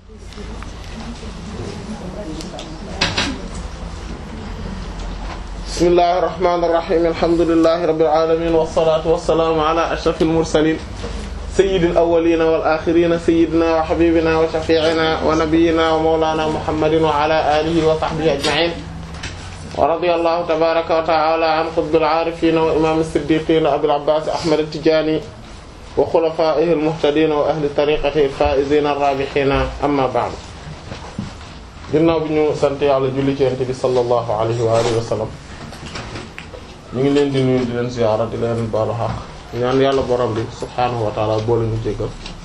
bismillahir rahmanir rahim alhamdulillahi rabbil alamin wassalatu wassalamu ala ashrafil mursalin sayyidil awwalin wal akhirin sayyidina wa habibina wa shafi'ina wa nabiyyina wa mawlana muhammadin wa ala alihi wa sahbihi ajma'in wa radiyallahu tabaraka wa ta'ala an qutbil arifin wa imam as-siddiqin abil abbas ahmad at-tijani wa khulafaihi al-muhtadin wa ahli tariqatihi al-faizin ar-rabihin amma ba'd ginnaaw bi ñu sant yàlla julli ci yonent bi sallallahu alayhi wa alihi wa sallam ñu ngi leen di nuyu di leen ziyaara di leen baalu xaq ñaan yàlla borom bi subhaanahu wa taala boole ñu jéggal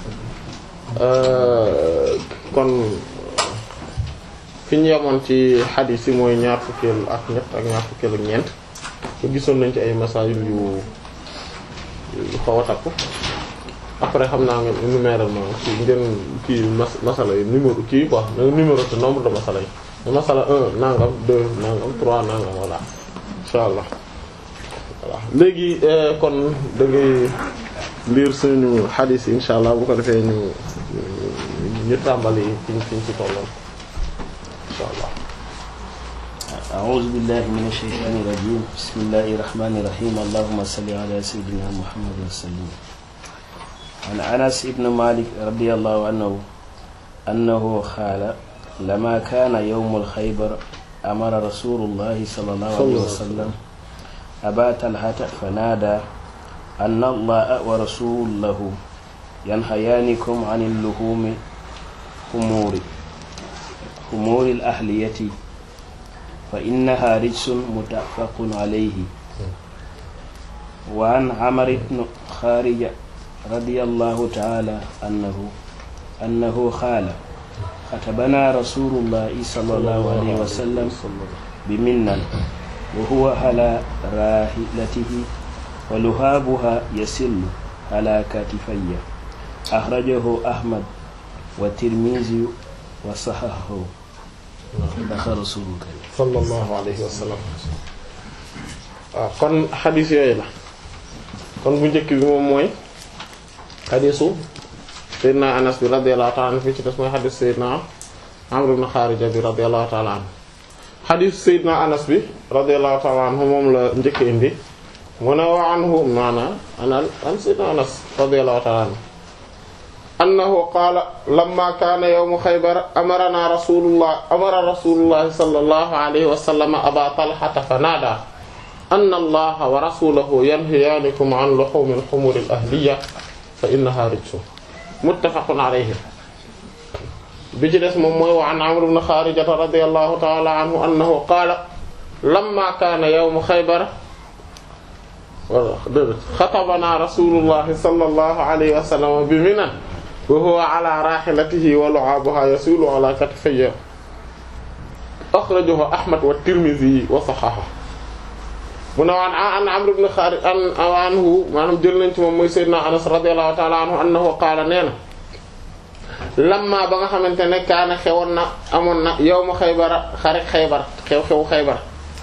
kon fi ñu yemoon ci xadiis yi mooy ñaar fukkeel ak ñett ak ñaar fukkeel ak ñeent ko gisoon nañ ci ay masaayil yu yu xaw a takku après xam naa nga numéral ma kii ngeen kii mas masala yi numéro kii quoi numéro te nombre de masala yi masala un nangam deux nangam trois nangam voilà insha allah voilà léegi kon da ngay lire suñu xadiis yi insha allah bu ko defee ñu ñu tàmbali fiñ fiñ ci tolloon insha allah أعوذ بالله من الشيطان الرجيم بسم الله الرحمن الرحيم اللهم صل على سيدنا محمد وسلم عن أنس بن مالك رضي الله عنه أنه قال لما كان يوم الخيبر أمر رسول الله صلى الله عليه وسلم أبا طلحة فنادى أن الله ورسوله ينهيانكم عن اللحوم خمور خمور الأهلية فإنها رجس متفق عليه وعن عمرو بن خارجة رضي الله تعالى أنه أنه قال خطبنا رسول الله صلى الله عليه وسلم بمنا وهو على راحلته ولهابها يسل على كتفي أخرجه أحمد والترمذي وصححه dafa rasulullah sallallahu alayhi wa sallam waaw kon xadis yooyu la kon bu njëkk bi moom mooy xadisu Seydina Anas bi radiyallahu ta'ala anhu fii ci des mooy xadis Seydina Amr ibn Kharija bi radiyallahu ta'ala anhu xadisu Seydina Anas bi radiyallahu ta'ala anhu moom la njëkk indi mu ne wa anhu maana anal an Seydina Anas radiyallahu ta'ala anhu annahu qaala lamma kaana yawmu xaybar amarana rasulullah amara rasulullah sallallahu alayhi wa sallam aba talhata fa naada anna allaha wa rasulahu yanhiyaanikum an luhumil humuril ahliya fa innaha rijsun muttafaqun alayhi bi ci des moom mooy wa an amr ibn xaarijata radiyallahu ta'ala anhu annahu qaala lamma kaana yawmu xaybar xatabana rasulullah sallallahu alayhi wa sallam bi minan wa huwa ala rahilatihi wa lu'abuha yasilu ala katifayya akhrajahu Ahmad wa Tirmidhi wa sahaha mu ne waan an Amr ibn Kharij an anhu maanaam jël nañ ci moom mooy Seydina Anas radiyallahu ta'ala anhu annahu qaala nee na lamma ba nga xamante ne kaana xewoon na amoon na yawmu Xaybar xare Xaybar xew-xew Xaybar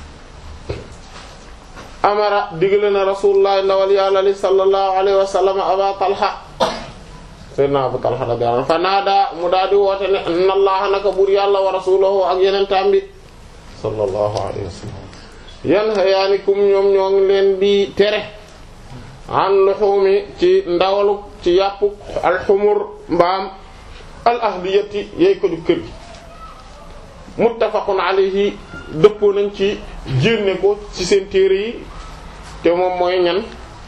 amara digle na Rasulullah ndawal Yàlla li sallallahu alayhi wa sallam Aba Talha Seydina Abu Talha radiyallahu anhu fa naada mu daal di woote ne inna allaha naka buur yàlla wa rasulahu ak yeneen tambi sallallahu alayhi wa sallam yanhayaanikum ñoom ñoo ngi leen di tere an luhumi ci ndawalu ci yàppu alxumur mbaam al ahliyati yey ko du kër gi muttafaqun alayhi dëppoo nañ ci jénne ko ci seen téere yi te moom mooy ñan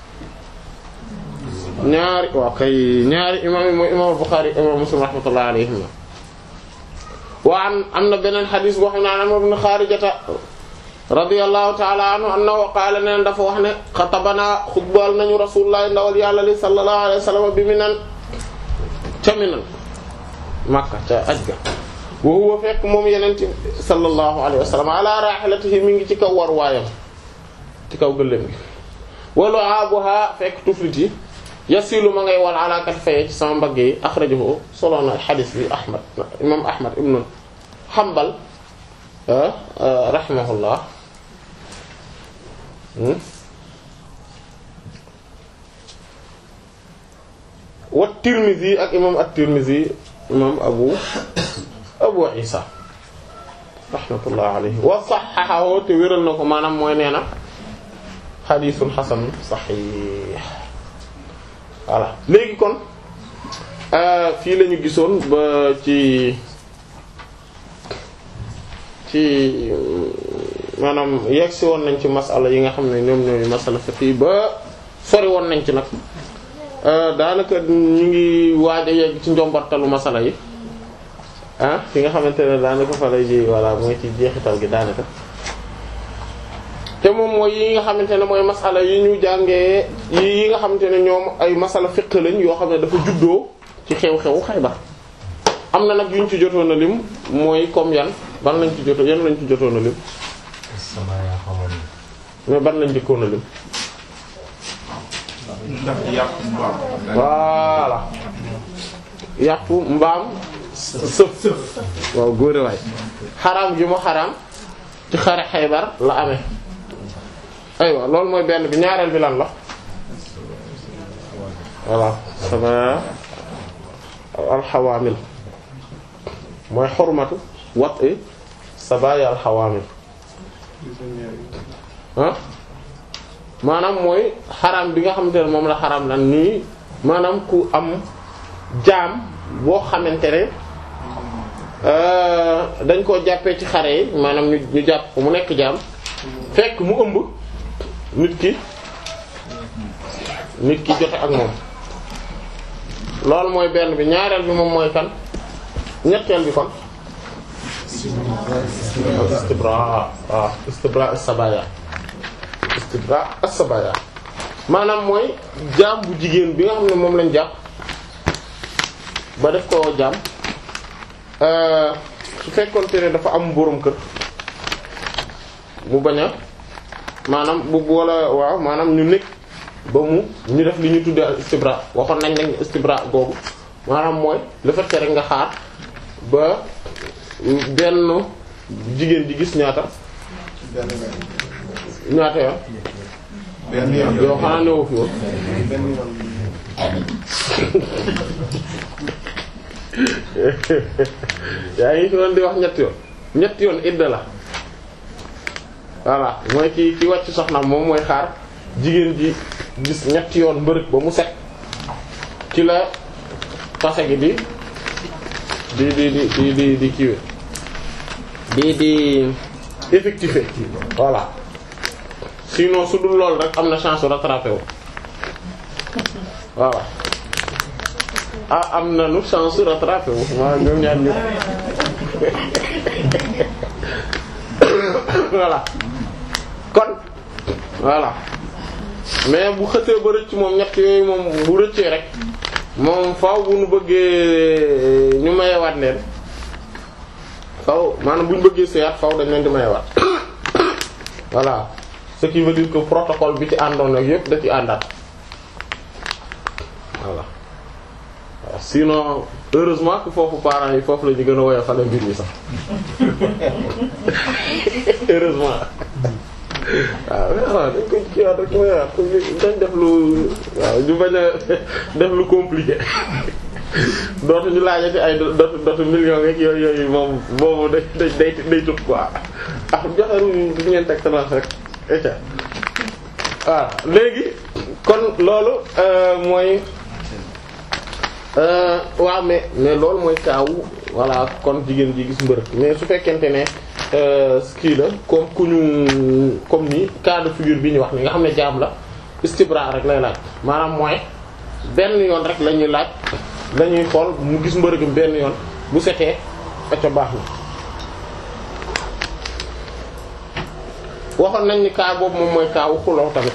ñaari waaw kay ñaari imaam yi mooy imaam Bukhari imaam Muslim rahmatullahi alayhim wa an am na beneen xadis boo xam ne Amr ibn Xaarijata radiyallahu ta'ala anhu annahu qaala neen dafa wax ne xatabana xutbal nañu rasulullah ndawal yàlla li sallallahu alayhi wa sallam bi Minan ca Minan Makka ca aj ga wa huwa fekk moom yeneen ci sallallahu alayhi wa sallam ala rahilatihi mi ngi ci kaw war waayam ci kaw gëléem gi wa lu'abuha fekk tuflit yi yasilu ma ngay wal ala katifayhi ci sama mbagg yi akhrajahu solo na xadis bi Ahmad imam Ahmad ibn Hanbal rahimahullah wa Tirmidhi ak imam at-Tirmidhi imam abu abu isa rahmatullah alayhi wa sahhahahu te wéral na ko maanaam mooy nee na xadiisun xasan saxiix voilà léegi kon fii la ñu gisoon ba ci ci maanaam yegg si woon nañ ci masala yi nga xam ne ñoom ñooy masala fiqh ba sori woon nañ ci nag daanaka ñu ngi waaj a yegg ci njombartalu masala yi ah fi nga xamante ne daanaka fa lay ji voilà mooy ci jeexital gi daanaka te moom mooy yi nga xamante ne mooy masala yi ñu jàngee yi nga xamante ne ñoom ay masala fiqh lañ yoo xam ne dafa juddoo ci xew-xewu Xaybar am na nag yuñ ci jotoon a lim mooy comme yan ban lañ ci jotoon yan lañ ci jotoon a lim mais ban lañ jëkkoon a lim ndax yàpp mbaam. voilà yàpp mbaam sëf waaw góore waay xaraam gi mu xaraam ci xare Xaybar la amee aywa loolu mooy benn bi ñaareel bi lan la voilà sama alxawaamil mooy xormatu wat i sabaya alxawaamil ah maanaam mooy xaraam bi nga xamante ne moom la xaraam lan nii maanaam ku am jaam boo xamante ne dañ koo jàppee ci xare yi maanaam ñu ñu jàpp ko mu nekk jaam fekk mu ëmb nit ki nit ki jote ak moom loolu mooy benn bi ñaareel bi moom mooy kan ñetteel bi kon istibra waaw istibra as-sabaya istibra as-sabaya maanaam mooy jaam bu jigéen bi nga xam ne moom lañ jàpp ba def ko jaam su fekkoonte ne dafa am boroom kër mu bañ a maanaam bu wala waaw maanaam ñu nekk ba mu ñu def li ñu tuddee al istibra waxoon nañ nañ istibra googu maanaam mooy le fait que rek nga xaar ba benn jigéen ji gis ñaata ñaata yoon benn yoon yow xanaa newu fi woon benn yoon yaa ngi fi doon di wax ñetti yoon ñetti yoon idda la voilà mooy ki ki wàcc soxnaam moom mooy xaar jigéen ji gis ñetti yoon mbërëg ba mu set ci la tase gi di di di di di di di kiiwe di di effectué voilà sinon su dul loolu rek am na chance rattrapé wu voilà ah am na nu chance rattrapé wu maa ñoom ñaar ñëpp voilà kon voilà mais bu xësee ba rëcc moom ñett yooyu moom bu rëccee rek moom faaw bu nu bëggee ñu mayewaat leen faaw maanaam bu ñu bëggee seeyaat faaw dañ leen di mayewaat voilà ce qui veut dire que protocole bi ci àndoon ak yëpp da ci àndaat voilà waaw sinon heureusement que foofu parents yi foofu la ñu gën a woyofal mbir mi sax heureusement waaw waaw dañ ko kiiwaat rek mooy dañ def lu waaw ñu bañ a def lu compliqué dootu ñu laajati ay dootu dootu million rek yooyu yooyu moom boobu day day day day tut quoi ah joxe ru du ngeen teg talance rek et waaw léegi kon loolu mooy waaw mais mais loolu mooy kaawu voilà kon jigéen ji gis mbërëg mais su fekkente ne kii la comme ku ñu comme ni cas de figure bi ñu wax ni nga xam ne jaam la istibra rek lay laaj maanaam mooy benn yoon rek la ñuy laaj dañuy xool mu gis mbërëgam benn yoon bu setee acca baax na waxoon nañ ni cas boobu moom mooy cas wu xuloo tamit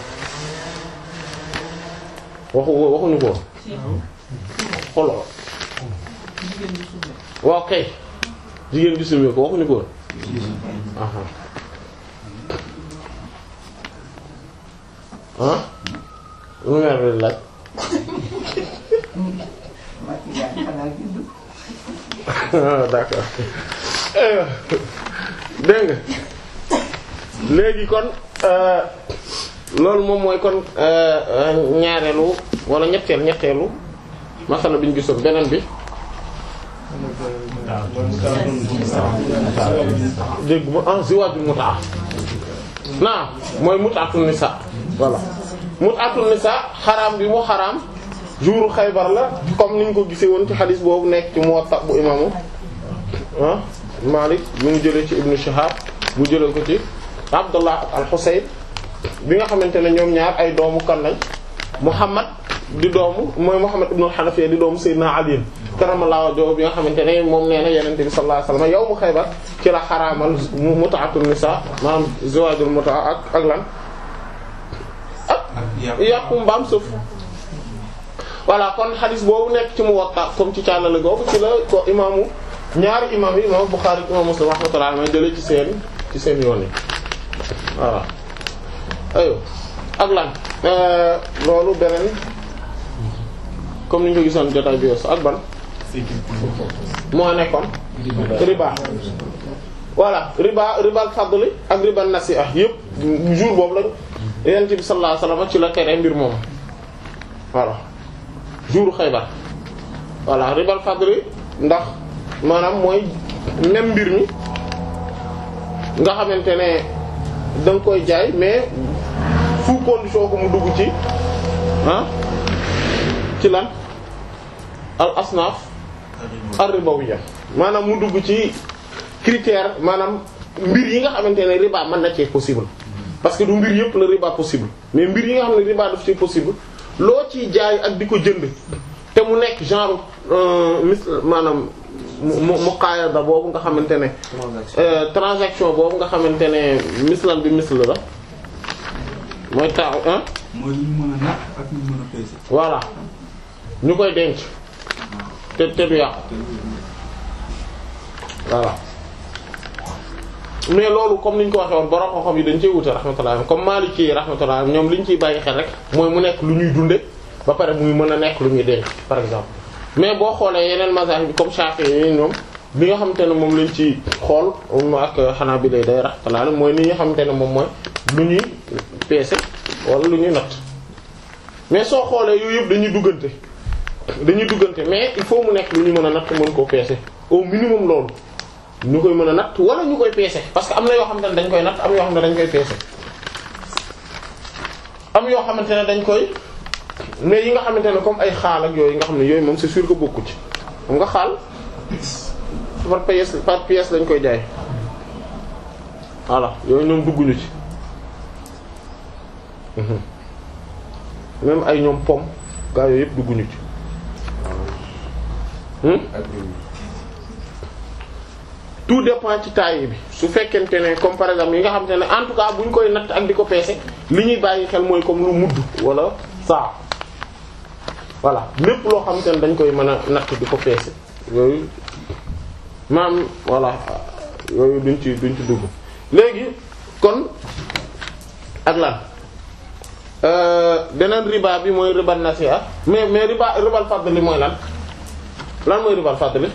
waxu waxuñu ko xuloo waaw kay jigéen gi sumee ko waxuñu ko woon aha ah lu meer bi laaj d'accord dégg nga léegi kon loolu moom mooy kon ñaareelu wala ñetteel ñetteelu masala bi ñu gisoon beneen bi dégg ma ah ziwaajul mutaa naa mooy mutaatul nisa voilà mutaatul nisa xaraam bi mu xaraam jour Xaybar la comme niñ ko gisee woon ci xadis boobu nekk ci Muwatta bu imaamu ah Malik bi mu jëlee ci Ibnu Shihab bu jëlee ko ci Abdullah ak al-Husayn bi nga xamante ne ñoom ñaar ay doomu kan lañ Muhammad di doomu mooy Muhammad ibn al-Hanafiya di doomu Sayyidina Ali karamallahu wajhahu bi nga xamante ne moom nee na Yonent bi sallallahu alayhi wasallam yawmu Xaybar ci la xaraamal mut'atun nisa maanaam zawaajul mut'a ak ak lan ak yàqu mbaam suuf voilà kon xadis boobu nekk ci Muwatta comme ci càllale googu ci la ko imaamu ñaari imaam yi imaamu Bukhari imam Muslim rahmatullahi alayhi jëlee ci seen ci seen yoon yi voilà ayo ak lan loolu beneen comme ni ñu ko gisoon jotaay bi yos ak ban moo nekkoon riba voilà riba riba fadli ak riba nasi'a yëpp jour boobu la Yonent bi sallallahu alayhi wasallam ci la tere mbir moom voilà jour Xaybar voilà ribal fadli ndax maanaam mooy même mbir mi nga xamante ne da nga koy jaay mais sous condition ko mu dugg ci ah ci lan al asnaf ar ribawiyya maanaam mu dugg ci critère maanaam mbir yi nga xamante ne riba mën na cee possible parce que du mbir yëpp la riba possible mais mbir yi nga xam ne riba daf ci possible loo ciy jaay ak di ko jënd te mu nekk genre mis maanaam mu muqaayada boobu nga xamante ne transaction boobu nga xamante ne mislan bi misl la mooy taaw ah mooy lu ñu mën a natt ak lu ñu mën a peese. voilà ñu koy denc te te du yàqu voilà mais loolu comme ni ñu ko waxee woon borom xam-xam yi dañ cee wute rahmatullah comme Maliki yi rahmatullah ñoom li ñu ciy bàyyi xel rek mooy mu nekk lu ñuy dunde ba pare muy mën a nekk lu ñuy denc par exemple mais boo xoolee yeneen mazahib bi comme Shafi'i yi ñoom li nga xamante ne moom lañ ci xool ak Hanabila day rahmatullah mooy ni nga xamante ne moom mooy lu ñuy peese wala lu ñuy natt mais soo xoolee yooyu yëpp dañuy duggante dañuy duggante mais il faut mu nekk lu ñu mën a natt mën koo peese au minimum loolu ñu koy mën a natt wala ñu koy peese parce que am na yoo xamante ne dañ koy natt am yoo xam ne dañ koy peese am yoo xamante ne dañ koy mais yi nga xamante ne comme ay xaal ak yooyu nga xam ne yooyu moom c'est sûr que bokku ci xam nga xaal par pièce par pièce lañ koy jaay voilà yooyu ñoom dugguñu ci même ay ñoom pom gaa yooyu yëpp dugguñu ci tout dépend ci taille bi su fekkente ne comme par exemple yi nga xamante ne en tout cas bu ñu koy natt ak di ko peese li ñuy bàyyi xel mooy comme lu mudd wala saa voilà lépp loo xamante ne dañ koy mën a natt di ko peese yooyu maam voilà yooyu duñ ci duñ ci dugg léegi kon ak lan beneen riba bi mooy ribal nasi'a mais mais riba ribal fadli mooy lan lan mooy ribal fadli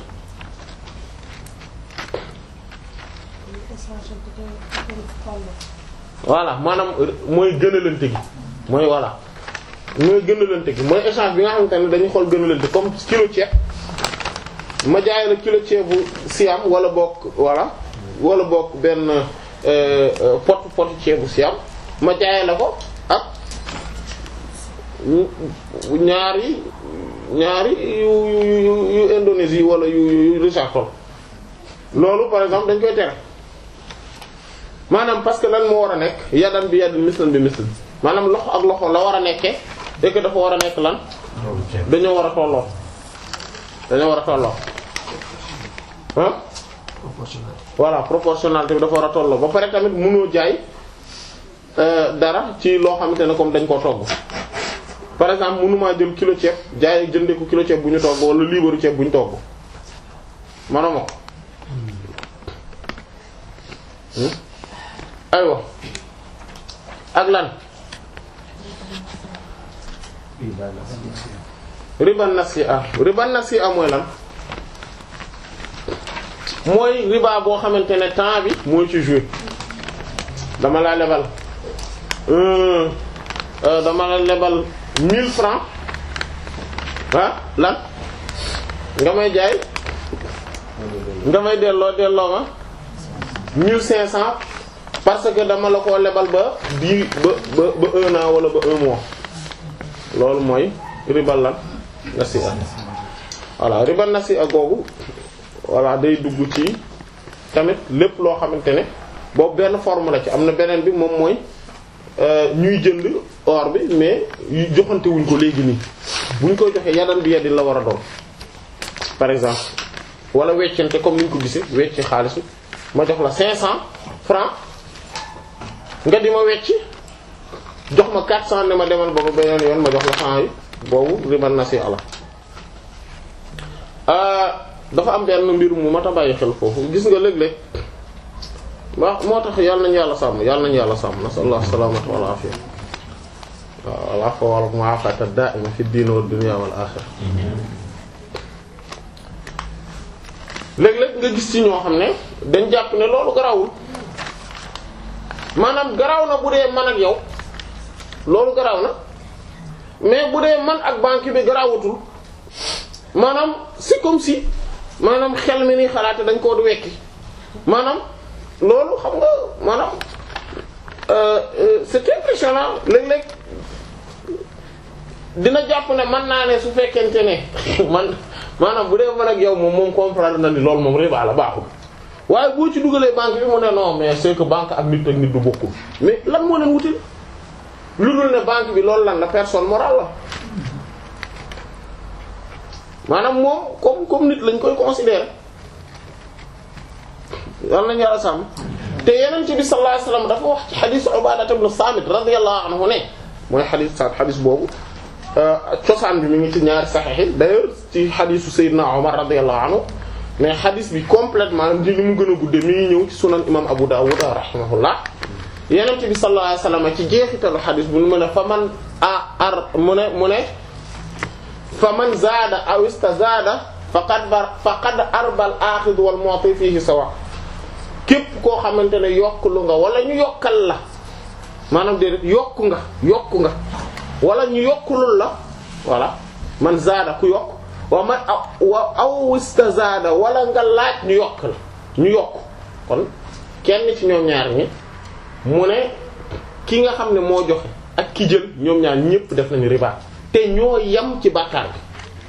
voilà maanaam mooy gënalante gi mooy voilà mooy gënalante gi mooy échange bi nga xamante ne dañuy xool gënalante comme kilo ceeb ma jaay la kilo ceebu siam wala bokk voilà wala bokk benn pot pot ceebu siam ma jaay la ko ak ñaari ñaari yu yu yu Indonésie wala yu yu Richard Toll loolu par exemple dañ koy tere maanaam parce que lan moo war a nekk yadan bi yadin mislan bi mislan maanaam loxo ak loxo la war a nekkee et que dafa war a nekk lan dañoo war a tolloo dañoo war a tolloo ah voilà proportionnalité bi dafa war a tolloo ba pare tamit mënoo jaay dara ci loo xamante ne comme dañ koo togg par exemple mënumaa jël kilo ceeb jaay jëndee ko kilo ceeb bu ñu togg wala liibaru ceeb bu ñu togg manoma ko aywa ak lan riba nasi'a riba nasi'a mooy lan mooy riba boo xamante ne temps bi mooy ci jouer dama la lebal dama la lebal mille francs ah lan nga may jaay nga may delloo delloo ma 1500 parce que dama la ko lebal ba di ba ba ba un an wala ba un mois loolu mooy ribal lan nasi'a voilà ribal nasi'a googu voilà day dugg ci tamit lépp loo xamante ne boobu benn forme la ci am na beneen bi moom mooy ñuy jënd or bi mais joxante wuñ ko léegi nii buñ koy joxee yadan bi yaddi la war a doon par exemple wala weccante comme niñ ko gisee wecci xaalis bi ma jox la 500 francs nga di ma wecci jox ma 400 ne ma demal boobu beneen yoon ma jox la 100 yi boobu ribal nasi'a la dafa am benn mbir mu mat a bàyyi xel foofu gis nga léeg-léeg waaw moo tax yàlla nañu yàlla sàmm yàlla nañu yàlla sàmm nasallahu salamata wal afiya waaw wal afwa wal mu'afata da'ima fi din wad dunya wal akhirah léeg-léeg nga gis ci ñoo xam ne dañ jàpp ne loolu garawul maanaam garaw na bu dee man ak yow loolu garaw na mais bu dee man ak banque bi garawutul maanaam c'est comme si maanaam xel mi ni xalaate dañ koo du wekki maanaam loolu xam nga maanaam c'est impressionnant léeg-léeg dina jàpp ne man naa ne su fekkente ne man maanaam bu dee man ak yow moom moom comprendre na ni loolu moom riba la baaxul waaye boo ci dugalee banque bi mu ne non mais c'est que banque ak nit ak nit du bokkul mais lan moo leen wutil lu dul ne banque bi loolu lan la personne morale la maanaam moom comme comme nit lañ koy considérer yal nañu yàlla sàmm te yeneen ci bi sallallahu alayhi wasallam dafa wax ci xadiis Ubaada ibn Saamit radiyallahu anhu ne mooy xadiis sa xadiis boobu cosaan bi mi ngi ci ñaari saxiix yi d'ailleurs ci xadiisu Seydina Omar radiyallahu anhu mais xadiis bi complètement di ni mu gën a gudde mi ngi ñëw ci sunan imam Abu Dawud rahimahullah yeneen ci bi sallallahu alayhi wasallam ci jeexitalu xadiis bu mu ne fa man a ar mu ne mu ne fa man zaada aw istazaada faqad bar faqad arbal aaxid wal mu'ti fihi sawa képp koo xamante ne yokk lu nga wala ñu yokkal la maanaam déedéet yokku nga yokku nga wala ñu yokkulul la voilà man zaada ku yokk wa man wa aw istazaada wala nga laaj ñu yokk la ñu yokk kon kenn ci ñoom ñaar ñi mu ne ki nga xam ne moo joxe ak ki jël ñoom ñaar ñépp def nañu riba te ñoo yem ci bàkkaar bi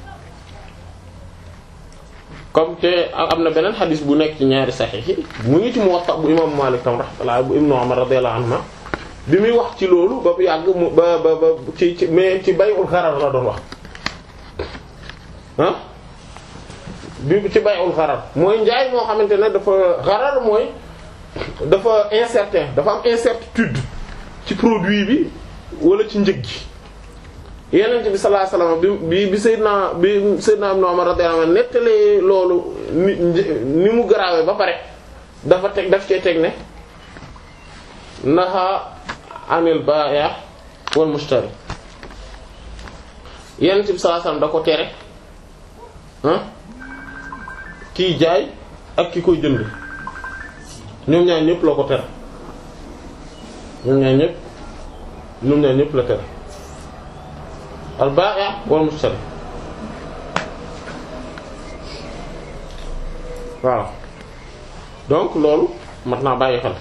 comme te am na beneen xadis bu nekk ci ñaari saxiix yi mu ngi ci Muwatta bu imam Malik tam rahmatullah bu Ibnu Umar radiyallahu anhuma bi muy wax ci loolu ba bu yàgg mu ba ba ba ci ci mais ci bay'ul gharar la doon wax ah bi ci bay'ul gharar mooy njaay moo xamante ne dafa gharar mooy dafa incertain dafa am incertitude ci produit bi wala ci njëg gi yenent bi sallallahu alayhi wasallam bi bi bi Seydina bi Seydina Ibn Umar radiyallahu anhu nettalee loolu ni ni mu garaawee ba pare dafa teg daf cee teg ne naha anil ba'i' wal mushtari yenent bi sallallahu alayhi wasallam da ko tere ah kiy jaay ak ki koy jënd ñoom ñaar ñëpp la ko tere ñoom ñaar ñëpp ñoom ñaar ñëpp la tere al ba'i' wal mushtari waaw donc loolu mat naa bàyyi xel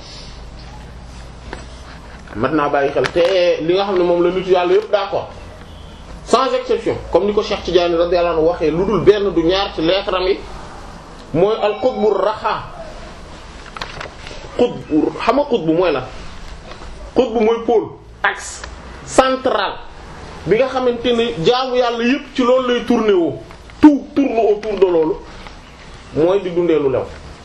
mat naa bàyyi xel te li nga xam ne moom la nitu yàlla yëpp d'accord sans exception comme ni ko Cheikh Tidiane radiyallahu anhu waxee lu dul benn du ñaar ci lettre am yi mooy al qutbu raxa qutbu xam nga qutbu mooy la qutbu mooy pôle axe central bi nga xamante ne jaamu yàlla yépp ci loolu lay tourner woo tout tourne autour de loolu mooy di dundee lu lew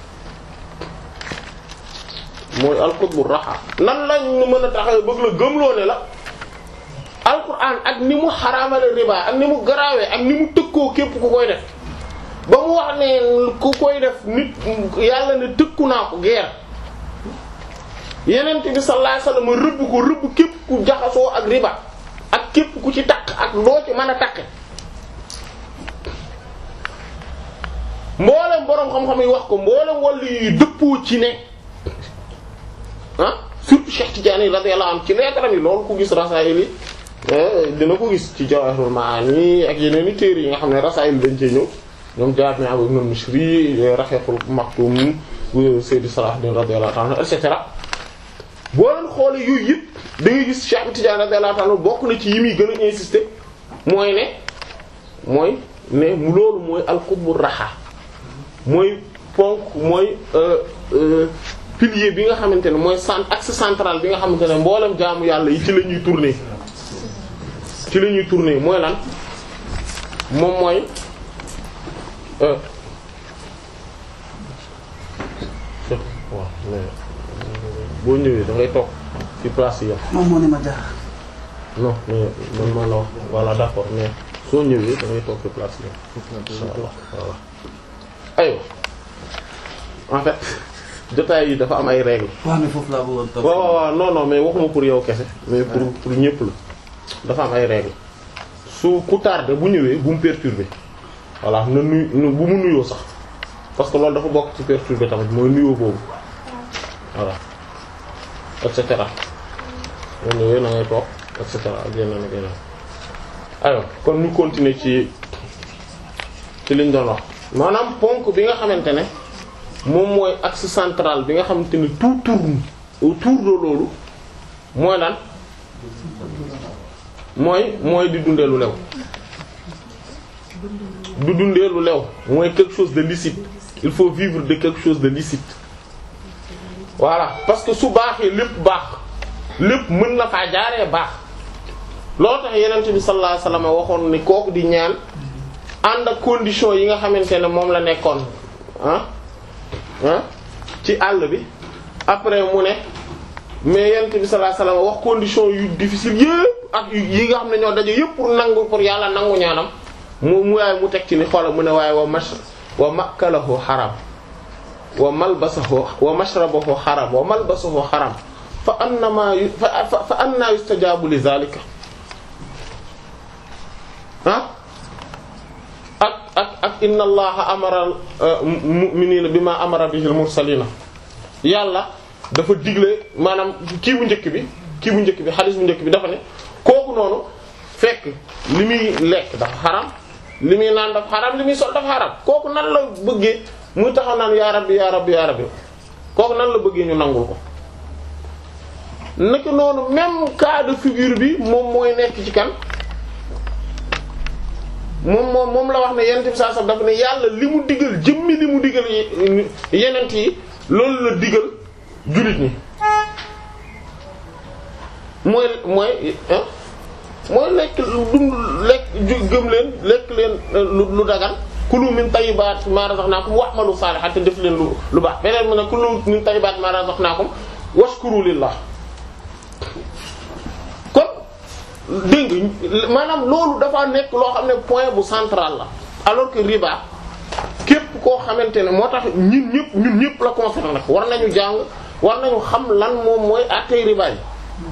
mooy alxutbu raxa nan lañ mën a taxaw bëgg la gëmloo ne la alquran ak ni mu xaraamale riba ak ni mu garaawee ak ni mu tëkkoo képp ku koy def ba mu wax ne ku koy def nit yàlla ne tëkku naa ko guerre yeneen bi sallallahu alayhi wasallam rëbb ko rëbb képp ku jaxasoo ak riba ak képp ku ci takk ak loo ci mën a takke mboolem boroom xam-xam yi wax ko mboolem wàllu yi dëppoo ci ne ah surtout Cheikh Tidiane radiyallahu anhu ci leetaram yi loolu ku gis rasaayil yi dina ko gis ci Jawahirul Maani ak yeneen i téere yi nga xam ne rasaayil dañ cee ñëw ñoom Jaami' ibn al-Mishri Rahiqul Maktum Seydi Salahuddin radiyallahu ta'ala et cetera boo leen xoolee yooyu yëpp da ngay gis Cheikh Tidiane radiyallahu ta'ala bokk na ci yi muy gën a insister mooy ne mooy ne mu loolu mooy al-qutbu raxa mooy ponk mooy pilier bi nga xamante ne mooy cent axe central bi nga xamante ne mboolem jaamu yàlla yi ci la ñuy tourner ci la ñuy tourner mooy lan moom mooy waaw boo ñëwee da ngay toog ci place yi moom moo ne ma jaar. non mais man man la wax voilà d'accord mais soo ñëwee da ngay toog ci place yi inshallah voilà aywa en fait jotaay yi dafa am ay règles waaw mais foofu laa bëggoon toog. waaw waaw waaw non non mais waxuma pour yow kese mais pour pour ñëpp la dafa am ay règles su ku tardé bu ñëwee bu mu perturbé voilà na nuyu bu mu nuyoo sax parce que loolu dafa bokk ci perturbé tamit mooy nuyoo boobu voilà et cetera boo ñëwee na ngay toog et cetera ak yeneen ak yeneen alors kon ñu continuer ci ci liñ doon wax maanaam ponk bi nga xamante ne moom mooy axe central bi nga xamante ne tout tourne autour de loolu mooy lan mooy mooy di dundee lu lew du dundee lu lew mooy quelque chose de licite il faut vivre de quelque chose de licite voilà parce que su baaxee lépp baax lépp mën na faa jaaree baax loolu tax yenent bi sallallahu alayhi wasallam waxoon ni kooku di ñaan ànd ak condition yi nga xamante ne moom la nekkoon ah ah ci àll bi après mu ne mais yenent bi sallallahu alayhi wasallam wax condition yu difficile yépp ak yi nga xam ne ñoo daje yépp pour nangu pour yàlla nangu ñaanam mu mu waaye mu teg ci ni xoola mu ne waaye wa mash wa makalahu xaram wa malbasahu wa mashrabahu xaram wa malbasahu xaram fa annama fa fa anna yustajabu li zalika ah ak ak ak inna allaha amara mu'minina bima amara bihi al mursalina yàlla dafa digle maanaam kii bu njëkk bi kii bu njëkk bi xadis bu njëkk bi dafa ne kooku noonu fekk li muy lekk dafa xaram li muy naan dafa xaram li muy sol dafa xaram kooku nan la bëggee muy taxaw naan yaa rabbi yaa rabbi yaa rabbi kooku nan la bëggee ñu nangul ko naka noonu même cas de figure bi moom mooy nekk ci kan moom moom moom la wax ne yenent bi saa sax dafa ne yàlla li mu digal jëmmi li mu digal yenent yi loolu la digal jullit ñi mooy mooy mooy lekk dund lekk gëm leen lekk leen lu dagan kulu min tayyibat ma razaqnakum wa'malu salihan te def leen lu lu baax beneen mu ne kulu min tayyibat ma razaqnakum washkuru lillah kon dégg nga maanaam loolu dafa nekk loo xam ne point bu central la alors que riba képp koo xamante ne moo tax ñun ñëpp ñun ñëpp la concerné nag war nañu jàng war nañu xam lan moom mooy àttee riba yi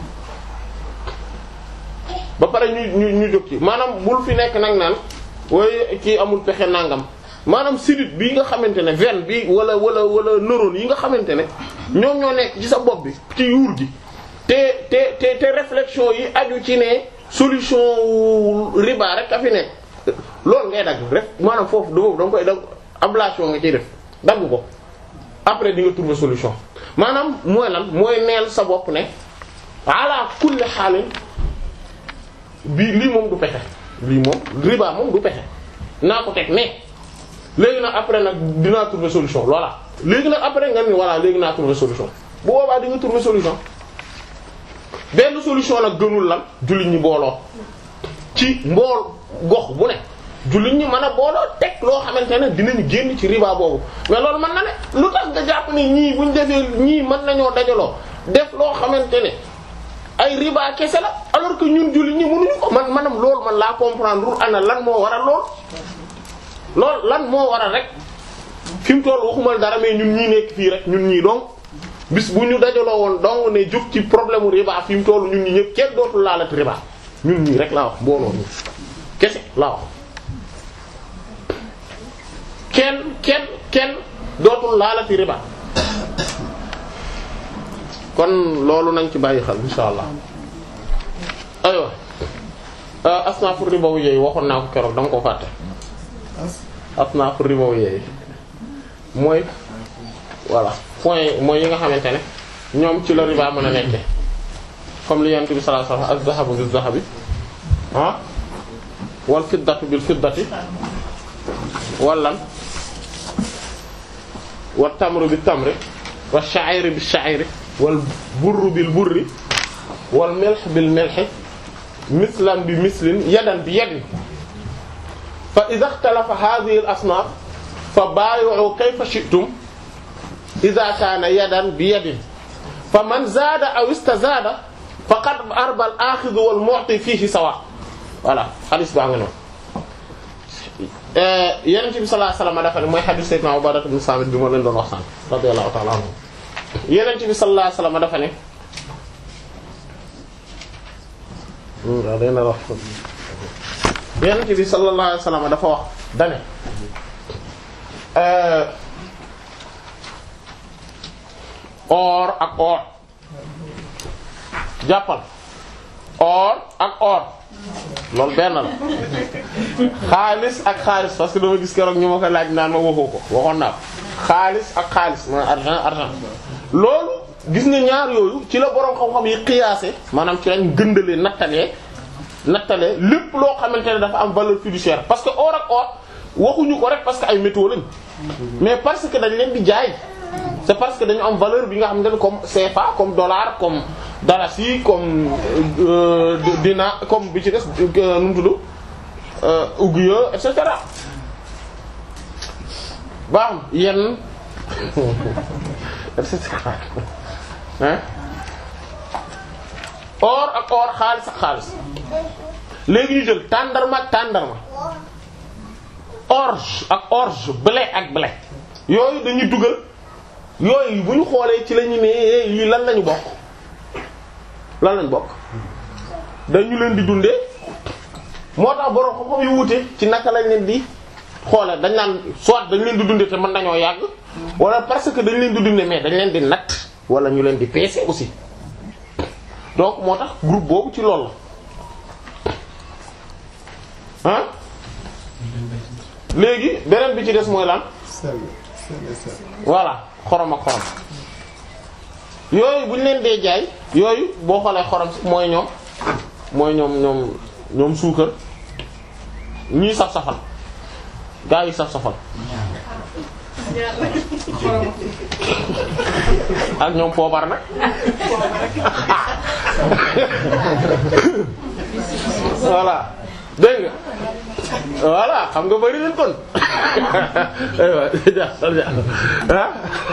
ba pare ñu ñu ñu jóg ci maanaam bul fi nekk nag naan waaye kii amul pexe nangam maanaam sidit bi nga xamante ne veine bi wala wala wala neurone yi nga xamante ne ñoom ñoo nekk ci sa bopp bi ci yuur gi te te te te réflexion yi aju ci ne solution riba rek a fi nekk loolu ngay dagg rek maanaam foofu da da nga koy dagg ablation nga ciy def dagg ko après di nga trouver solution maanaam mooy lan mooy neel sa bopp ne ala kulli xaalin bii lii moom du pexe lii moom riba moom du pexe naa ko teg mais léegi nag après nag dinaa trouver solution voilà léegi nag après nga ni voilà léegi naa trouver solution bu boobaa di nga trouver solution benn solution nag gënul lan jullit ñi booloo ci mbool gox bu ne jullit ñi mën a booloo teg loo xamante ne dinañu génn ci riba boobu mais loolu mën na ne lu tax nga jàpp ne ñii buñ defee ñii mën nañoo dajaloo def loo xamante ne ay riba kese la alors que ñun jullit ñi mënuñu ko man manam loolu man laa comprendre ana lan moo waral lool lool lan moo waral rek fi mu toll waxumal dara mais ñun ñii nekk fii rek ñun ñii donc bis bu ñu dajaloo woon donc ne jóg ci problème mu riba fi mu toll ñun ñi ñëpp kenn dootul laalati riba ñun ñii rek laa wax mbooloo ñu kese laa wax kenn kenn kenn dootul laalati riba kon loolu nañ ci bàyyi xel insha allah aywa asnaafu riba wu yooyu waxoon naa ko keroog dama ko fàtte asnaafu ribawiyya yi mooy voilà point mooy yi nga xamante ne ñoom ci la riba mën a nekke comme li yonent bi sallallahu alayhi wasallam az-zahabu biz-zahabi ah wal fiddatu bil fiddati wal lan wat tamru bit tamri wa sha'iri bis sha'iri wal burru bil burri wal milh bil milhi mislan bi mislin yadan bi yadin fa idha ikhtalafa hadhihi al asnaf fa baayi'u kayfa shi'tum idha kana yadan bi yadin fa man zaada aw istazada faqad arba al akhidhu wal mu'ti fihi sawa voilà hadith baa nga noonu Yonent bi sallallahu alayhi wasallam dafa ne mooy hadith Sayyidina Ubadah ibn Samit bi ma leen doon wax sànq radiyallahu ta'ala anhu Yonent bi sallallahu alayhi wasallam dafa ne waaw day na wax Yonent bi sallallahu alayhi wasallam dafa wax dane or ak or jàppal or ak or loolu benn la xaalis ak xaalis parce que dama gis keroog ñu ma ko laaj naan ma waxoo ko waxoon naa ko xaalis ak xaalis ma argent argent loolu gis nga ñaar yooyu ci la boroom xam-xam yi qiyaase maanaam ci lañ gëndalee nattalee nattalee lépp loo xamante ne dafa am valeur fiduciaire parce que or ak or waxuñu ko rek parce que ay métaux lañ mais parce que dañ leen di jaay c'est parce que dañu am valeur bi nga xamante ne comme CFA comme dollar comme dalasi comme euh, dina comme bi ci des nu mu tudd ouguiya et cetera baax yenn et cetera hein or ak or xaalis ak xaalis léegi ñu jël tàndarma ak tàndarma orge ak orge blé ak blé yooyu dañuy dugal yooyu bu ñu xoolee ci la ñu ne lii lan lañu bokk lan lañu bokk dañu leen di dundee moo tax borom xam-xam yu wute ci naka lañ leen di xoolee dañ naan soit dañ leen di dundee te mën nañoo yàgg wala parce que dañ leen di dundee mais dañ leen di natt wala ñu leen di peese aussi donc moo tax groupe boobu ci loolu la ah léegi beneen bi ci des mooy lan voilà xorom ak xorom yooyu bu ñu leen dee jaay yooyu boo xoolee xorom si mooy ñoom mooy ñoom ñoom ñoom suukar ñii saf safal gaa yi saf safal ak ñoom poobar nag voilà dégg nga voilà xam nga bari leen kon ah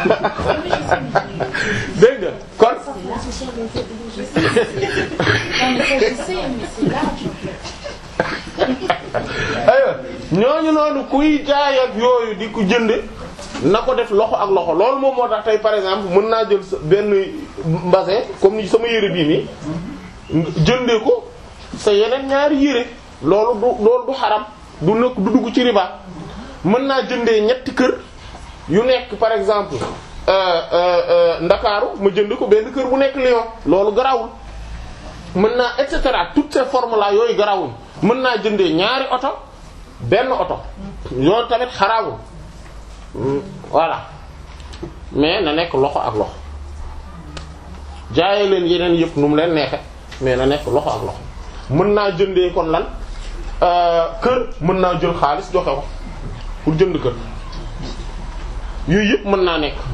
dégg nga kon aywa ñooñu noonu kuy jaay ak yooyu di ko jënd na ko def loxo ak loxo loolu moom moo tax tey par exemple mën naa jël sa benn mbasin comme ni sama yére bii nii jëndee ko sa yeneen ñaari yére loolu du loolu du xaram du nekk du dugg ci riba mën naa jëndee ñetti kër yu nekk par exemple ndakaaru ma jënd ko benn kër bu nekk Lyon loolu garawul mën naa et cetera toutes ces formes là yooyu garawul mën naa jëndee ñaari oto benn oto yooyu tamit xaraamul voilà mais na nekk loxo ak loxo jaaye leen yeneen yëpp nu mu leen neexe mais na nekk loxo ak loxo mën naa jëndee kon lan kër mën naa jël xaalis joxe ko pour jënd kër yooyu yëpp mën naa nekk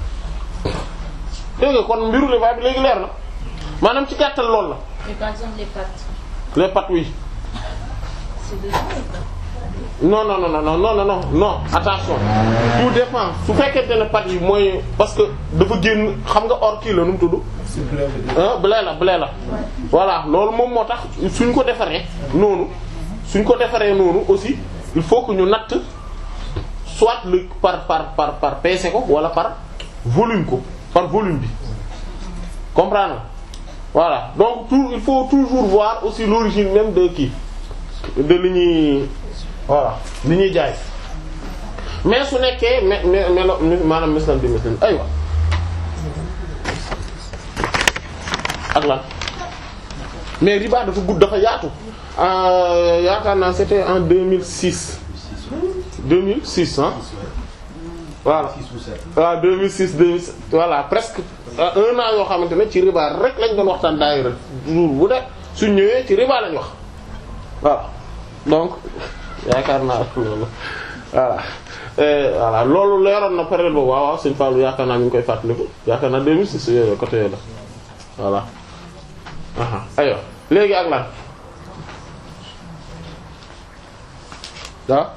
dégg nga kon mbiru riba bi léegi leer na maanaam ci gàttal lool la Mais par exemple, les pâtes, les pâtes oui c'est dedans ou pas non non non non non non non non attention tout dépend su fekkente ne pâtes yi mooy parce que dafa génn xam nga or kii la nu mu tudd ah blé la blé la voilà loolu moom moo tax suñ ko defaree noonu suñ ko defaree noonu aussi il faut que ñu natt soit le par par par par peese ko wala par volume ko par volume bi comprendre voilà donc tout il faut toujours voir aussi l'origine même de kii de li ñuy voilà li ñuy jaay mais su nekkee me me melo maanaam mislan bi mislan aywa ak lan mais riba dafa gudd dafa yaatu yaakaar naa c'était en 2006 2006 ah voilà waaw 2006 2007 voilà presque euh, un an yoo xamante ne ci riba rek lañ doon waxtaan daayira jour bu de suñ ñëwee ci riba lañ wax voilà donc yaakaar naa loolu voilà Eh, voilà loolu leeroon na période boobu waaw waaw sëñ Fallou yaakaar naa mi ngi koy fàttaliku yaakaar naa 2006 yooyu côté yooyu la voilà aha aywa léegi ak lan waaw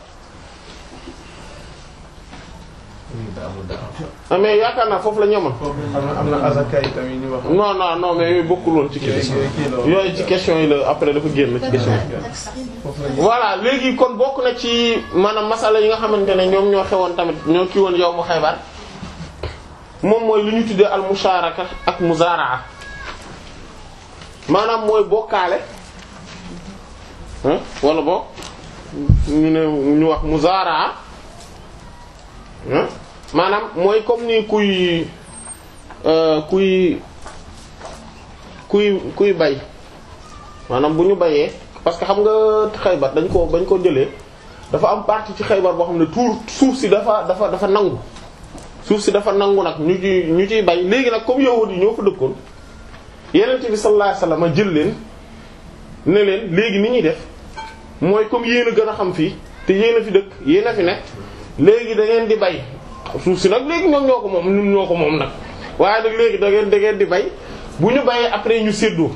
ah mais yaakaar naa foofu la ñu amoon am na am na azaka yi tamit ñu wax. non non non mais yooyu bokkul woon ci question yooyu ci question yi la après dafa génn ci question yi foofu la ñu voilà léegi kon bokk na ci maanaam masala yi nga xamante ne ñoom ñoo xewoon tamit ñoo kii woon yow mu Xaybar moom mooy lu ñu tuddee al musharaka ak muzaraa maanaam mooy bokkaale hein wala boog ñu ne ñu wax muzaraa hein maanaam mooy comme ni kuy euh, kuy kuy kuy bay maanaam bu ñu bayee parce que xam nga xaybar dañ ko bañ ko jëlee dafa am partie ci xaybar boo xam ne tuur suuf si dafa dafa dafa nangu suuf si dafa nangu nag ñu ci ñu ciy bay léegi nag comme yahudi yi ñoo fa dëkkoon yenente bi sallallahu alayhi wasallam jël leen ne leen léegi ni ñuy def mooy comme yéen a gën a xam fii te yéen a fi dëkk yéen a fi nekk léegi da ngeen di bay suuf si nag léegi ñoom ñoo ko moom ñun ñoo ko moom nag waaye nag léegi da ngeen da ngeen di bay bu ñu bayee après ñu séddoo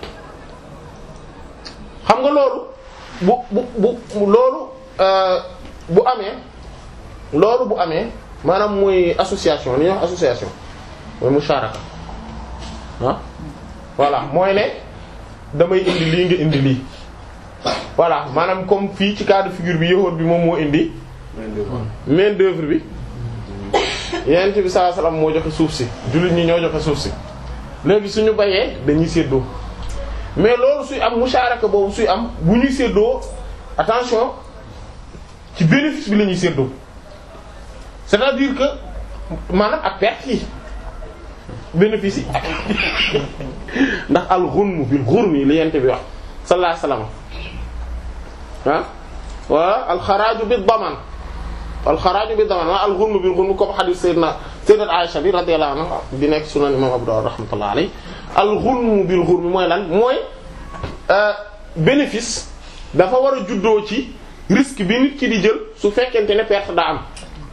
xam nga loolu bu bu bu loolu euh, bu amee loolu bu amee maanaam mooy association li ñuy wax association mooy musharaka ah voilà mooy ne damay indi lii nga indi lii voilà maanaam comme fii ci cas de figure bi yahuud bi moom moo indi main d'œuvre bi yonent bi sallallahu alayhi wasallam moo joxe suuf si jullit ñi ñoo joxe suuf si léegi suñu bayee dañuy séddoo mais loolu suy am musharaka boobu suy am bu ñuy séddoo attention ci bénéfice bi la ñuy séddoo c'est-à-dire que maanaam ak perte yi bénéfice yi ndax al ghunmu bil ghurmi li yent bi wax sallallahu alayhi wasallam ah wa al xaraaju bi daman al xaraaju bi daman wa al ghunmu bil ghurmi comme hadith sayyidina sayyidat Aisha bi radiyallahu anha di nekk sunan imam Abu Dawud rahmatullahi alayhi al ghunmu bil ghurmi mooy lan mooy bénéfice dafa war a juddoo ci risque bi nit ki di jël su fekkente ne perte daa am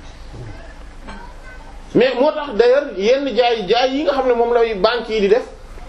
mais moo tax d'ailleurs yenn jaay jaay yi nga xam ne moom lay banques yi di def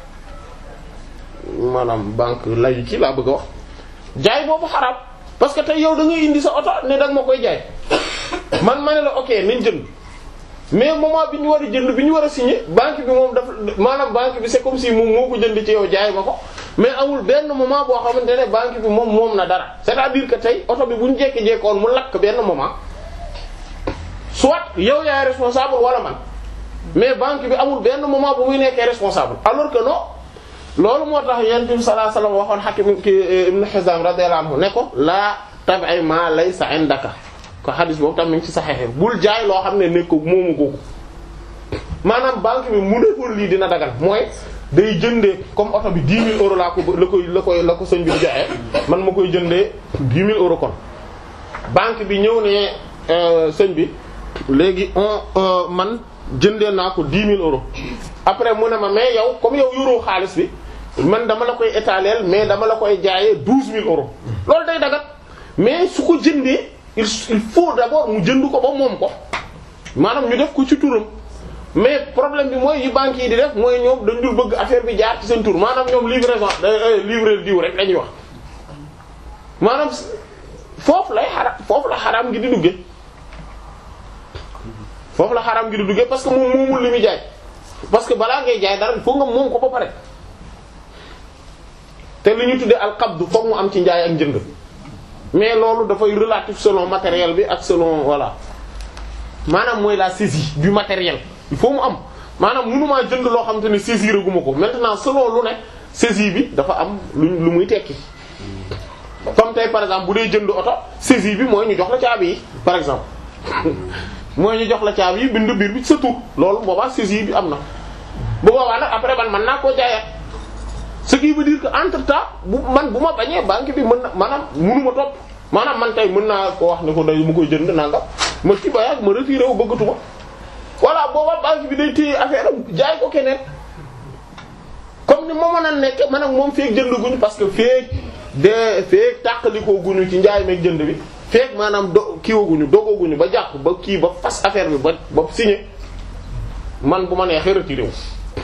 maanaam banque layu ci laa bëgg a wax jaay boobu xaraam parce que tey yow da ngay indi sa oto ne da nga ma koy jaay man ma ne la ok nañ jënd mais moment bi ñu war a jënd bi ñu war a signer banque bi moom dafa maanaam banque bi c'est comme si moom moo ko jënd ci yow jaay ma ko mais amul benn moment boo xamante ne banque bi moom moom na dara c'est-à-dire que tey oto bi bu ñu jekki-jekkoon mu lakk benn moment soit yow yaay responsable wala man mais banque bi amul benn moment bu muy nekkee responsable alors que non loolu moo tax yonent bi sallallahu alayhi wasallam waxoon Hakim ki Ibn Hizam radiyallahu anhu ne ko laa tab'i ma laysa indaka ko xadis boobu tam mi ngi ci saxexe bul jaay loo xam ne nekk moomu googu maanaam banque bi mu defoon lii dina dagal mooy day jëndee comme oto bi 10 000 euros laa ko la koy la koy la ko sëñ bi di jaayee man ma koy jëndee 10 000 euros kon banque bi ñëw ne sëñ bi léegi on man jëndee naa ko 10 000 euros après mu ne ma mais yow comme yow yoroo xaalis bi man dama la koy étaler mais dama la koy jaayee 12 000 euros loolu day dagat mais su ko jëndee il il faut d'abord mu jënd ko ba moom ko maanaam ñu def ko ci turam mais problème bi mooy yi banques yi di def mooy ñoom dañ dul bëgg affaire bi jaar ci seen tur maanaam ñoom livraison livrer diw rek lañuy wax maanaam foofu lay xaram foofu la xaram gi di duggee foofu la xaram gi di duggee parce que moom moomul li muy jaay parce que balaa ngay jaay dara il faut nga moom ko ba pare te li ñu tuddee alqabdu foog mu am ci njaay ak njënd mais loolu dafay relatif selon matériel bi ak selon voilà maanaam mooy la saisie du matériel il faut mu am maanaam mënumaa jënd loo xam te ne saisir guma ko maintenant selon lu ne saisie bi dafa am lu lu muy tekki comme tey par exemple bu dee jënd oto saisie bi mooy ñu jox la caabi yi par exemple mooy ñu jox la caabi yi bind biir bi sa tur loolu boobaa saisie bi am na bu boobaa nag après man mën naa koo jaayaat ce qui veut dire que entre temps bu man bu ma bañee banque bi mën na maanaam mënuma topp maanaam man tey mën naa ko wax ne ko day mu koy jënd nangam ma ci ba yàgg ma retiré wu bëggatuma voilà booba banque bi day téye affaire am jaay ko keneen comme ni ma mën a nekk man ak moom feek jënd guñu parce que feek de feek tàqalikoo guñu ci njaay meeg jënd bi feek maanaam do kiiwaguñu dogooguñu ba jàpp ba kii ba fas affaire bi ba ba signé man bu ma neexee retiré wu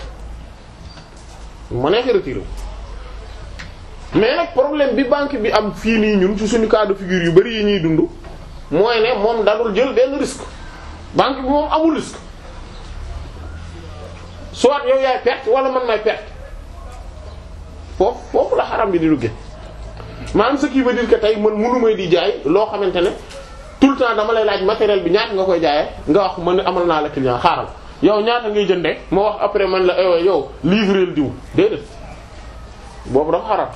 bu ma neexee retiré wu mais nag problème bi banque bi am fii nii ñun ci suñu cas de figure yu bari yi ñuy dund mooy ne moom dadul jël benn risque banque bi moom amul risque soit yow yaay perte wala man may perte foofu foofu la xaram bi di dugge maanaam ce qui veut dire que tey man mënu may di jaay loo xamante ne tout le temps dama lay laaj matériel bi ñaata nga koy jaayee nga wax man ne amal naa la client xaaral yow ñaata ngay jëndee ma wax après man la aywa yow livreel diw déedéet boobu dafa xaram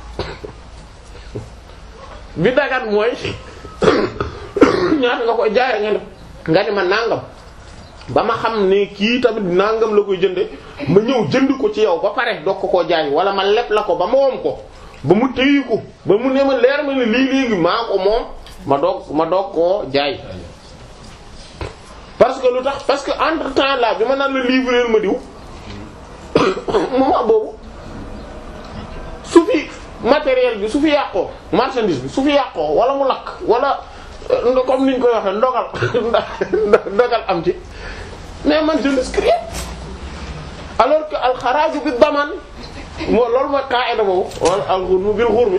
bi dagat mooy ñaata nga koy jaayee nga ne nga ne ma nangam ba ma xam ne kii tamit nangam la koy jënde ma ñëw jënd ko ci yow ba pare doog ko koo jaay wala ma leb la ko ba ma moom ko ba mu téyi ko ba mu ne ma leer ma ne lii léegi maa ko moom ma doog ma doog koo jaay parce que lu tax parce que entre temps là bi ma naan la livrer ma diw moment boobu su fi matériel bi su fi yàqoo marchandise bi su fi yàqoo wala mu lakk wala euh, comme niñ koy waxee ndogal ndogal am ci mais man je risque rien alors que alxaraaju bi daman moo loolu mooy qaida boobu wala alxurmu bil xurmi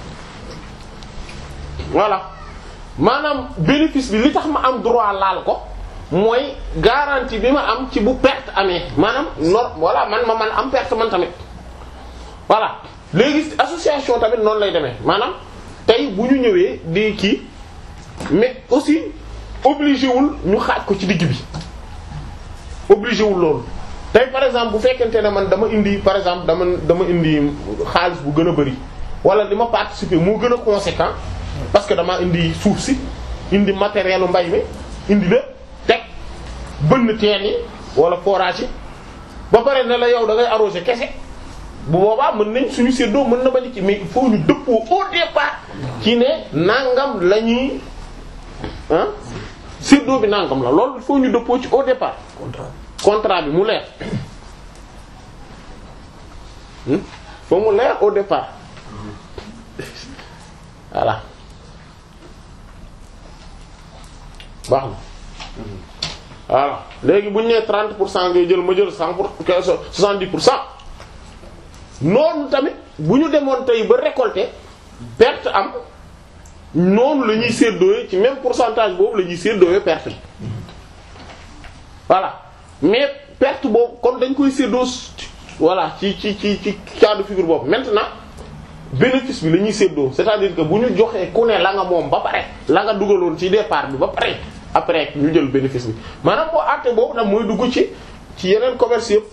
voilà maanaam bénéfice bi li tax ma am droit laal ko mooy garantie bi ma am ci bu perte amee maanaam nor voilà man ma man am perte man tamit voilà léegi association tamit noonu lay demee maanaam tey bu ñu ñëwee di kii mais aussi obligé wul ñu xaaj ko ci digg bi obligé wul loolu tey par exemple bu fekkente ne man dama indi par exemple dama dama indi xaalis bu gën a bari wala li ma participer moo gën a conséquent parce que dama indi suuf si indi matériel u mbay mi indi lépp teg bënn teen yi wala forage yi ba pare ne la yow da ngay arroser kese bu boobaa mën nañ suñu séddoo mën na bañ ci mais il faut ñu dëppoo au départ ci ne nangam la ñuy ah séddoo bi nangam la loolu il faut ñu dëppoo ci au départ contrat bi mu leer hmm faut mu leer au départ voilà baax na voilà léegi bu ñu nee 30 pour cent ngay jël ma jël 100 pour 70 pour cent noonu tamit bu ñu demoon tey ba récolter perte am noonu la ñuy séddooyee ci même pourcentage boobu la ñuy séddooyee perte bi voilà mais perte boobu kon dañ koy séddoo voilà ci ci ci ci cas de figure boobu maintenant bénéfice bi la ñuy séddoo c'est-à-dire que bu ñu joxee ku ne la nga moom ba pare la nga dugaloon ci départ bi ba pare après ñu jël bénéfice bi maanaam boo àtte boobu nag mooy dugg ci ci yeneen commerce yëpp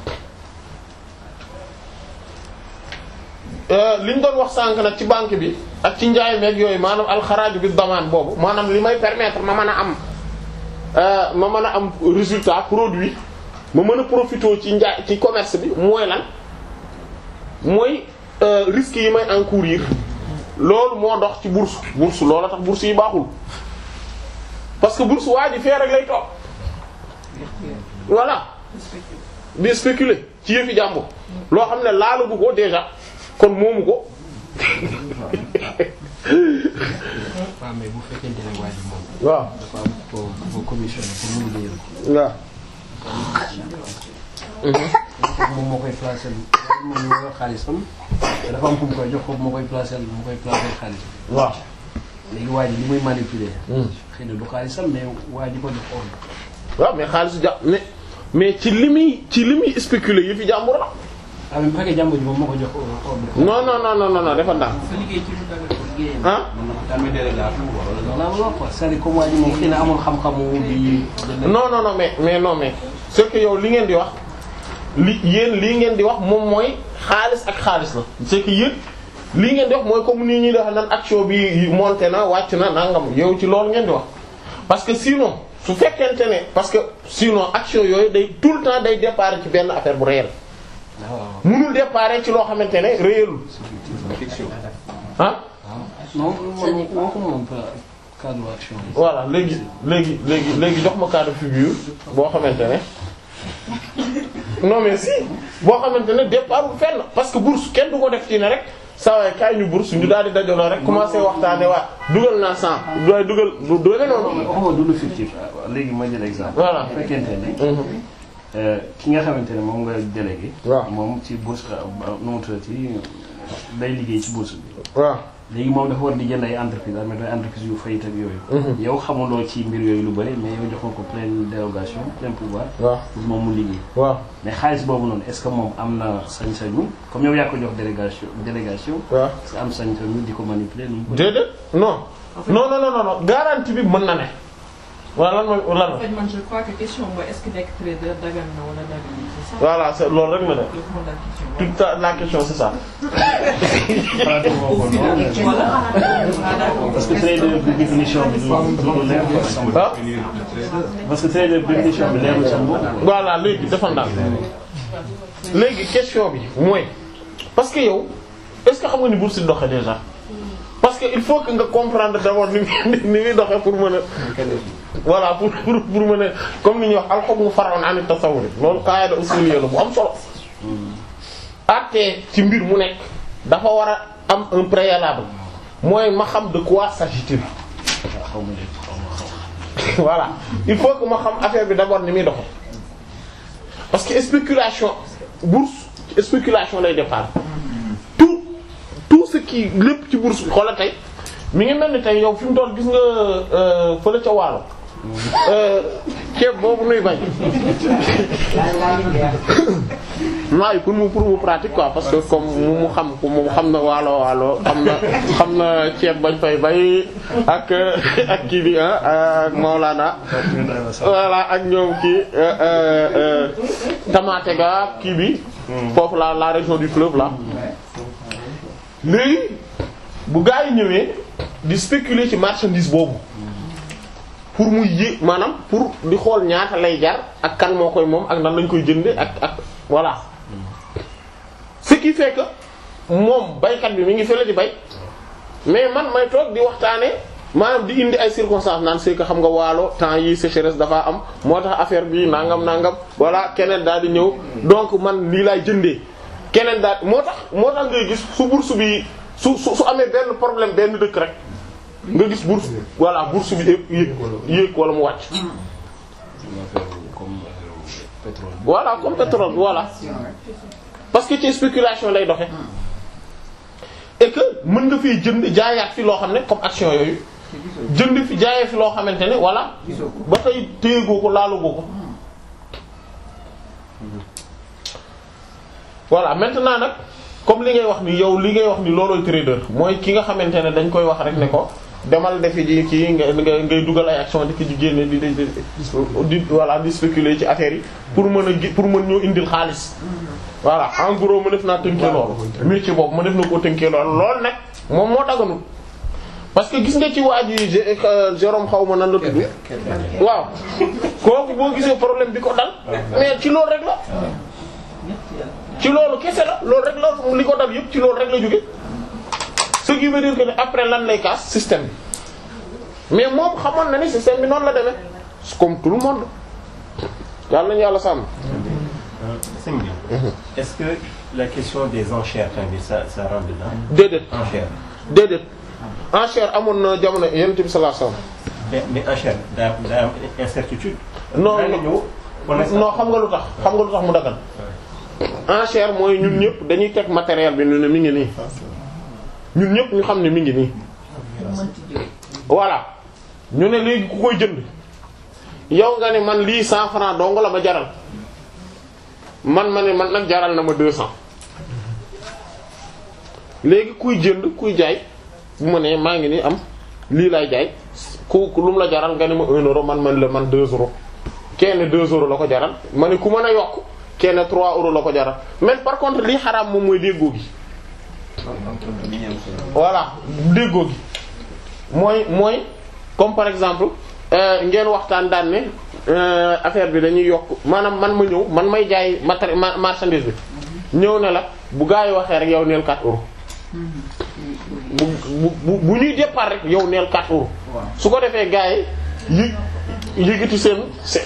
li ñu doon wax sànq nag ci banque bi ak ci njaay meeg yooyu maanaam alxaraaju bi damaan boobu maanaam li may permettre ma mën a am ma mën a am résultat produit ma mën a profiter ci njaay ci commerce bi mooy lan mooy risques yi may encourir loolu moo dox ci bourse bourse loolu tax bourse yi baaxul parce que bourse waa ji fee rek lay toog voilà di spéculer ci yëfi jàmbur loo xam ne laalagu ko déjà kon moomu ko waaw mais bu fekkente ne waa ji moom waaw dafa am ko ko commissionné pour mu liggéeyal ko waaw foofu moom moo koy placer moom moo yor xaalisam te dafa am ku mu koy jox foofu moo koy placer moo koy placer xaalis waaw léegi waa ji li muy manipuler xëy na du xaalisam mais waa ji ko jox ordre waaw mais xaalis ja mais mais ci li muy ci li muy spéculer yëfi jàmbur la ah mais bu fekkee jàmbur ji moom moo ko jox ordre non non non non non non dafa ndànk fa liggéey ci lu daga liggéeyam ah tamit délégation wala loolu laa bëgg a wax quoi c'est-à-dire comme waa ji moom xëy na amul xam-xamu bi non non non mais mais non mais c'est que yow li ngeen di wax li yéen lii ngeen di wax moom mooy xaalis ak xaalis la c'est que yéen lii ngeen di wax mooy comme nii ñuy def nan action bi monté na wàcc na nangam yow ci loolu ngeen di wax parce que sinon su fekkente ne parce que sinon action yooyu day tout le temps day départ ci benn affaire bu réel waaw mënul départ ci loo xamante ne réelul fiction ah non man moo ko moom pas cadre action bi. voilà léegi léegi léegi léegi jox ma cas de figure boo xamante ne non mais si boo xamante ne départ fenn parce que bourse kenn du ko def ci ne rek saa waay kaay ñu bourse ñu daal di dajaloo rek commencé waxtaane waa dugal naa cent doy dugal du doy noonu waxuma du lu fictif léegi ma jël exemple. Voilà. bu fekkente ne. euh, ki nga xamante ne moom nga délégué. waaw moom ci bourse nu mu tuddati day liggéey ci bourse bi. waaw léegi moom dafa war di jënd ay entreprise mais day entreprise yu fayit ak yooyu. yow xamuloo ci mbir yooyu lu bari mais yow jox nga ko pleine dérogation plein pouvoir. waaw pour moom mu liggéey. waaw mais xaalis boobu noonu est-ce que moom am na sañ-sañu comme yow yaa ko jox délégation délégation. waaw est-ce que am sañ-sañu di ko manipuler nu mu ko. déedéet non non non non non garantie bi mën na ne voilà lan mooy lan En fait, man, je crois que question mooy est-ce que nekk trader dagan na wala dagan c'est ça voilà c'est loolu rek la ne le fond de la question. toute la la question c'est ça xalaatu moo ko noonu. Voilà. Ah, d'accord. parce que trader bi définition bi du du leer quoi sama ah parce que trader bi définition bi leerul sama bopp. voilà léegi dafa ndànk léegi question bi mooy parce que yow est-ce que xam nga ni bourse di doxee déjà parce que il faut que nga comprendre d'abord ni muy ni muy doxee pour mën a voilà pour pour pour mën a comme ni ñuy wax al-hukmu far'un 'an at-tasawwur loolu qaida usuliyya la bu am solo àtte ci mbir mu nekk dafa war a am un préalable mooy ma xam de quoi s'agit-il xaw ma léegi xaw ma xaw voilà il faut que ma xam affaire bi d'abord ni muy doxe parce que spéculation bourse spéculation lay départ tout tout ce qui lépp ci bourse bi xoola tey mi ngi mel ni tey yow fi mu doon gis nga euh, fële ca waalo euh, ceeb boobu nuy bañ waaye pour mu pour mu pratique quoi parce que comme mu mu xam ko mu xam na waalo waalo xam na xam na ceeb bañ fay bay ak ak kii bi ah ak Maolana voilà ak ñoom kii euh, euh, euh, Tamaate ga kii bi foofu la la région du fleuve là léegi bu gaa yi ñëwee di spéculer ci marchandise boobu pour mu yé maanaam pour di xool ñaata lay jar ak kan moo koy moom ak nan lañ koy jënde ak ak voilà ce qui fait que moom baykat bi mi ngi fële di bay mais man may toog di waxtaane maanaam di indi ay circonstances naan c'est que xam nga waalo temps yi sécheresse dafa am moo tax affaire bi nangam nangam voilà keneen daal di ñëw donc man lii laay jëndee keneen daal moo tax moo tax ngay gis su bourse bi su su su amee benn problème benn dëkk rek nga gis bourse voilà bourse bi yéeg yéeg yéeg wala mu wàcc comme pétrole. voilà comme pétrole voilà parce que ci spéculation lay doxe et que mën nga fi jënd jaayaat fi loo xam ne comme action yooyu jënd fi jaayee fi loo xamante ne voilà ba tey téyegoo ko laalugoo ko voilà maintenant nag comme li ngay wax ni yow li ngay wax ni loolooy trader mooy ki nga xamante ne dañ koy wax rek ne ko demal defi ji kii nga nga ngay dugal ay action di ko ci génne di di di voilà di spéculer ci affaire yi pour mën a gi pour mën ñoo indil xaalis voilà en gros ma def naa tënkee loolu métier boobu ma def na koo tënkee loolu loolu nag moom moo daganul parce que gis nga ci waa ji Jé- euh, Jérôme xaw ma nan la tudd waaw kooku boo gisee problème bi ko dal mais ci loolu rek la ci loolu kese la loolu rek la li ko dal yëpp ci loolu rek la jóge ce qui veut dire que ne après lan lay kaas système bi mais moom xamoon na ni système bi noonu la demee comme tout le monde yàlla nañu yàlla sàmm Sëñ bi, est-ce que la question des enchères tamit ça ça rentre dedans déedéet enchères déedéet enchère amoon na jamono yonent bi sallallahu alayhi wasallam mais mais enchères daa daa am incertitude. non daa nga ñëw wala non xam nga lu tax xam nga lu tax mu dagal enchère mooy ñun ñëpp dañuy teg matériel bi ñu ne mi ngi nii ñun ñëpp ñu xam ne mi ngi nii voilà ñu ne léegi ku koy jënd yow nga ne man lii cent francs dong la ma jaral man ma ne man nag jaral na ma deux cents léegi kuy jënd kuy jaay bu ma nee maa ngi nii am lii laay jaay ku ku lu mu la jaral nga ne ma un euro man man la man deux euros kenn deux euros la ko jaral ma ne ku mën a yokk kenn trois euros la ko jaral mais par contre lii xaraam moom mooy déggoo gi voilà déggoo gi mooy mooy comme par exemple euh, ngeen waxtaan daan ne euh, affaire bi dañuy yokk maanaam man ma ñëw man may jaay matéri ma- marchandise bi ñëw ne la bu gaa yi waxee rek yow neel 4 euros bu bu bu bu ñuy départ rek yow neel 4 euros su ko defee gars yi yëg yëgati seen seen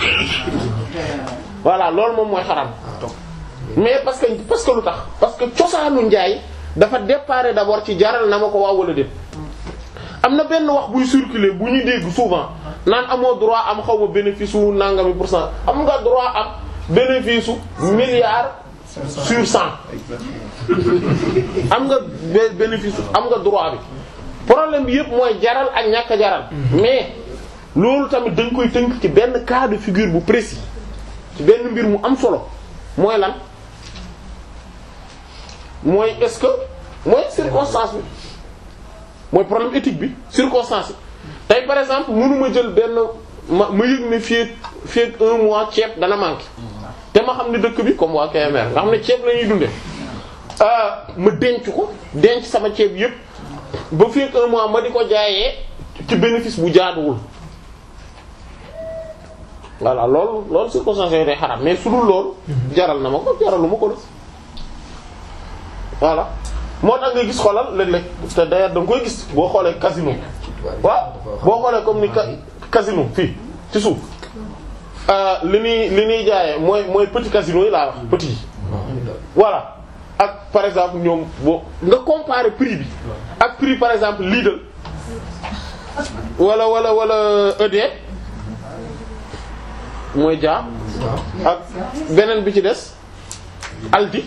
voilà loolu moom mooy xaram mais parce que parce que lu tax parce que cosaanu njaay dafa départ d'abord ci jaral na ma ko waaw wala déet am na benn wax buy circuler bu ñuy dégg souvent naan amoo droit am xaw ma bénéfice wu nangami pour cent am nga droit am bénéfice su milliard sur cent am nga bé- bénéfice am nga droit bi problème bi yëpp mooy jaral ak ñàkk a jaral mais loolu tamit dañ koy tënk ci benn cas de figure bu précis ci benn mbir mu am solo mooy lan mooy est-ce que mooy circonstance bi mooy problème éthique bi circonstance yi tey par exemple mënuma jël benn ma ma yëg ne fii fii ak un mois ceeb dana manqué te ma xam ne dëkk bi comme waa KMR nga xam ne ceeb la ñuy dundee ma denc ko denc sama ceeb yépp ba fii ak un mois ma di ko jaayee ci bénéfice bu jaaduwul voilà loolu loolu circonstance yooyu day xaram mais su dul loolu jaral na ma ko jaralu ma ko la voilà moo tax nga gis xoolal léeg-léeg te d'ailleurs da nga koy gis boo xoolee casino waaw boo xoolee comme ni ca casino fii ci suuf li ñuy li ñuy jaayee mooy mooy petit casino yi laa wax petit yi voilà ak par exemple ñoom boo nga comparer prix bi ak prix par exemple Lidl wala wala wala ED mooy jaa ak beneen bi ci des Aldi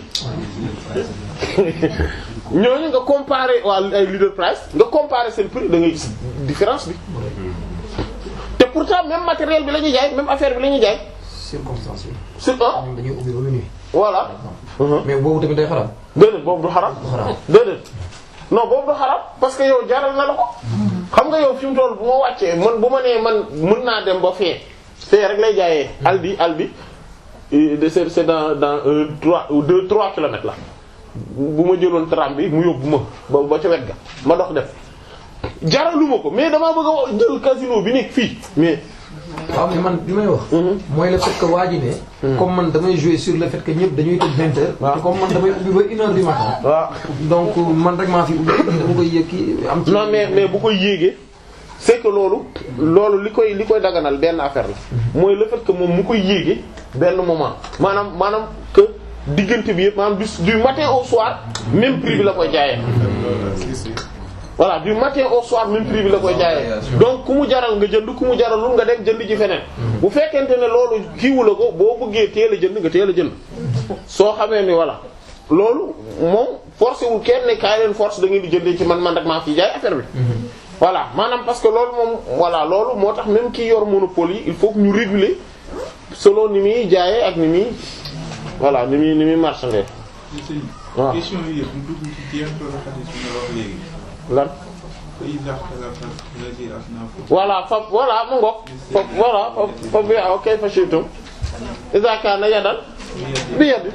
ñooñu nga comparer waa ay leader price nga comparer seen prix da ngay gis différence bi te pourtant même matériel bi la ñuy jaay même affaire bi la ñuy jaay circonstance bi. sur un ñoom dañuy ubbi ba minuit. voilà mais boobu tamit day xaram. déedéet boobu du xaram du xaram. déedéet non boobu du xaram parce que yow jaral na la ko xam nga yow fi mu toll bu ma wàccee man bu ma nee man mën naa dem ba fee fee rek lay jaayee Aldi Aldi euh, c'est c'est dans dans euh, trois ou deux trois kilomètres la bu ma jëloon tram bi mu yóbbu ma ba ba ca wet ga ma dox def jaraluma ko mais damaa bëgg a jël casino bi nekk fii mais waaw mais man bi may wax. mooy le fait que waa ji ne. comme man damay jouer sur le fait que ñëpp dañuy tëj vingt heures. waaw te comme man damay ubbi ba une heure du matin. waaw donc man rek maa fi ubbi dama koy yëg kii am. ci non mais mais bu koy yéegee c'est que loolu loolu li koy li koy daganal benn affaire la mooy le fait que moom mu koy yéegee benn moment maanaam maanaam que diggante bi yëpp maanaam du du matin au soir même prix bi la koy jaayee voilà du matin au soir même prix bi la koy jaayee donc ku mu jaral nga jënd ku mu jaralul nga dem jënd ji feneen bu fekkente ne loolu kiiwu la ko boo bëggee teel a jënd nga teel a jënd soo xamee ni voilà loolu moom forcé wul kenn ne kaay leen force da ngeen di jëndee ci man man rek maa fi jaay affaire bi voilà maanaam parce que loolu moom voilà loolu moo tax même ki yor monopole yi il faut que ñu réguler selon ni muy jaayee ak ni muy voilà ni muy ni muy marchander waaw question yi yëpp mu dugg ci jeexitalu xadis bi nga wax léegi. lan fa iza ikhtalafa alladhi asnafu voilà fa voilà mu ngoog fa voilà fa fa bi aw kayfa shi'tum iza kana yadan bi yadi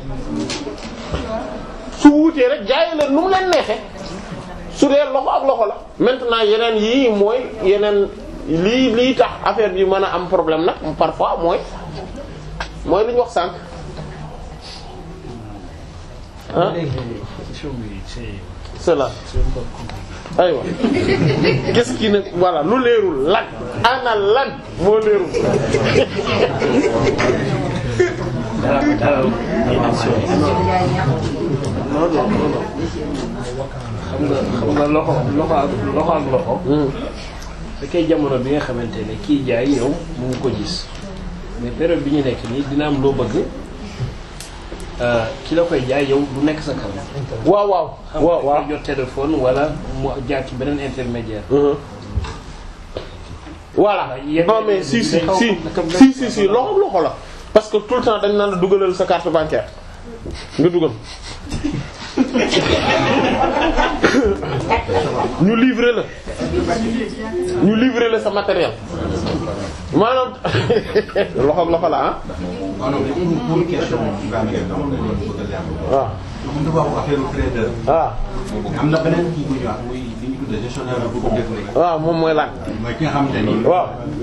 su wuutee rek jaay leen nu mu leen neexe su dee loxo ak loxo la maintenant yeneen yii mooy yeneen lii lii tax affaire bi mën a am problème nag parfois mooy mooy li ñu wax sànq ah question bi c'est c'est là aywa qu'est-ce qui ne voilà lu leerul lan ana lan moo leerul dara dara émission non non non non xam nga xam nga loxo loxo ak loxo ak loxo da koy jamono bi nga xamante ne kii jaay yow mu ngi ko gis mais période bi ñu nekk nii dina am loo bëgg euh, ki la koy jaay yow du nekk sa kaw waaw waaw xam waaw nga waaw jot téléphone wala mu jaar ci beneen intermédiaire Mhm. voilà yenn- non mais si si dañ si xaw- si si si loxo loxo la parce que tout le temps dañ naan la dugalal sa carte bancaire nga dugal ñu livrer la ñu livrer la sa matériel maanaam loxo loxo la ah non non dañuy indi pour question Ibrahima Gueye dama la doon bëgg a leer. waaw comme dafa wax affaire trader. waaw am na beneen kii bu ñu wax muy li ñu tuddee gestionnaire bu ko déglu. waaw moom mooy lan mooy ki nga xamante ni. waaw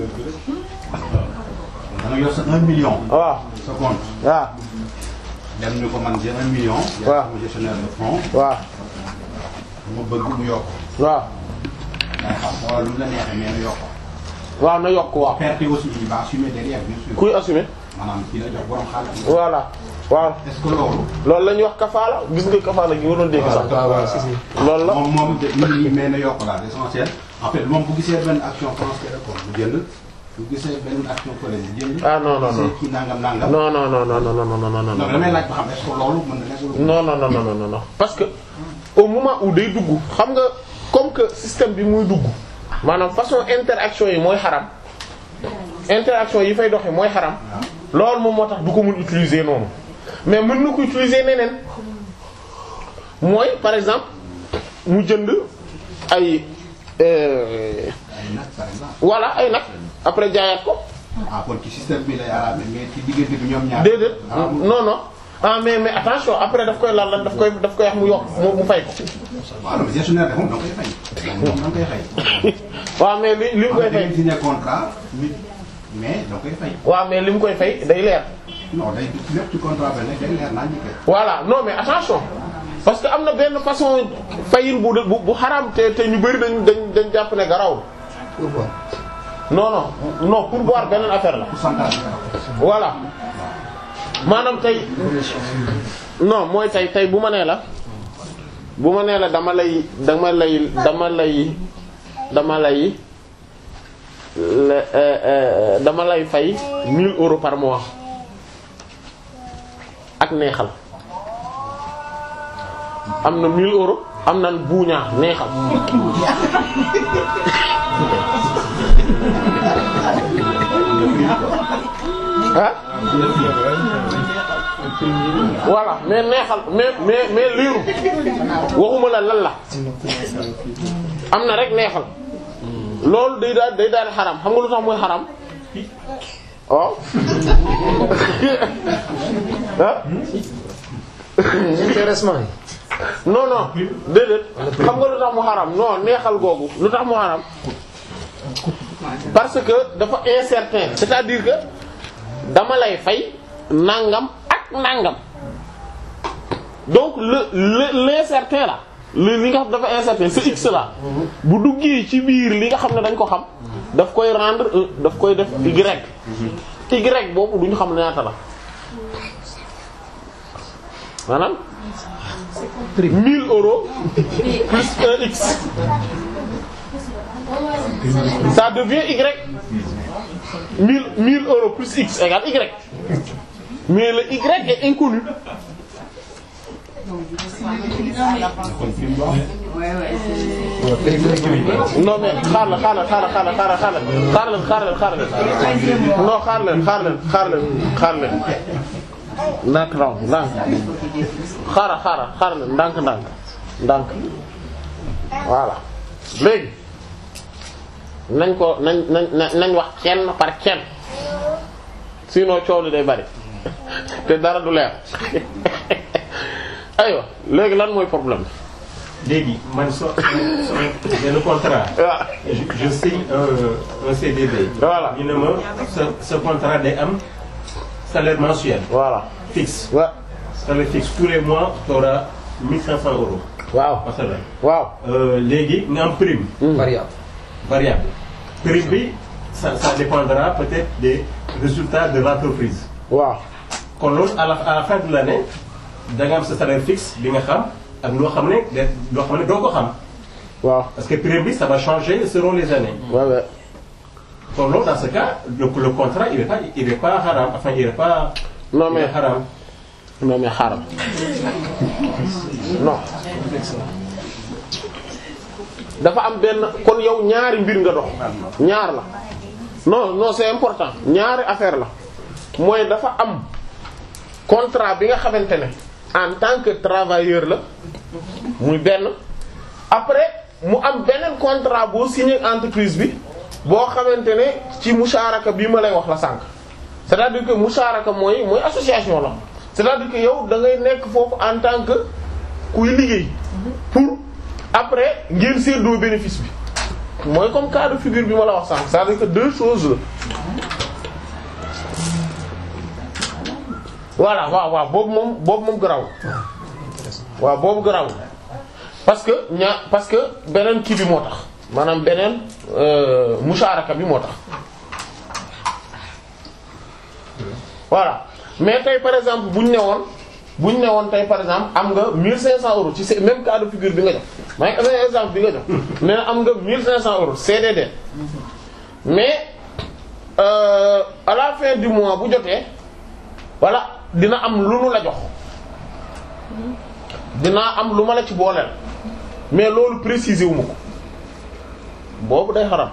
da nga yor sa 1 million. waaw sa compte. waaw dem ñu ko man j'ai 1 million. waaw yaa sama gestionnaire de fonds. waaw mu bëgg mu yokk waaw day xam wala lu la neexee mais na yokk waaw na yokk waaw perte aussi il va assumer derrière bien sûr kuy assumer maanaam ki la jox borom xaalis voilà waaw est-ce que loolu loolu la ñuy wax kafaala gis nga kafaala gi nga doon dégg sax waaw waaw si si. loolu la moom moom de nit ñi mais na yokk la l'essentiel en fait moom bu gisee benn action transférée ko bu jënd bu gisee benn action fële bu jënd ah non non bu non gisee kii nangam nangam non non non non non non non non non donc damay laaj ba xam est-ce que loolu mën na nekk lu non non non non non non parce que au moment où day dugg xam nga comme que système bi muy dugg maanaam façon interaction yi mooy xaram interaction yi fay doxe mooy xaram loolu moom moo tax du ko mun utiliser noonu mais mën na ko utiliser neneen mooy par exemple mu jënd ay euh, ay nag par exemple voilà ay nag après jaayaat ko ah kon ci système bi lay arabe mais ci diggante bi ñoom ñaar déedéet ah non non ah mais mais attention après daf koy lan lan daf koy daf koy wax mu yokk mu mu fay ko waaw mais gestionnaire de moom da nga koy fay moom da nga koy fay waaw mais li li mu koy am na fay signé contrat nit mais da nga koy fay waaw mais li mu koy fay day leer non day lépp ci contrat bi nag day leer naa ñu voilà non mais attention parce que am na benn façon fayin bu bu bu xaraam te te ñu bari dañ dañ dañ jàpp ne garawul pourquoi. non non non pour boire beneen affaire la pourcentage voilà maanaam tey non mooy tey tey bu ma nee la bu ma nee la dama lay dama lay dama lay dama lay le- euh, euh, dama lay fay 1000 euros par mois ak neexal am na 1000 euros am na buuñaa neexal ah voilà mais neexal mais mais mais liiru waxuma la lan la am na rek neexal loolu day daal day daal xaram xam nga lu tax mooy xaram waaw ah intéressement yi. non non déedéet xam nga lu tax mu xaram non neexal googu lu tax mu xaram parce que dafa incertain c'est-à-dire que dama lay fay nangam ak nangam donc le le l'incertain là le li nga xam dafa incertain c'est x là bu duggee ci biir li nga xam ne dañ ko xam daf koy rendre un daf koy def y y boobu duñu xam ñaata la maanaam 1000 euros plus un x ça devient y 1000 1000 euros plus x égale y mais le y est inconnu non mais xaar la xaar la xaar la xaar la xaar la xaar leen xaar leen xaar leen non xaar leen xaar leen xaar leen xaar leen ndànk raw ndànk xaaral xaaral xaaral leen ndànk ndànk ndànk voilà léegi nañ ko nañ nañ nañ wax kenn par kenn sinon coow li day bari te dara du leer aywa léegi lan mooy problème léegi man so so benn contrat. waaw je je signe un un CDD. Voilà. ñu ne ma ce ce contrat day am salaire mensuel voilà fixe. wa salaire fixe tous les mois tu auras 1500 euros. waaw masalan waaw Euh, léegi nga am prime variable. variable. prime bi ça ça dépendra peut-être des résultats de l'entreprise. waaw kon loolu à la à la fin de l'année da nga am sa salaire fixe bi nga xam ak loo xam ne de loo xam ne doo ko xam waaw parce que prime bi ça va changer selon les années. waaw waaw kon loolu dans ce cas le le contrat il est pas il est pas haram enfin il est pas. non il mais est haram. non mais xaaral non dafa am benn kon yow ñaari mbir nga dox ñaar la non non c'est important ñaari affaire la mooy dafa am contrat bi nga xamante ne en tant que travailleur la muy benn après mu am beneen contrat boo signé entreprise bi boo xamante ne ci musharaka bii ma lay wax la sànq c'est-à-dire que musharaka mooy mooy association la c'est-à-dire que yow da ngay nekk foofu en tant que kuy liggéey pour après ngeen séddoo bénéfice bi mooy comme cas de figure bi ma la wax sànq c'est-à-dire que deux choses la voilà waaw waaw boobu moom boobu moom garaw waaw boobu garaw parce que ñaa parce que beneen kii bi moo tax maanaam beneen euh, musharaka bi moo tax voilà mais tey par exemple bu ñu ne woon bu ñu ne woon tey par exemple am nga 1500 euros ci se- même cas de figure bi nga jox maa ngi amee exemple bi nga jox nee na am nga 1500 euros CDD mais euh, à la fin du mois bu jotee voilà dina am lu nu la jox dinaa am lu ma la ci booleel mais loolu préciser wu ma ko boobu day xaram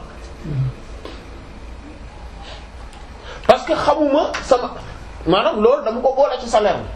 parce que xamuma sama maanaam loolu dama ko boole ci salaire bi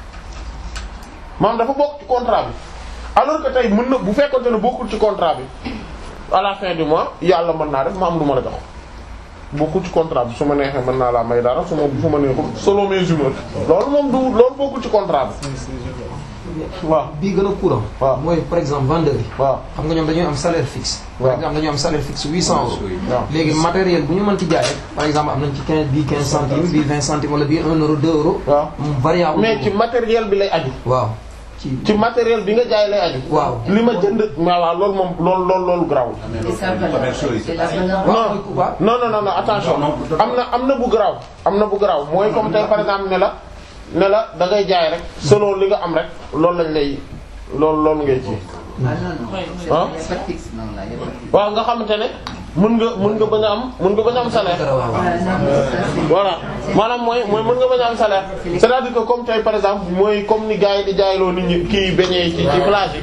maanaam dafa bokk ci contrat bi alors que tey mën na bu fekkonte ne bokkul ci contrat bi à la fin du mois yàlla mën naa def ma am lu ma la jox bokkul ci contrat bi su ma neexee mën naa laa may dara su ma su ma neexul selon mes humeurs loolu moom du loolu bokkul ci contrat bi waaw bii gën a courant. waaw mooy par exemple vendeur yi. waaw xam nga ñoom dañuy am salaire fixe. par waaw. exemple dañuy am salaire fixe 800 euros. waaw. léegi matériel bu ñu mënti jaay rek par exemple am nañ ci 15 bii 15 centimes bii 20 centimes wala bii 1 euro 2 euros. waaw mu variable. mais ci matériel bi lay aju waaw ci. ci matériel bi nga jaay lay aju waaw. li ma jënd voilà loolu moom loolu loolu loolu garaawul Et sa valeur. C'est la valeur. waaw non mooy waaw. non non non non attention am na am na bu garaaw am na bu garaaw mooy comme tey par exemple ne la ne la da ngay jaay rek selon li nga am rek loolu lañ lay loolu loolu ngay ci Ah non, non. Il ah n'y a pas de fixe, non, là, il n'y a pas de fixe. waaw nga xamante ne mën nga mën nga bañ a am mën nga bañ a am salaire waaw. Ah, non, non, ça, c'est- voilà maanaam mooy mooy mën nga bañ a am salaire c'est-à-dire que comme tey par exemple mooy comme ni gars yi di jaayloo nit ñi kii beñee ci ci plage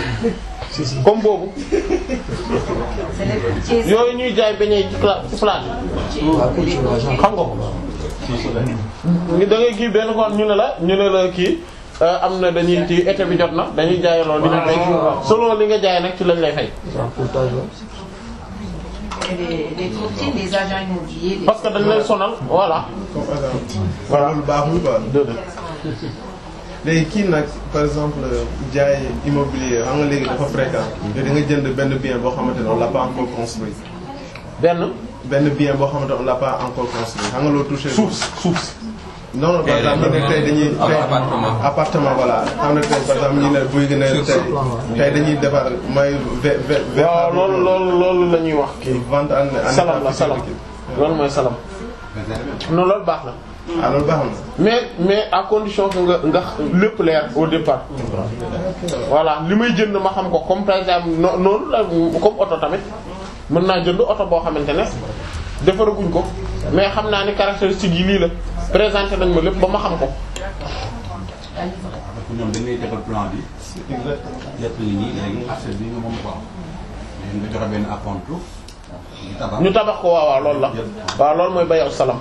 yi comme boobu C'est les petits. yooyu ñuy jaay beñee ci cla- ci plage yi waaw kii ci waa genre. xam nga ko ni da ngay kii benn kon ñu ne la ñu ne la kii euh, am na dañuy ci été bi jot na dañuy jaayaloo li ñu fay selon li nga jaay nag ci lañ lay fay genre pourtage la. Et les, les courtiers, les agents immobiliers, les- parce que dañ lay sonal voilà comme agent voilà lu baaxul quoi léegi kii nag par exemple jaay immobilier xam nga léegi dafa fréquent te da nga jënd benn bien boo xamante ne on l'a pas encore construit benn benn bien boo xamante ne on l'a pas encore construit xam nga loo touché suuf suuf si non non par exemple ñu ne tey dañuy tey appartement voilà xam nga tey par exemple ñu ne buy gën a tey tey dañuy defar may ve ve ve waaw loolu loolu loolu la ñuy wax kii vente en en salam la salam loolu mooy salam non loolu baax na ah loolu baax na mais mais à condition que nga nga lépp leer au départ voilà li may jënd ma xam ko comme par exemple no- noonu la comme oto tamit mën naa jënd oto boo xamante ne defaraguñ ko mais xam naa ni caractéristiques yi lii la présenté nañ ma lépp ba ma xam ko parce que ñoom dañ lay defal plan bi. lépp ngi nii léegi affaire bi nga moom ko am. mais nga joxe benn acompte. ñu tabax. ñu tabax ko waaw waaw loolu la waaw loolu mooy bayaw salam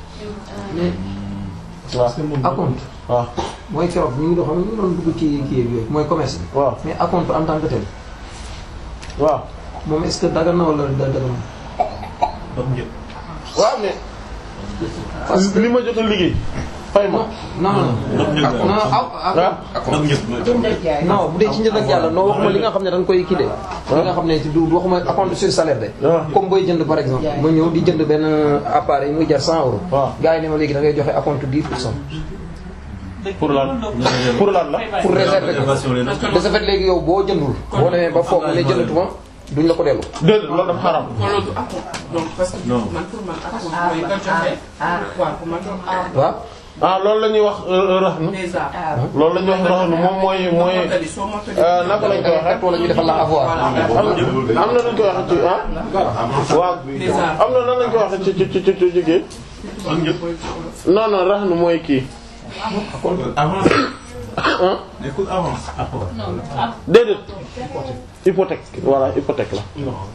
waaw acompte waaw mooy keroog ñu ngi doon xam ñu ngi doon dugg ci kii yooyu mooy commerce bi. waaw mais acompte en tant que tel waaw moom est-ce que dagan na wala da dagan waaw mais parce que li ma jot a liggéey fay ma non non non ak non ak ak Jënd ak jaay. non bu dee ci njënd ak yàlla non waxuma li nga xam ne dañ koy kii de li nga xam ne du waxuma acompte sur salaire de waaw comme booy jënd par exemple ma ñëw di jënd benn appareil muy jar 100 euros waaw gars yi ne ma léegi da ngay joxe acompte 10 pour cent pour lan pour lan la pour réserver ko de ce fait léegi yow boo jëndul boo demee ba foog ne jëndatuma duñ la ko dellu déedéet loolu dafa xaram loolu du akku donc parce que man pour man akku mooy nga joxe waaw pour man waaw ah loolu la ñuy wax raxnu déjà loolu la ñuy wax raxnu moom mooy mooy mottali soo mottali euh, naka lañ koy waxee wala ñu defal la avoir am na am na nuñ koy waxee ci ah waaw am na nan lañ koy waxee ci ci ci ci ci jigéen non non raxnu mooy kii avance ah nekkul avance déedéet hypothèque voilà hypothèque la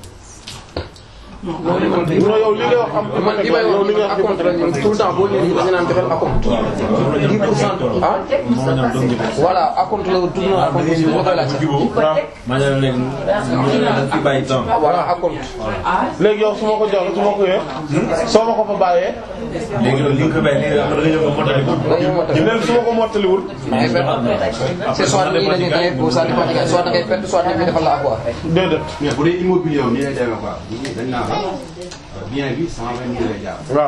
non yow li ngay wax am man li may yow li ngay wax wax acompte la ñun tout le temps boo ñëwee dañu naan joxel acompte 10 pour cent ah voilà acompte la tout le temps acompte aussi moo koy laajte Hypothèque. voilà acompte léegi yow su ma ko joxee su ma ko yee soo ma ko fa bàyyee dañoo mottali léegi su ma ko mottaliwul ngay perte c'est soit nii dañuy dañuy pour ça dépend ci soit da ngay perte soit dañuy defal la avoir déedéet mais bu dee immobilier wu nii lay demee quoi dañ naan la bien bi cent vingt mille lay jaar. waaw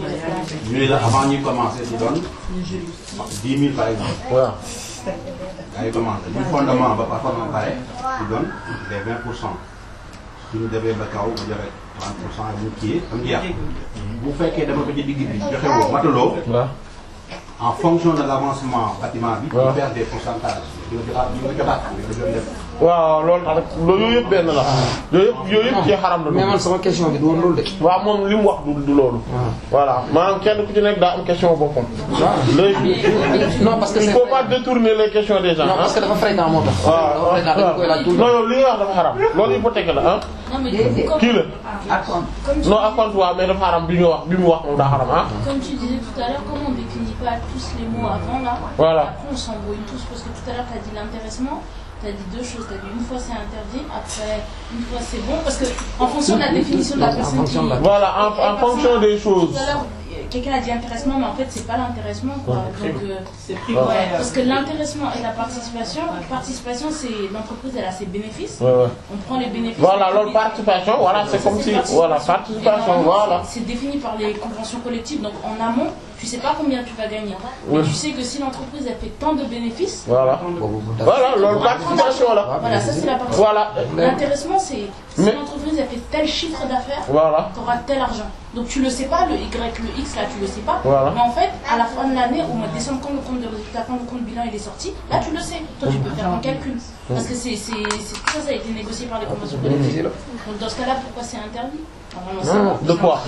ñu ne la avant ñuy commencer ci doon dix mille par exemple. waaw ay commande bu fondement ba par forme pare ñu doon les 20 pour cent suñu demee ba kaw ba joxe 30 pour cent bu kii am jeex bu fekkee dama ko ci digg bi joxe woo mataloo en fonction de l' avancement bâtiment bi. waaw ñu perd des pourcentages. di nga jotaat di nga jotaat di nga doon def. waaw loolu tax loolu yooyu yëpp benn la yooyu yëpp yooyu yëpp ci xaram la mais man sama question bi du woon loolu de. waaw moom li mu wax du du loolu voilà maanaam kenn ku ci nekk daa am question boppam léegi non parce que il c'est faut pas détourner les questions des gens non parce que dafa fréquent moo tax. waaw dafa fréquent dañu koy laaj tout le non temps. yow li nga wax dafa xaram loolu hypothèque la ah Non, mais du coup, comme, kii la comme tu, non ak compte waaw mais dafa xaram bi ñu wax bi mu wax moom daa xaram ah comme tu disais tout à l'heure, comme on définit pas tous les mots avant là, Voilà. après on s'embrouille tous parce que tout à l'heure tu as dit l'intéressement, tu as dit deux choses, tu as dit une fois c'est interdit, après une fois c'est bon, parce que en fonction de la définition de la personne qui... voilà en, en fonction des choses Tout à l'heure, quelqu'un a dit intéressement, mais en fait c'est pas l'intéressement quoi. Donc, euh, prix, Ouais. ouais. parce que l'intéressement et la participation, participation c'est l'entreprise elle a ses bénéfices, Ouais, ouais. on prend les bénéfices. voilà on loolu les- participation voilà c'est comme si voilà participation Et normalement, voilà C'est c'est défini par les conventions collectives, donc en amont, tu sais pas combien tu vas gagner. Oui. Mais tu sais que si l'entreprise elle fait tant de bénéfices, voilà voilà loolu participation la voilà, ça c'est la partie. voilà L'intéressement c'est si Mais- l'entreprise elle fait tel chiffre d'affaires, voilà tu auras tel argent. Donc tu le sais pas, le Y, le X là tu le sais pas. Voilà. Mais en fait, à la fin de l'année, au mois de décembre, quand le compte de résultat, quand le compte bilan il est sorti, là tu le sais. Toi tu peux faire un calcul. Parce que c'est c'est- c'est- tout ça, ça a été négocié par les conventions collectives. Donc dans ce cas-là, pourquoi c'est interdit Normalement, c'est bon. de quoi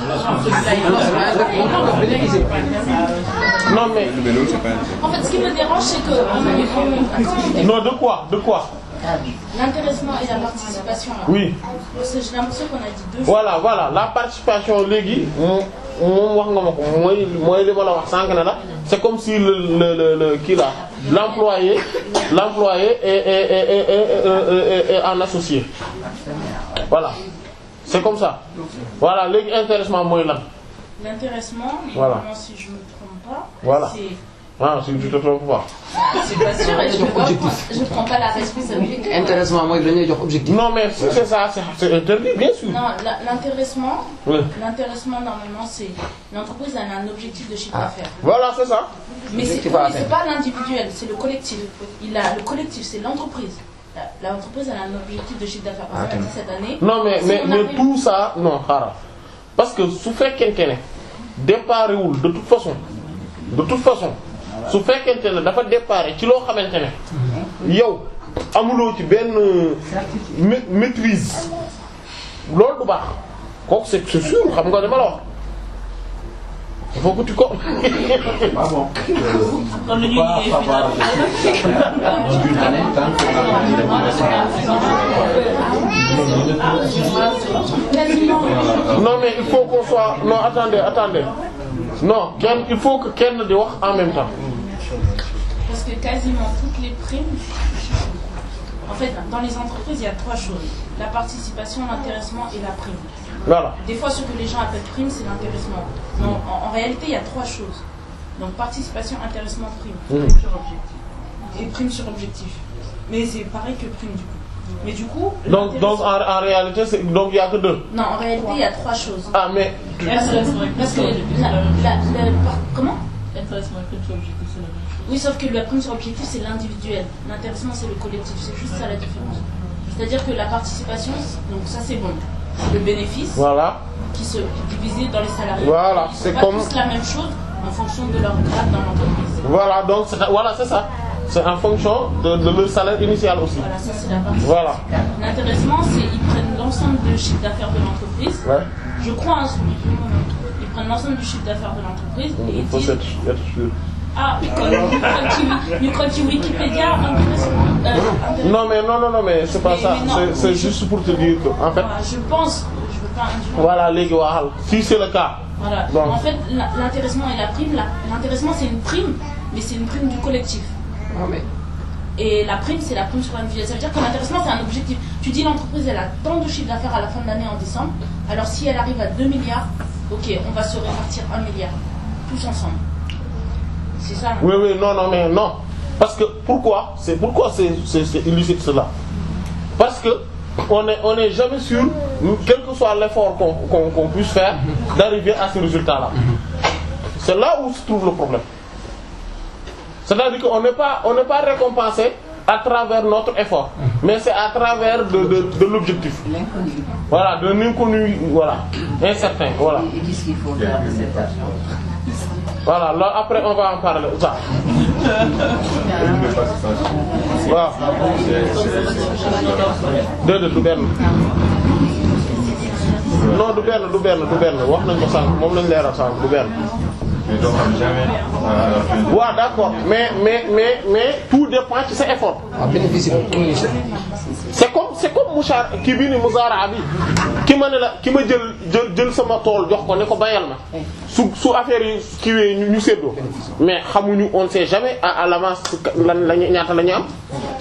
non mais En fait, ce qui me dérange, c'est que on- on- comment on dit non de quoi de quoi l'intéressement et la participation. là. oui Parce que j'ai l'impression qu'on a dit deux choses. voilà voilà la participation léegi moom moom wax nga ma ko mooy mooy li ma la wax sànq ne la c'est comme si le le le le kii là l'employé l'employé est est est est est- est- est- est un associé voilà c'est comme ça voilà léegi intéressement mooy lan L'intéressement, Voilà. normalement, si je me trompe pas, Voilà. c'est. ah si tu te trompes pas C'est pas sûr, et je ne je prends pas la responsabilité. intéressement mooy dañuy jox objectif. non mais si c'est ça c'est c'est interdit bien sûr Non, la- l'intéressement, Oui. l'intéressement normalement c'est l'entreprise elle a un objectif de chiffre d'affaires. voilà c'est ça Mais c'est Objectif à mais c'est atteindre. pas l'individuel, c'est le collectif. Il a le collectif, c'est l'entreprise. La- L'entreprise elle a un objectif de chiffre d'affaires. Par exemple, cette année. non mais si mais on mais arrive- tout ça non xaaral parce que su fekkente ne déparé wul de toute façon de toute façon su fekkente ne dafa déparé ci loo xamante ne yow amuloo ci benn ma- maîtrise loolu du baax kooku c'est c'est sûr xam nga dama la wax il faut que tu ko ah bon. Kon lu ñuy liggéey fii daal. Une année, tant non mais il faut qu'on soit non attendez attendez non kenn il faut que kenn di wax en même temps Parce que quasiment toutes les primes, en fait, dans les entreprises, il y a trois choses la participation, l'intéressement et la prime. voilà Des fois, ce que les gens appellent prime, c'est l'intéressement. Non, en, en réalité, il y a trois choses. Donc, participation, intéressement, prime. Mmh. Prime sur objectif. Et prime sur objectif. Mais c'est pareil que prime, du coup. Mais du coup, donc donc en, l'intéressement- en réalité c'est donc il y a que deux Non, en réalité, il y a trois choses. ah mais Parce que, parce que la, la- la- par- comment Intéressement et prime sur objectif, c'est la même chose. Oui, sauf que la prime sur objectif, c'est l'individuel. L'intéressement, c'est le collectif. C'est juste ça la différence. C'est-à-dire que la participation, donc ça, c'est bon. C'est le bénéfice voilà qui se qui est divisé dans les salariés. Voilà, Ils font c'est pas comme- tous la même chose en fonction de leur grade dans l'entreprise. Voilà, donc c'est voilà, c'est ça. C'est en fonction de, de leur salaire initial aussi. Voilà, ça, c'est la partie. Voilà. L'intéressement, c'est ils prennent l'ensemble du chiffre d'affaires de l'entreprise. Ouais. Je crois en ce Ils prennent l'ensemble du chiffre d'affaires de l'entreprise et Il ils faut disent être, être sûr. Ah, micro Wikipédia, intéressement. Euh, intéressement. Non mais non non non mais c'est pas Mais- ça. mais non. C'est c'est juste pour te dire que en fait Voilà, je pense, je veux pas induire. voilà léegi waxal si c'est le cas. Voilà. Bon. En fait, la- l'intéressement et la prime, la- l'intéressement c'est une prime, mais c'est une prime du collectif. Ah, mais Et la prime, c'est la prime sur l'individuel. Ça veut dire que l'intéressement, c'est un objectif. Tu dis l'entreprise, elle a tant de chiffre d'affaires à la fin de l'année en décembre. Alors si elle arrive à 2 milliards, ok, on va se répartir 1 milliard. Tous ensemble. C'est ça. hein. Oui oui non non mais non parce que pourquoi c'est pourquoi c'est c'est c'est illicite cela parce que on est on est jamais sûr quel que soit l'effort qu'on qu'on qu'on puisse faire d'arriver à ce résultat là c'est là où se trouve le problème c'est-à-dire qu'on n'est pas on n'est pas récompensé à travers notre effort mais c'est à travers de de de l'objectif voilà de l'inconnu voilà incertain voilà Et qu'est-ce qu'il faut faire de cet argent voilà là après on va en parler ça waaw déedéet du benn non du benn du benn du benn wax nañ ko sànq moom lañ leeral sànq du benn mais doo xam jamais à la fin de- waaw d'accord mais mais mais mais tout dépend ci sa effort waaw bénéfice bi c'est comme c'est comme mushar kii bii ni muzaraa bi ki ma ne la ki ma jël jël jël sama tool jox ko ne ko bayal ma su su affaire yi kiiwee ñu ñu séddoo mais xamuñu on sait jamais à à l'avance lan lañu ñaata la ñu am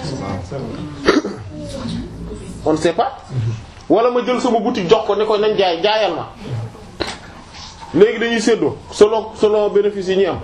on ne sait pas wala ma jël sama boutique jox ko ne ko nañ jaay jaayal ma léegi dañuy séddoo selon selon bénéfice yi ñuy am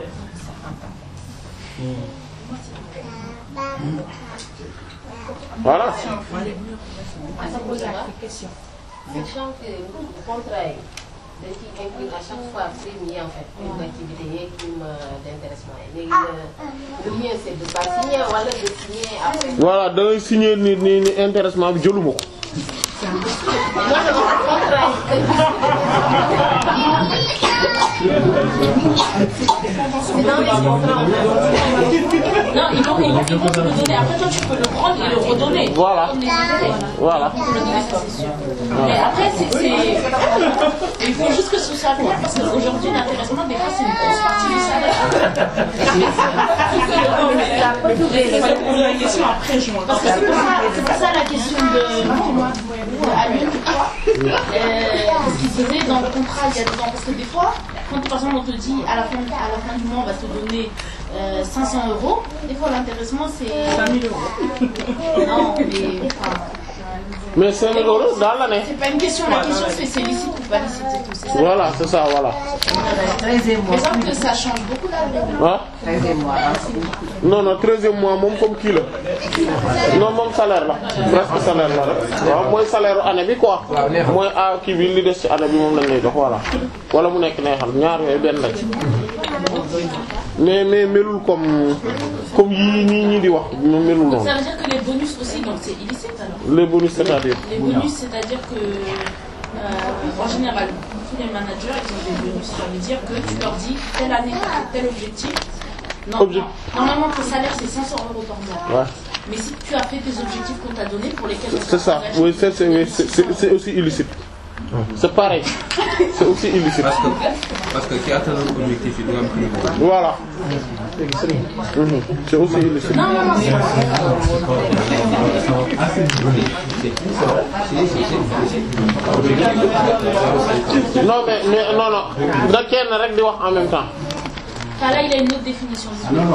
voilà à sa poser la question. Sachant que contrat yi dañ ciy inclure à chaque fois prime yi en fait. prime d'activité yeeg prime d'intéressement yi léegi le le mieux c'est de pas signer wala de signer après. voilà da ngay signer ni ni ni intéressement bi jëluma ko Moi je vois contrat yi. C'est dans les contrats. Non, ils vont, ils vont, ils vont te le donner. Après, toi, tu peux le prendre et le redonner. Voilà. Comme les intérêts. Voilà. Tu peux le donner, ça, c'est sûr. Mais après, c'est, c'est- il faut juste que ce soit clair parce qu'aujourd'hui, l'intéressement, des fois, c'est une grosse partie du salaire. Il fallait poser la question après juin. Parce que c'est pour ça, c'est pour ça la question de, de Alioune, je crois. Euh, parce qu'il disait dans le contrat, il y a dedans. Parce que des fois, quand par exemple on te dit à la fin, à la fin du mois, on va te donner euh, 500 euros, des fois l'intéressement c'est 20 000 euros. Non, mais enfin, mais 5 000 euros dans l'année c'est pas une question. La question c'est c'est licite ou pas licite et tout. C'est ça. voilà c'est ça voilà 13e mois. Mais sauf que ça change beaucoup la règle. ah 13e mois. non non treizième mois moom comme kii la non moom salaire la presque salaire la rek waaw mooy salaire année bi quoi mooy ah kii bi li des ci année bi moom lañ lay jox voilà wala mu nekk neexal ñaar yooyu benn lañ mais mais melul comme comme yii ñii ñii di wax moom melul noonu Ça veut dire que les bonus aussi, donc c'est illicite alors. les bonus c'est-à-dire Les bonus, c'est-à-dire que, euh, en général, tous les managers, ils ont des bonus. Ça veut dire que tu leur dis, telle année, tu as tel objectif. Non, Obje- non. Normalement, ton salaire, c'est 500 euros par mois. Ouais. Mais si tu as fait tes objectifs qu'on t'a donnés, pour lesquels on c'est ça oui c'est c'est oui, c'est- c'est c'est aussi illicite c'est pareil c'est aussi illicite parce que parce que ki atteindre objectif yi du am prix boobu. voilà Mhm. c'est aussi illicite Non, non, non, c'est non mais mais non non da kenn rek di wax en même temps Enfin, là, il a une autre définition.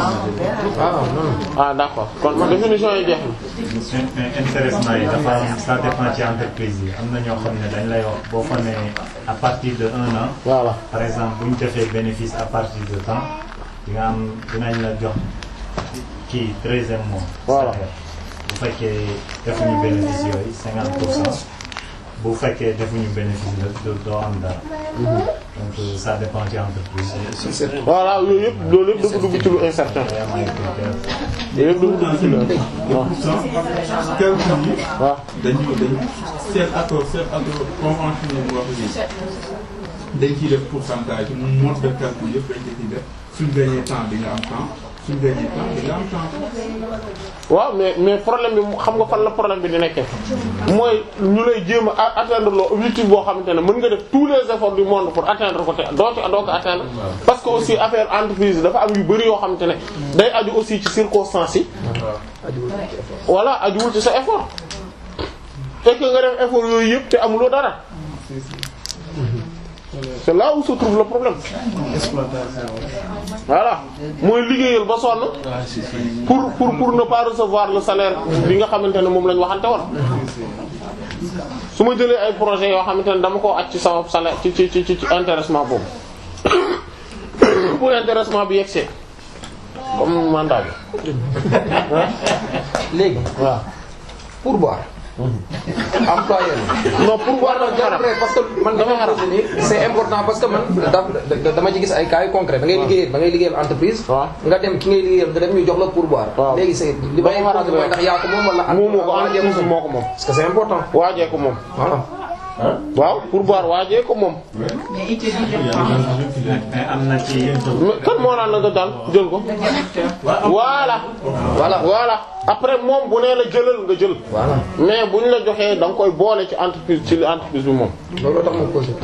ah d'accord kon définition yi jeex mais intéressement yi dafa am ça dépend ci entreprise yi am na ñoo xam ne dañ lay wax boo fa ne à partir de un an. voilà par exemple bu ñu defee bénéfice à partir de temps di nga am dinañ la jox kii treizième mois. Voilà. salaire. bu fekkee defuñu bénéfice yooyu cinquante pour cent bu fekkee defuñu bénéfice la doo doo am dara. donc euh, ça dépend ci entreprise yi. voilà yooyu yëpp loolu yëpp dafa dugg ci lu incertain day am ay critères. yooyu yëpp dafa dugg ci lu waaw quelques yi waaw dañu dañu seen accord seen accord convention bu wax ji dañ ciy def pourcentage mode de calcul yëpp dañ ko ciy def suñ gagné temps di nga am temps suñ gagné temps di nga am temps waaw mais mais problème bi xam nga fan la problème bi di nekkee mooy ñu lay jéem a atteindre loo objectif boo xamante ne mën nga def tous les efforts du monde pour atteindre ko te doo ci doo ko atteindre parce que aussi affaire entreprise dafa am yu bari yoo xamante ne day aju aussi ci circonstances yi voilà ajuwul ci sa effort et que nga def effort yooyu yëpp te amuloo dara c'est là où se trouve le problème voilà mooy liggéeyal ba sonn pour pour pour ne pas recevoir le salaire bi nga xamante ne moom la ñu waxante woon su ma jëlee ay projets yoo xamante ne dama koo aj ci sama salaire ci ci ci ci intéressement boobu pour intéressement bi yegsee comme mandat bi léegi waaw pourboire employeur non pourquoi non jarul rek parce que man dama posé nii c'est important parce que man da dama ci gis ay cas yu concret da ngay liggéeyal da ngay liggéeyal entreprise nga dem ki ngay liggéeyal nga dem ñu jox la pourboire léegi c'est li may posé mooy ndax yaa ko moom wala moomu ko entreprise moo ko moom parce que c'est important waajee ko moom voilà waaw pourboire waajee ko moom mais it est mais am na ci. kan moo naan la nga daal jël ko voilà voilà voilà après moom bu nee la jëlal nga jël voilà mais bu ñu la joxee da nga koy boole ci entreprise ci li entreprise bi moom loolu tax ma posé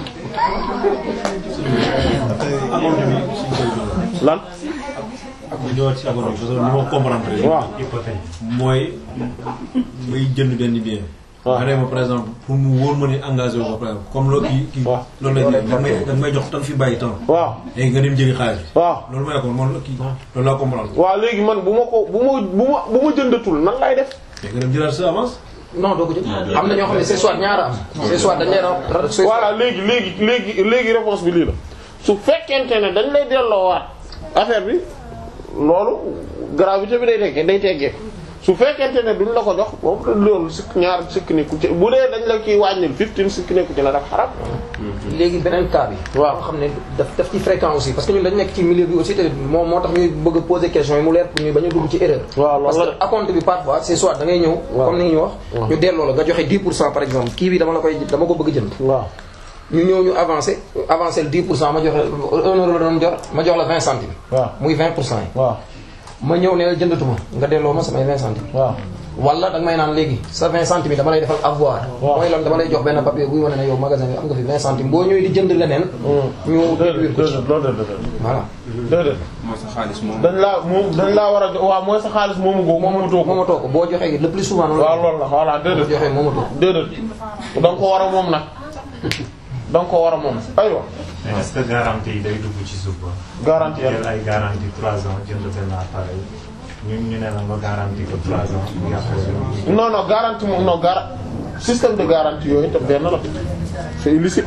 lan ak bu ñëwaat ci agono parce que ni ma comprendre rek. waaw mooy muy jënd benn bien. nga ne ma par exemple pour mu wóor ma ni engagé wu ma par exemple comme loolu kii kii. loolu la ñuy da may da may jox tan fi bàyyi temps. waaw léegi nga dem jëli xaalis bi. waaw loolu mooy kon moom kii loolu laa comprendre. waaw léegi man bu ma ko bu ma bu ma bu ma jëndatul nan lay def léegi nga dem jëlaat sa avance. non doo ko jël am na ñoo xam ne c'est soit ñaara am c'est soit dañ lay ra voilà léegi léegi léegi léegi réponse bi lii la su fekkente ne dañ lay delloowaat affaire bi loolu gravité bi day teggee day teggee su fekkente ne duñ la ko jox boobu loolu sikk ñaar sikk nekku ci bu dee dañ la kiy wàññil fifteen sikk nekku ci la daf xarab léegi beneen cas bi waaw xam ne daf daf ci fréquent aussi parce que ñun dañ nekk ci milieu bi aussi te moo moo tax ñuy bëgg a poser question yi mu leer pour ñu bañ a dugg ci erreur waaw parce que acompte bi parfois c'est soit da ngay ñëw comme ni ñu wax ñu delloo la nga joxe 10 pour cent par exemple kii bi dama la koy dama ko bëgg jënd waaw ñu ñëw ñu avancé avancé le 10 pour cent ma joxe 1 euro la doon jor ma jox la 20 centimes waaw muy 20 pour cent yi waaw ma ñëw ne la jëndatuma nga delloo ma samay 20 centimes waaw wala da nga may naan léegi sa 20 centimes yi dama lay defal avoir mooy lan dama lay jox benn papier buy wane ne yow magasin bi am nga fi 20 centimes boo ñëwee di jënd leneen ñu déduire ko ci loolu déedéet voilà déedéet mooy sa xaalis moom. dañ laa moom dañ laa war a jo waaw mooy sa xaalis moomu googu moomatoo ko moomatoo ko boo joxee le plus souvent noonu waaw loolu la voilà boo déedéet joxee moomatoo ko déedéet da nga ko war a moom nag da nga ko war a moom aywa mais est-ce que garantie yi day dugg ci suuf ba. garantie jël ay garantie 3 ans jënd benn appareil ñu ñu ne la nga garantie ko 3 ans mu yàqu non non garantie moom non gara système de garantie yooyu tam benn la c'est illicite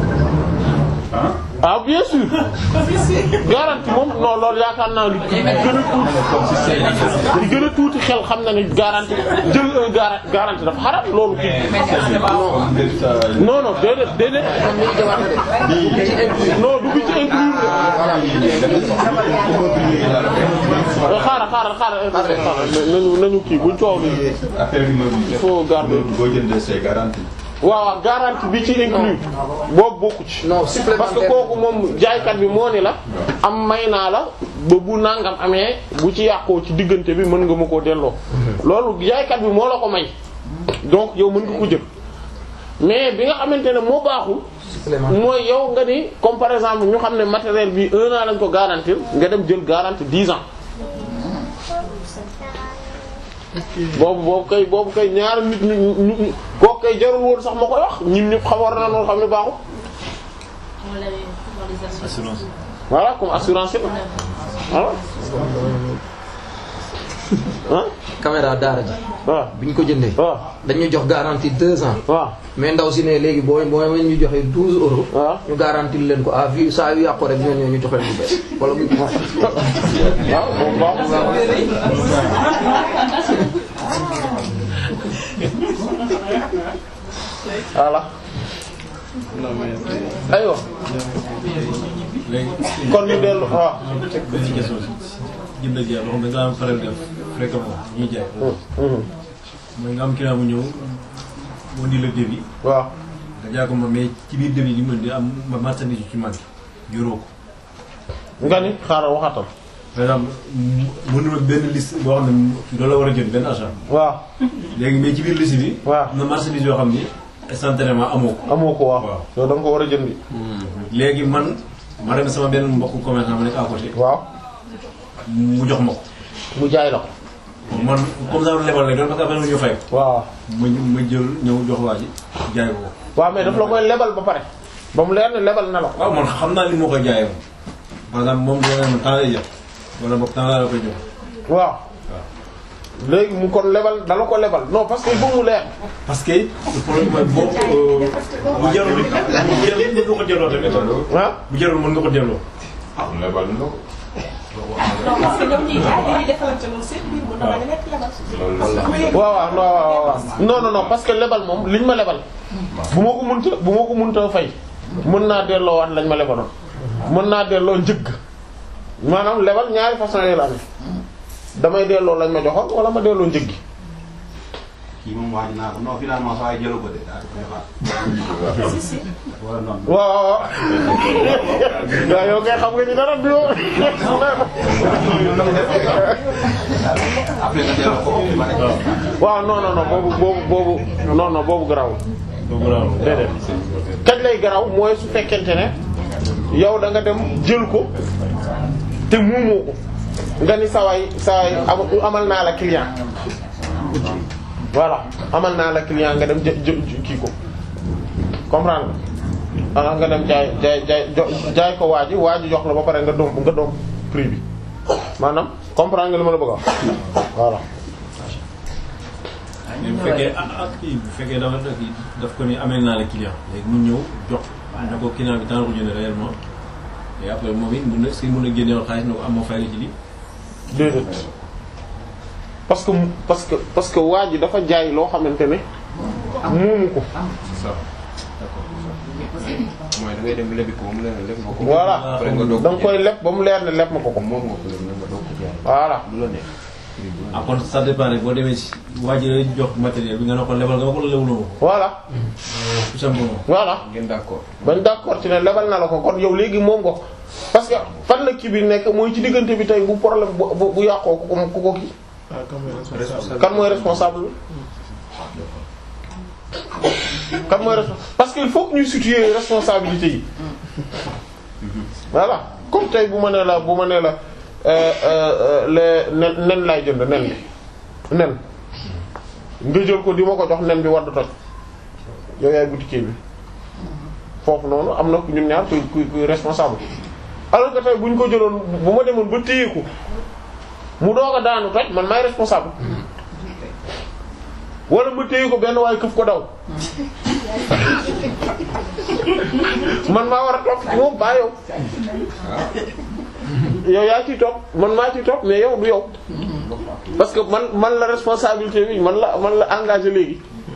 ah bien sûr garantie moom non loolu yaakaar naa li gën a tuuti li gën a tuuti xel xam na ni garantie jël un gara- garantie dafa xaram loolu kii non non déedéet déedéet non du bi ci inclure xaaral xaaral xaaral xaaral nañu nañu kii buñ coow li affaire bi il faut garder boo jëndee say garantie. waaw waaw garantie bi ci inclus boobu bokku ci non parce que supplémentaire kooku moom jaaykat bi moo ni la am may naa la ba bu nangam amee bu ci yàqoo ci diggante bi mën nga ma koo delloo loolu jaaykat bi moo la ko may donc yow mën nga ko jël mais bi nga xamante ne moo baaxul supplémentaire mooy yow nga ni comme par exemple ñu xam ne matériel bi un an lañ ko garantir nga dem jël garantie dix ans boobu boobu kay boobu kay ñaar nit ñu ñu ñu kooku kay jarul woon sax ma koy wax ñun ñëpp xam war na noonu xam ne baaxul On l'avait dans les assurances. assurance. voilà comme assurance yi voilà ah caméra daara ji waaw bi ñu ko jëndee waaw dañu jox garantie deux ans waaw mais ndaw si ne léegi boo boo ñu joxee 12 euros. waaw ñu garantie leen ko à vie saa yu yàqu rek ñoo ñëw ñu jox leen bu bees wala bu waaw moom baaxul voilà aywa léegi kon ñu dellu waaw. benn question jënd ak jaay loo xam ne da nga am faral def fréquemment ñuy jaay. mooy nga am client bu ñëw mu indi la devis. waaw. nga jaay ko ma mais ci biir devis li mu indi am ma marchandise ci manqué yoroo ko. nga ni xaaral waxatal. par exemple mu mu ne benn liste boo xam ne loolu la war a jënd benn achat. waaw. léegi mais ci biir liste bi. waaw am na marchandise yoo xam ni instantanément amoo ko. amoo ko waaw. yow da nga ko war a jëndi. léegi man ma dem sama benn mbokku commerçant ma nekk à côté. waaw. mu jox ma ko. mu jaay la ko. man comme ça lebal lay doon parce que après ñu fay ko. waaw. ma ma jël ñëw jox waa ji jaay ko. waaw mais daf la koy lebal ba pare. ba mu leer ne lebal na la ko. waaw man xam naa ni moo koy jaayee moom. par exemple moom dina ne ma temps lay jox wala boog temps laa la koy jox. waaw. léegi mu kon lebal dala ko lebal non parce que il faut mu leer. parce que le problème mooy boo bu jarul bu jarul mën nga ko delloo tamit. ah bu jarul mën nga ko delloo. ah lebal na ko. non parce que ñoom ñuy jaay dañuy defalante loolu seen biir mën na bañ a nekk lebal. waaw waaw non waaw waaw non non non parce que lebal moom liñ ma lebal bu ma ko mënta bu ma ko mënta fay mën naa delloo waat lañ ma lebaloon mën naa delloo njëgg maanaam lebal ñaari façon yooyu la amee damay delloo lañ ma joxoon wala ma delloo njëg gi kii moom waaj naa ko non finalement saa yi jëlu ko de daal di koy xaar. si si. wala noonu. waaw waaw waaw yow kay xam nga ni dara bi yow après nga delloo ko ba pare. waaw non non non boobu boobu boobu non non boobu garaawul déedéet kañ lay garaaw mooy su fekkente ne yow da nga dem jël ko te muumoo ko nga ni sawaay sawaay am amal naa la client voilà amal naa la client nga dem jë jë kii ko comprendre nga ah nga dem jaay jaay jaay jo- jaay ko waa ji waa ji jox la ba pare nga doom nga doom prix bi maanaam comprendre nga li ma la bëgg a wax voilà. mais bu fekkee ah ah kii bu fekkee dafa daf ko ni amee naa la client léegi mu ñëw jox ne ko client bi temps ko jënd réellement et après moom it mun na si mun a génneewoon xaalis ne ko am ma fay la ci lii. déedéet parce que parce que parce que waa ji dafa jaay loo xamante ne moomu ko. c'est ça d'accord mooy da ngay dem lebi ko mu leer na leb nga ko. voilà après nga doog da nga koy leb ba mu leer ne leb ma ko ko. moom nga ko leb nga doog ko jaay. voilà lu la neex. ah kon ça dépend rek boo demee si waa ji lay jox matériel bi nga ne ko lebal nga ko wala lebuloo ko. voilà tout simplement. voilà ngeen d'accord. bañ d'accord ci ne lebal na la ko kon yow léegi moom nga ko parce que fan la kii bi nekk mooy ci diggante bi tey bu problème bu bu bu yàqoo ku ko ku ko kii. kan mooy responsable bi kan mooy responsable parce que il faut que ñuy situer responsabilité yi voilà comme tey bu ma nee la bu ma nee la euh, euh, le nen nen laay jënd nen bi nen nga jël ko di ma ko jox nen bi war du toj yow yaay boutiquier bi foofu noonu am na ku ñun ñaar kuy kuy kuy responsable alors que tey bu ñu ko jëloon bu ma demoon ba téye ko mu doog a daanu toj man maay responsable wala ma téye ko benn waaye këf ko daw man maa war a topp ci moom baa yow yow yaa ciy topp man maa ciy topp mais yow du yow parce que man man la responsabilité bi man la man la engagé léegi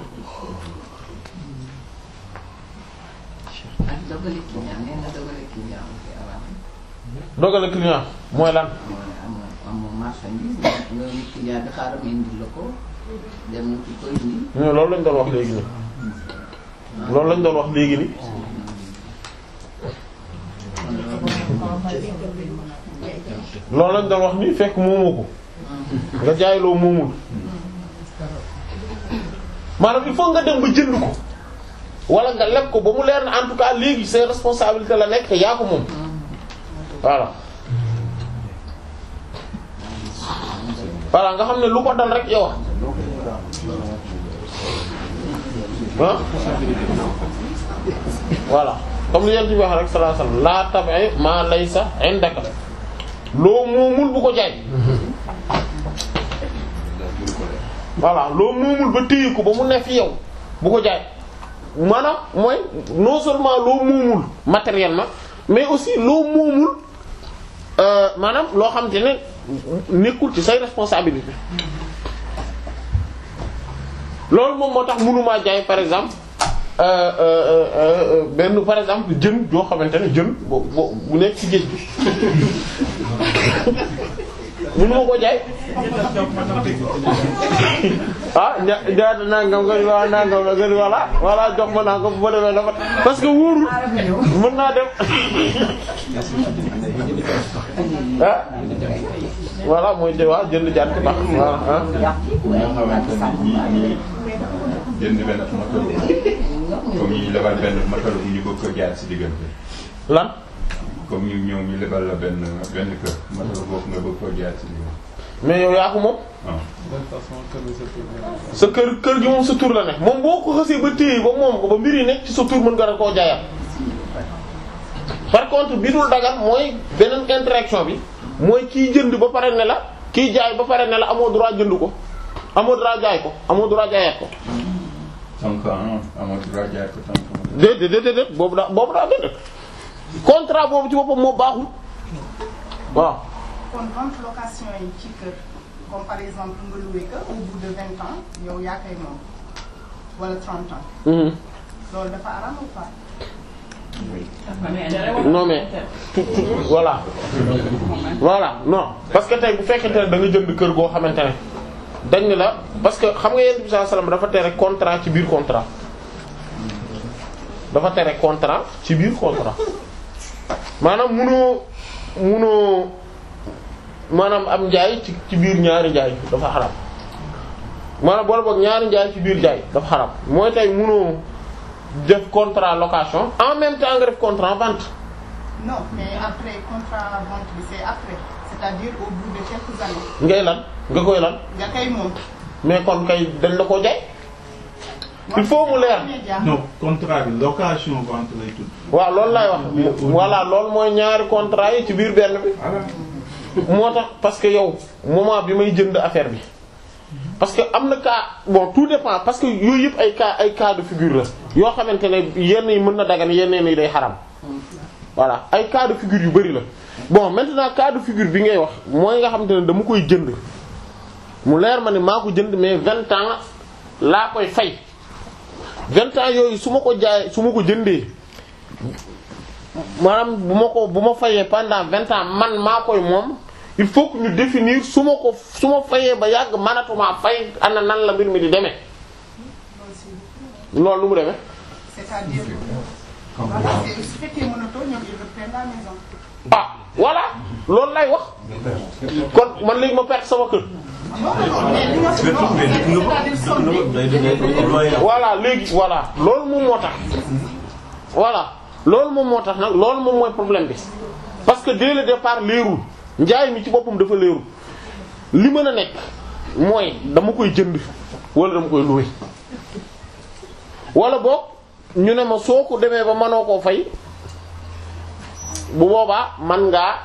ak dogale client nee na dogale client bi avant dogale client mooy lan amoo amoo marchandise nga ni client bi xaaral ma indi la ko dem ci ko indi mais loolu lañ doon wax léegi nii loolu lañ doon wax léegi nii loolu lañ doon wax nii fekk moomoo ko nga jaay loo moomul maanaam il faut nga dem ba jënd ko wala nga leb ko ba mu leer na en tout cas léegi ses responsabilités la nekk te yaa ko moom voilà voilà nga xam ne lu ko dal rek yow ah voilà comme li yeen ci wax rek sallallahu alayhi wasallam la tabi ma laysa indaka loo moomul bu ko jaay voilà loo moomul ba téye ko ba mu ne fi yow bu ko jaay maanaam mooy non seulement loo moomul matériellement mais aussi loo moomul euh, maanaam loo xam te ne nekkul ci say responsabilité loolu moom moo tax mënumaa jaay par exemple euh, euh, euh, benn par exemple jën joo xamante ne jën bo bo bu nekk ci géej gi mënuma ko jaay ah ña ñaata nangam nga ni waa nangam la nga ni voilà voilà jox ma nangam bu ma demee dafa parce que wóorul mën naa dem ah voilà mooy jë waa jënd jàtt baax waaw ah nga xamante ne ñii ñii jënd benn matériel comme ñu lebal benn matériel ñu bëgg ko jaar ci diggante. lan comme ñu ñëw ñu lebal la benn benn kër matériel boobu nga bëgg ko jaar ci diggante. mais yow yaa ko moom waaw. sa kër kër gi moom sa tur la ne moom boo ko xasee ba téye ba moom ko ba mbir yi nekk ci sa tur mën nga da koo jaayaat par contre bi dul dagan mooy beneen interaction bi mooy kiy jënd ba pare ne la kiy jaay ba pare ne la amoo droit jënd ko amoo droit jaay ko amoo droit jaayaat ko donc ah amoo droit jaay ko tant que. déedéet déedéet déedéet boobu daa boobu daa déedéet contrat boobu ci boppam moo baaxul waaw kon vente location yi ci kër comme par exemple nga loué que au bout de vingt ans yow yaa koy moom wala trente ans loolu dafa aram ou pas non mais tout tout voilà voilà non parce que tey bu fekkente ne da nga jënd kër goo xamante ne dañ ne la parce que xam nga yonent bi sallallahu alayhi wasallam dafa tere contrat ci biir contrat dafa tere contrat ci biir contrat maanaam munoo munoo maanaam am njaay ci ci biir ñaari njaay dafa xaram maanaam boole boog ñaari njaay ci biir njaay dafa xaram mooy tey munoo def contrat location en même temps nga def contrat vente non mais après contrat vente bi c'est après c'est-à-dire au bout de quelques années ngay lan nga koy lan nga koy moom mais kon kay dañ la ko jaay il faut mu leer non contrat bi location vente lay tudd. waaw loolu lay wax voilà loolu mooy ñaari contrat yi ci biir benn bi moo tax parce que yow moment bi may jënd affaire bi parce que am na cas bon tout dépend parce que yooyu yëpp ay cas ay cas de figure la yoo xamante ne yenn yi mën na dagan yeneen yi day xaram voilà ay cas de figure yu bari la bon maintenant cas de figure bi ngay wax mooy nga xamante ne dama koy jënd mu leer ma ne maa ko jënd mais vingt ans laa koy fay vingt ans yooyu su ma ko jaay su ma ko jëndee maanaam bu ma ko bu ma fayee pendant vingt ans man maa koy moom il faut que ñu définir su ma ko su ma fayee ba yàgg manatuma fay ana nan la mbir mi di demee loolu nu mu demee c'est-à-dire parce que su fekkee mënatoo ñoom ils reprennent la maison ah voilà loolu lay wax kon man léegi ma perte sama kër voilà léegi voilà loolu moom moo tax voilà loolu moom moo tax nag loolu moom mooy problème bi parce que dès le départ leerul njaay mi ci boppam dafa leerul li mën a nekk mooy dama koy jënd wala dama koy louer wala boog ñu ne ma soo ko demee ba mënoo koo fay bu boobaa man ngaa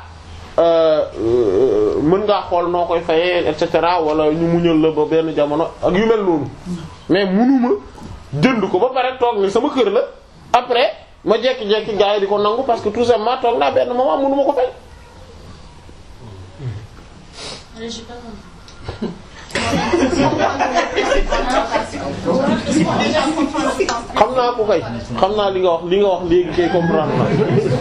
mën ngaa xool noo koy fayee et cetera wala ñu muñal la ba benn jamono ak yu mel noonu mais munuma jënd ko ba pare toog ni sama kër la après ma jekki-jekki gars yi di ko nangu parce que tout simplement toog naa benn moment munuma ko fay. Allez, j'ai pas compris. xam naa ko kay xam naa li nga wax li nga wax léegi kay comprendre na.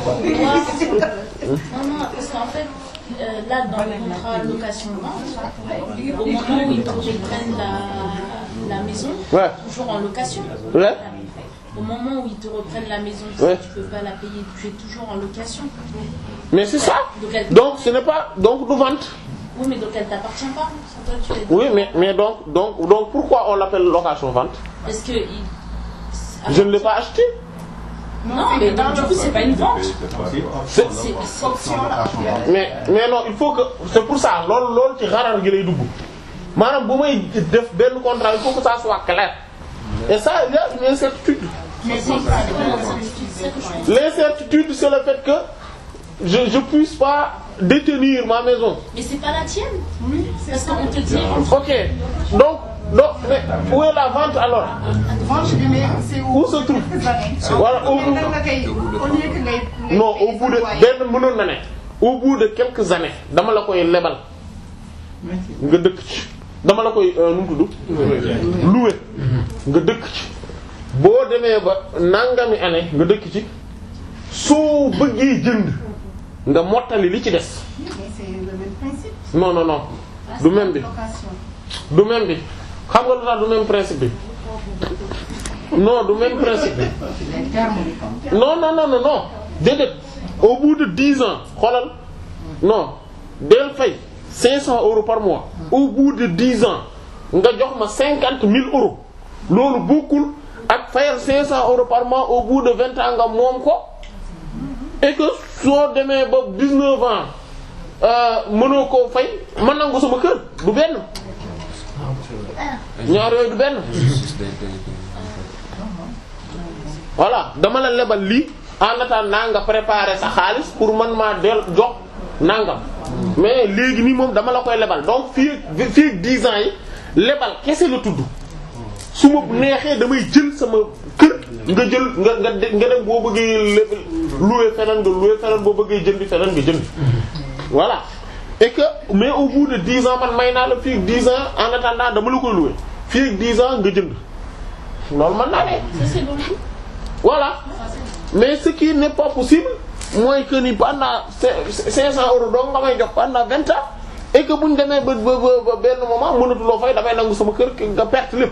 Non, non, parce qu'en fait, euh, là, dans le contrat location-vente, au moment où ils te reprennent la, la maison, Ouais. toujours en location. Ouais. Au moment où ils te reprennent la maison, si Ouais. tu peux pas la payer, tu es toujours en location. mais c'est ça Donc, elle- donc ce n'est pas donc du vente. Oui, mais donc elle t'appartient pas. C'est toi, tu es- Oui mais mais donc donc donc pourquoi on l'appelle location vente Parce que. il- je ne l'ai pas acheté. Non, mais donc, du coup, c'est pas une vente. C'est- C'est- c'est- mais mais non il faut que c'est pour ça loolu loolu ci xarar gi lay dugg maanaam bu may def benn contrat il faut que ça soit clair et ça il y a une incertitude mais c'est- contrat c'est bi pas lan la moo certitude. l'incertitude c'est le fait que je je puisse pas détenir ma maison Mais c'est pas la tienne. Parce qu'on te dit. ok donc donc mais où est la vente alors vente bi mais c'est où se trouve voilà au mais nan nga koy au lieu que ngay ngay non fay au bout de loyer. benn mënoon na ne au bout de quelques années dama la koy lebal nga dëkk ci dama la koy euh, nu mu tudd louer nga dëkk ci boo demee ba nangami année nga dëkk ci soo bëggee jënd nga mottali li ci des mais c'est le même principe non non non du même bi location du même bi xam nga lu tax du même principe bi non du même principe bi les termes du contrat. non non non non non déedéet au bout de dix ans xoolal non del fay cinq cents euros par mois au bout de dix ans nga jox ma cinquante mille euros loolu bokkul ak fayal cinq cents euros par mois au bout de vingt ans nga moom ko et que soo demee ba dix-neuf ans euh, mënoo koo fay ma nangu sama kër du benn ñaar yooyu du benn voilà dama la lebal lii en attendant nga préparer sa xaalis pour man maa del jox nangam mais léegi nii moom dama la koy lebal donc fii ak fii ak 10 ans yi lebal kese la tudd su ma neexee damay jël sama kër nga jël nga nga de- nga dem boo bëggee leb louer feneen nga louer feneen boo bëggee jëndi feneen nga jënd voilà et que mais au bout de 10 ans man may naa la fii ak 10 ans en attendant dama la koy louer fii ak 10 ans nga jënd loolu mën naa ne. Ça, c'est bon. voilà mais ce qui n'est pas possible mooy que ni pendant cinq cinq cents euros dong nga may jox pendant vingt ans et que bu ñu demee ba ba ba benn moment mënatuloo fay damay nangu sama kër nga perte lépp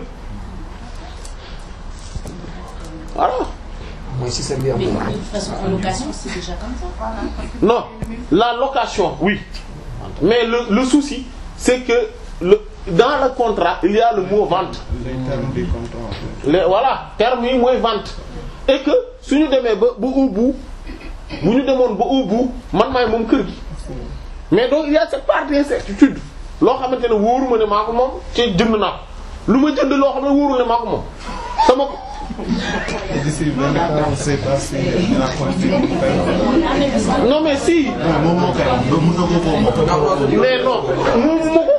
voilà. mooy système bi am Mais de toute façon, en location, c'est déjà comme ça. non la location oui mais le le souci c'est que le dans le contrat il y a le mot vente. les termes du contrat. les voilà terme yi mooy vente et que suñu demee ba ba au bout bu ñu demoon ba au bout man maay moom kër gi mais donc il y a cette part d'incertitude loo xamante ne wóoruma ne maa ko moom ci jënd naa ko lu ma jënd loo xam ne wóorul ne maa ko moom sama ko Et d'ici 20 ans, on ne sait pas si il a continué de faire. non mais si moom moo koy am ba mën na ko ko moom. mais non moomu ma ko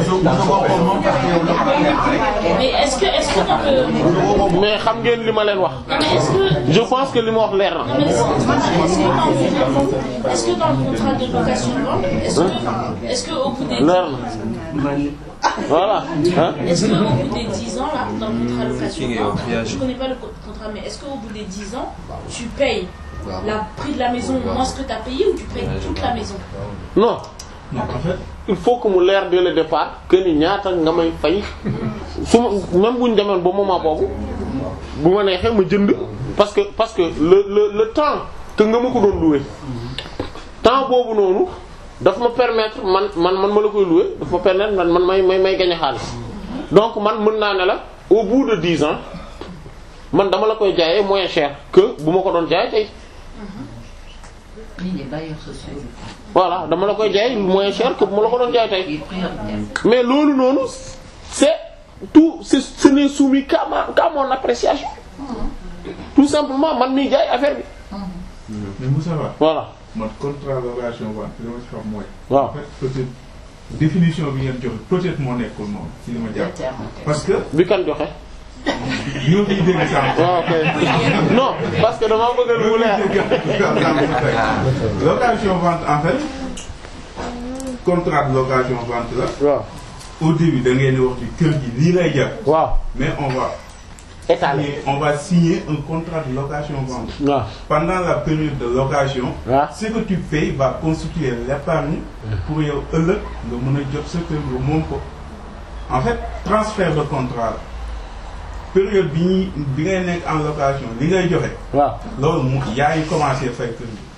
Mais est-ce que, est-ce que dans le... mais xam ngeen li ma leen wax Non, mais est-ce que... je pense que li ma wax leer na Non, mais est-ce que, est-ce que dans le contrat de location de vente, est-ce que, est-ce que au bout des leer na voilà hein Est-ce qu'au bout des 10 ans, là, dans le contrat de location de vente, je connais pas le co- contrat, mais est-ce qu'au bout des 10 ans, tu payes le prix de la maison moins ce que tu as payé ou tu payes toute la maison non il faut que mu leer dès le départ que ni ñaata nga may fay su ma même bu ñu demoon ba moment boobu bu ma neexee ma jënd parce que parce que le le le temps que nga ma ko doon louer temps boobu noonu daf ma permettre man man man ma la koy louer daf ma permettre man man may may may gagner xaalis donc man mën naa ne la au bout de dix ans man dama la koy jaayee moins cher que bu ma ko doon jaay tey Lii les bailleurs sociaux yi. voilà dama la koy jaay moins cher que bu ma la ko doon jaay tey mais loolu noonu c'est tout c'est ce n'est soumis qu'à ma qu'à mon appréciation tout simplement man miy jaay affaire bi mais Moussa Ba. voilà man contrat location vente li ma ci xam mooy. waaw en fait peut-être définition bi ngeen joxe peut-être moo nekkul moom ci li ma jàpp. parce que. bi kan joxe. bi nga koy dégg sànq. waaw ok non parce que dama bëgg lu leer. location vente en fait contrat de location vente la. waaw. au début da ngeen di wax ci kër gi lii lay jar. waaw mais on va. étaler signer- on va signer un contrat de location vente. waaw. pendant la période de location. waaw. ce que tu payes va constituer l'épargne pour yow ëllëg nga mën a jot sa kër nga moom ko. en fait transfert de contrat la période bi ñuy bi ngay nekk en location li ngay joxe. waaw loolu mu yaa ngi commencé fay kër gi.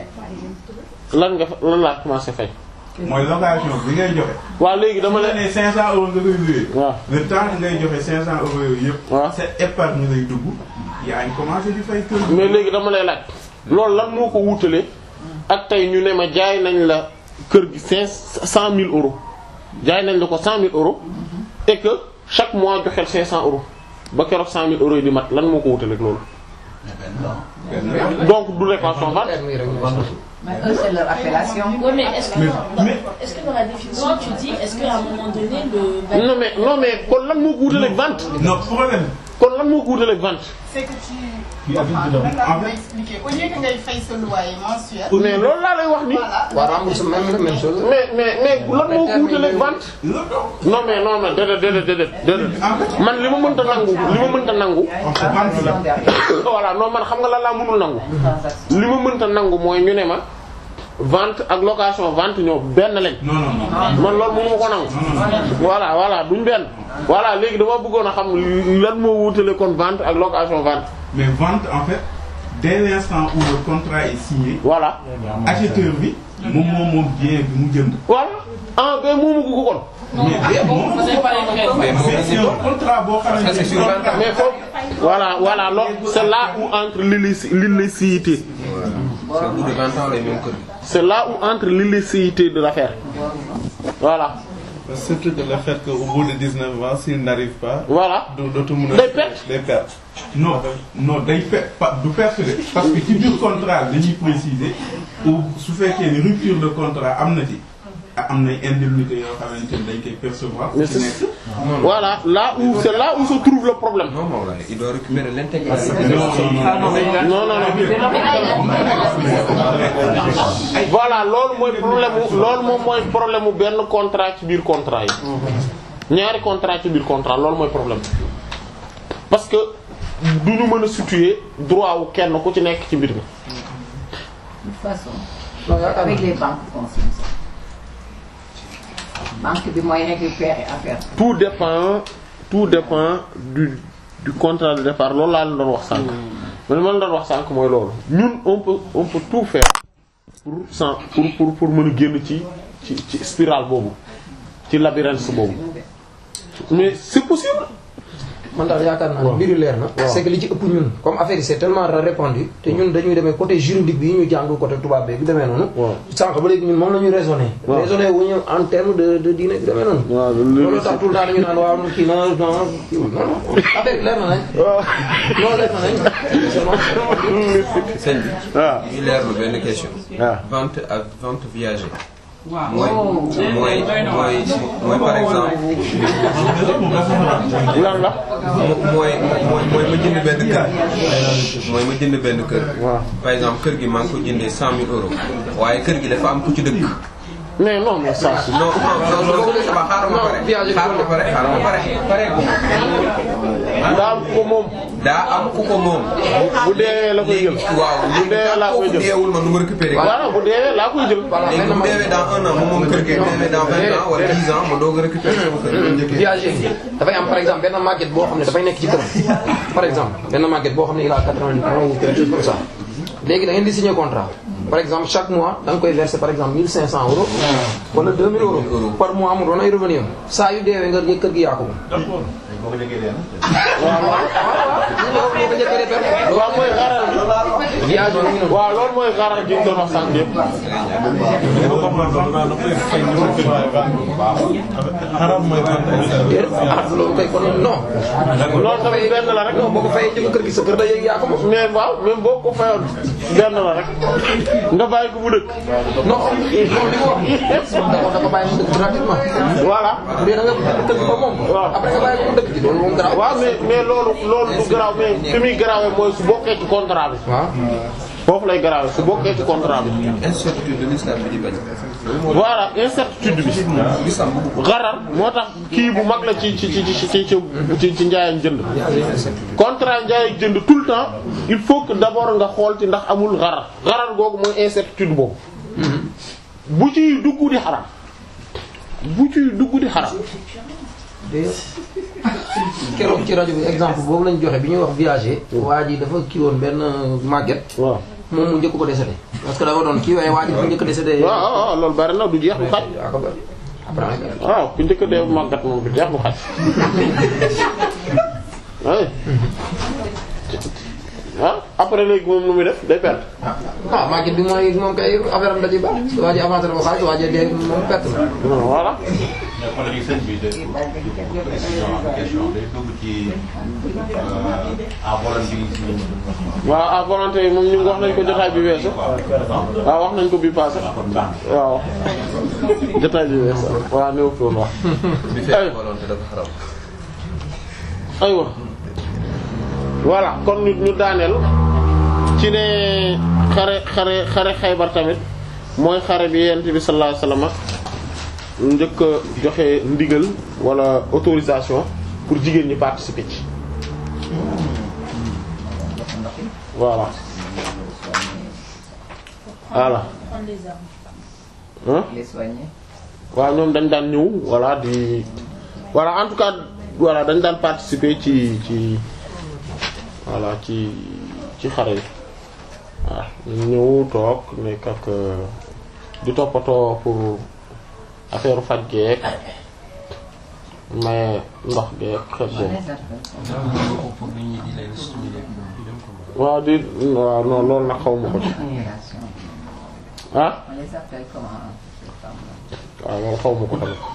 lan nga fa lan laa commencé fay. mooy location bi ngay joxe. waaw léegi dama la la ne 500 euros nga koy loué. waaw le temps que ngay joxe 500 euros yooyu yëpp. waaw sa épargne lay dugg. yaa ngi commencé di fay kër gi. mais léegi dama lay laaj loolu lan moo ko wutale ak tey ñu ne ma jaay nañ la kër gi cinq cent mille euros jaay nañ la ko cent mille euros et que chaque mois joxel cinq cent euros ba keroog cent mille euros yi di mat lan moo ko wutale ak loolu. donc du location vente. Mais eux, c'est leur appellation. Oui, mais est-ce que, Mais- dans, mais- est-ce que dans la définition, tu dis, est-ce qu'à un moment donné, le non mais non mais kon lan moo ko wutale ak vente. non problème. kon lan moo ko wutale ak vente. c'est que tu. Qui habite Enfin, dedans. nan laa koy expliquer au lieu que ngay fay sa loyer mensuel. mais loolu laa lay wax ni. waaw remboursement même même chose. mais mais mais lan moo ko wutale ak vente. non mais non mais déedéet déedéet déedéet déedéet man li ma mënta nangu li ma mënta nangu. voilà non man xam nga lan laa mënul nangu. li ma mënta nangu mooy ñu ne ma vente ak location vente ñoo benn lañ. non non man loolu mënu ma ko nangu. voilà voilà duñ benn. voilà léegi dama bëggoon a xam lan moo wutale kon vente ak location vente. mais vente en fait dès l'instant où le contrat est signé. voilà acheteur bi moom moom moom bien bi mu jënd. voilà ah ben moomu ko kon. mais moom mais c'est un contrat boo xamante ne mais foofu voilà voilà loolu c'est là où entre l'illici- l'illicéité. c'est là où entre l'illicéité de l'affaire. voilà. surtout de le fait qu'au bout de 19 ans s'il n'arrive pas. voilà du dootu mën a day perte. day perte. non non day perte pas du perte de parce que ci biir contrat dañuy préciser ou su fekkee ni rupture de contrat am na ci am na indemnité yoo xamante ni dañ koy percevoir. Mais ci c'est- nekk. voilà là où c'est là où se trouve le problème. Non, non, il doit récupérer l'intégralité. non non non voilà loolu mooy problème mu loolu moom mooy problème mu benn contrat ci biir contrat yi ñaari contrat ci biir contrat loolu mooy problème parce que du ñu mën a situer droit wu kenn ku ci nekk ci mbir mi. De toute façon, avec les banques consigne ça. banque bi mooy récupérer affaire bi. tout dépend tout dépend du du contrat de départ loolu laa leen doon wax sànq. man ma leen doon wax sànq mooy loolu ñun on peut on peut tout faire pour sans pour pour pour mën a génn ci ci ci spirale boobu ci labyrinthe boobu mais c'est possible. man daal yaakaar naa ne mbir yu leer na. c'est que li ci ëpp ñun comme affaire yi c'est tellement répandu te ñun dañuy demee côté juridique bi ñu jàng côté tubaab bi demee noonu. sànq ba léegi ñun moom la ñuy raisonner. waaw raisonner wu ñu en terme de de diine bi demee noonu. waaw loolu tax tout le temps dañu naan waaw kii na non kii non non affaire bi leer na nañ. non leer na nañ. sëñ bi. waaw ñu leerlu benn question. waaw vente ak vente viagère. Waaw. mooy mooy mooy mooy par exemple. lan la. mooy mooy mooy ma jënd benn kër. mooy ma jënd benn kër. par exemple kër gi maa ngi ko jëndee cent mille euros. waaye kër gi dafa am ku ci dëkk. mais non mais ça c'est. non non non loolu xaaral ma pare. xaaral ma pare xaaral ma pare pare ko. daa am ku ko moom. daa am ku ko moom. bu deewee la koy jël. waaw bu deewee laa koy jël. deewul ma nu ma récupérer. voilà bu deewee laa koy jël. léegi bu deewee dans un an moom moom kër gi deewee dans vingt ans wala dix ans ma doog a récupérer sama kër. viager dafay am par exemple benn màgget boo xam ne dafay nekk ci këram par exemple benn màgget boo xam ne il a 80 ans ou quelque chose comme ça léegi da ngeen di signer contrat par exemple chaque mois da nga koy verser par exemple 1500 euros wala 2000 euros par mois mu doon ay revenu am saa yu deewee nga kër gi yaa ko moom. waaw mooy xaral waaw loolu mooy xaral gi ñu doon wax sànq yëpp. loolu kay kon non. loolu tamit benn la rek. non boo ko fayee jënd kër gi sa kër da yëg yaa ko moom. mais waaw même boo ko fayoon benn la rek nga bàyyi ko bu dëkk. non non li ko wax da ko bàyyi mu dëkk gratuitement. voilà. bu dee da nga kër gi ba moom. waaw après nga bàyyi ko mu dëkk ci loolu moom garaaw. waaw mais mais loolu loolu du garaaw mais fi muy garaawee mooy su bokkee ci contrat bi. waaw foofu lay garaawee su bokkee ci contrat bi. incertitude de l'islam bi di bañ. voilà incertitude bi. xarar moo tax kii bu mag la ci ci ci ci ci ci ci njaay ak jënd. contrat njaay ak jënd tout le temps il faut que d'abord nga xool ci ndax amul xarar xarar googu mooy incertitude boobu. bu ciy dugg di xaram bu ciy dugg di xaram. keroog ci rajo bi exemple boobu lañ joxe bi ñuy wax viager. waa ji dafa kii woon benn màgget. waaw moom mu njëkk ko décédé. parce que dafa doon kii waaye waa ji dafa njëkk a décédé. waaw waaw waaw loolu bari na du jeex du xaj. waaw ku njëkk a dee màggat moom du jeex du xaj. oui. ah après léegi moom nu muy def day perte. ah màgget bi mooy moom kay affaire am da ciy baax. waa ji avancé na ko xaalis waa ji dee moom perte na. voilà. mais kon léegi sëñ bi de question question day dugg ci à volonté yi waaw à volonté yi moom ñu ngi wax nañ ko jotaay bi weesu. waaw wax nañ ko bi passé. waaw jotaay bi weesu waaw néew fi woon wax. bi fekk volonté dafa xaram. aywa voilà kon ñu ñu daaneel ci ne xare xare xare Xaybar tamit mooy xare bi yent bi sallallahu alayhi wasallam njëkk a joxe ndigal wala autorisation pour jigéen ñi participer ci voilà voilà Prendre les armes. hein les soigner. waaw ñoom dañ daan ñëw voilà di voilà en tout cas voilà dañ daan participer ci ci voilà ci ci xare yi waaw ñu ñëw toog nekk ak di toppatoo pour affaire faj geek mais ndox geek xet boobu waaw di waaw non loolu nag xaw ma ko ci ah On les appelle comment ces femmes-là waaw loolu xaw ma ko tamit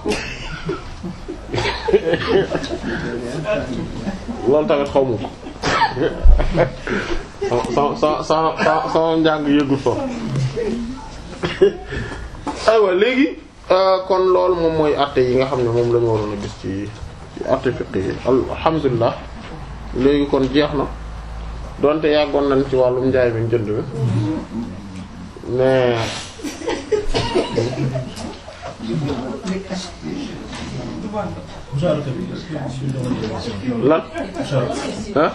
loolu tamit xaw ma ko sa sa sa sa njàng yëgul foofu aywa léegi kon loolu moom mooy àtte yi nga xam ne moom la ñu waroon a gis ci ci àtte fiqh yi alhamdulilah léegi kon jeex na donte yàggoon nañ ci wàllum njaay mi jënd mi mais lan ah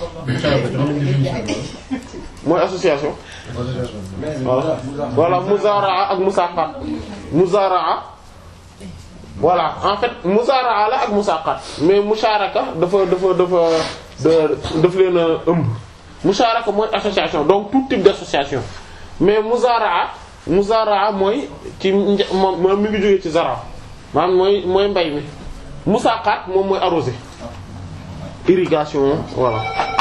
mooy association voilà voilà muzaraa ak musaqat muzaraa voilà en fait muzaraa la ak musaqat mais musharaka dafa dafa dafa daf leen a ëmb musharaka mooy association donc tout type d'association mais muzaraa muzaraa mooy ci moom moom mi ngi jógee ci zara maanaam mooy mooy mbay mi musaqat moom mooy arrosé irrigation voilà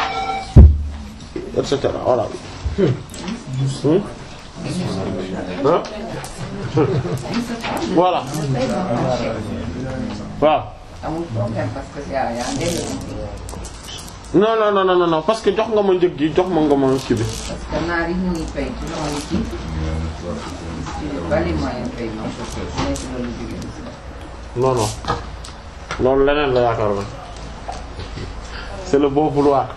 et cetera voilà Hmm? Hein? voilà waaw amul problème parce que yaa yaa ngi non non non non non parce que jox nga ma njëg gi jox ma nga ma kii bi parce que naar yi ñu ngi fay ci loolu ci ci bali moyen paiement nekk loolu jóge non non loolu leneen la yaakaar na c'est le bon vouloir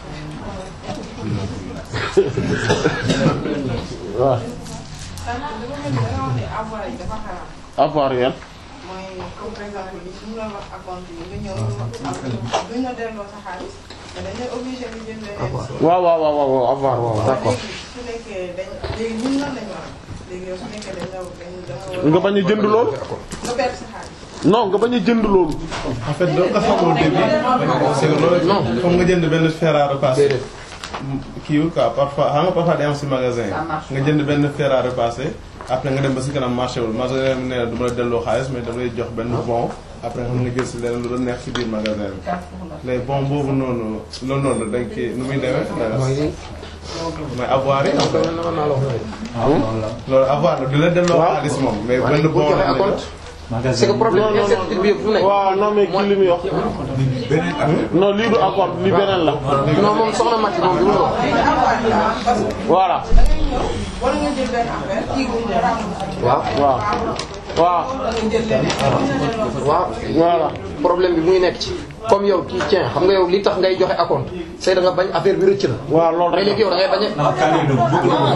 waaw dafa mel ni da nga wax ne avoir yi dafa xaraam. avoir yan mooy comme par exemple li ñu la wax acompte yi nga ñëw duñ la delloo sa xaalis mais dañ lay obligé nga jël leneen. waaw waaw waaw waaw avoir waaw d'accord léegi su nekkee dañ léegi ñun lan lañu war léegi yow su nekkee dañ la dañ da nga nga bañ a jënd loolu nga perte sa xaalis. non nga bañ a jënd loolu en fait doo ko xam au début c'est que loolu non foog nga jënd benn fer à repasser kiiwul quoi parfois xam nga parfois day am si magasin yi nga jënd benn fer à repasser après nga dem ba si kanam marché wul magasin bi nee na du ma la delloo xaalis mais dama lay jox benn bon après nga xam nga jël si leneen lu la neex si biir magasin bi les bon boobu noonu loolu noonu dañ koy nu muy demee mooy avoir yi en fait loolu avoir la du la delloo xaalis moom mais benn bon la lay jox. c'est que problème incertitude bi yëpp fu nekk. waaw non mais kii li muy wax. non lii du accord li beneen la. non moom soxna Mati moom du ma wax. voilà. wala nga jël benn affaire kii ko nga remboursé. waaw waaw. waaw. wala nga jël leneen. waaw voilà problème bi muy nekk ci comme yow kii tiens xam nga yow li tax ngay joxe acompte c'est da nga bañ affaire bi rëcc na. waaw loolu mais léegi yow da ngay bañ a.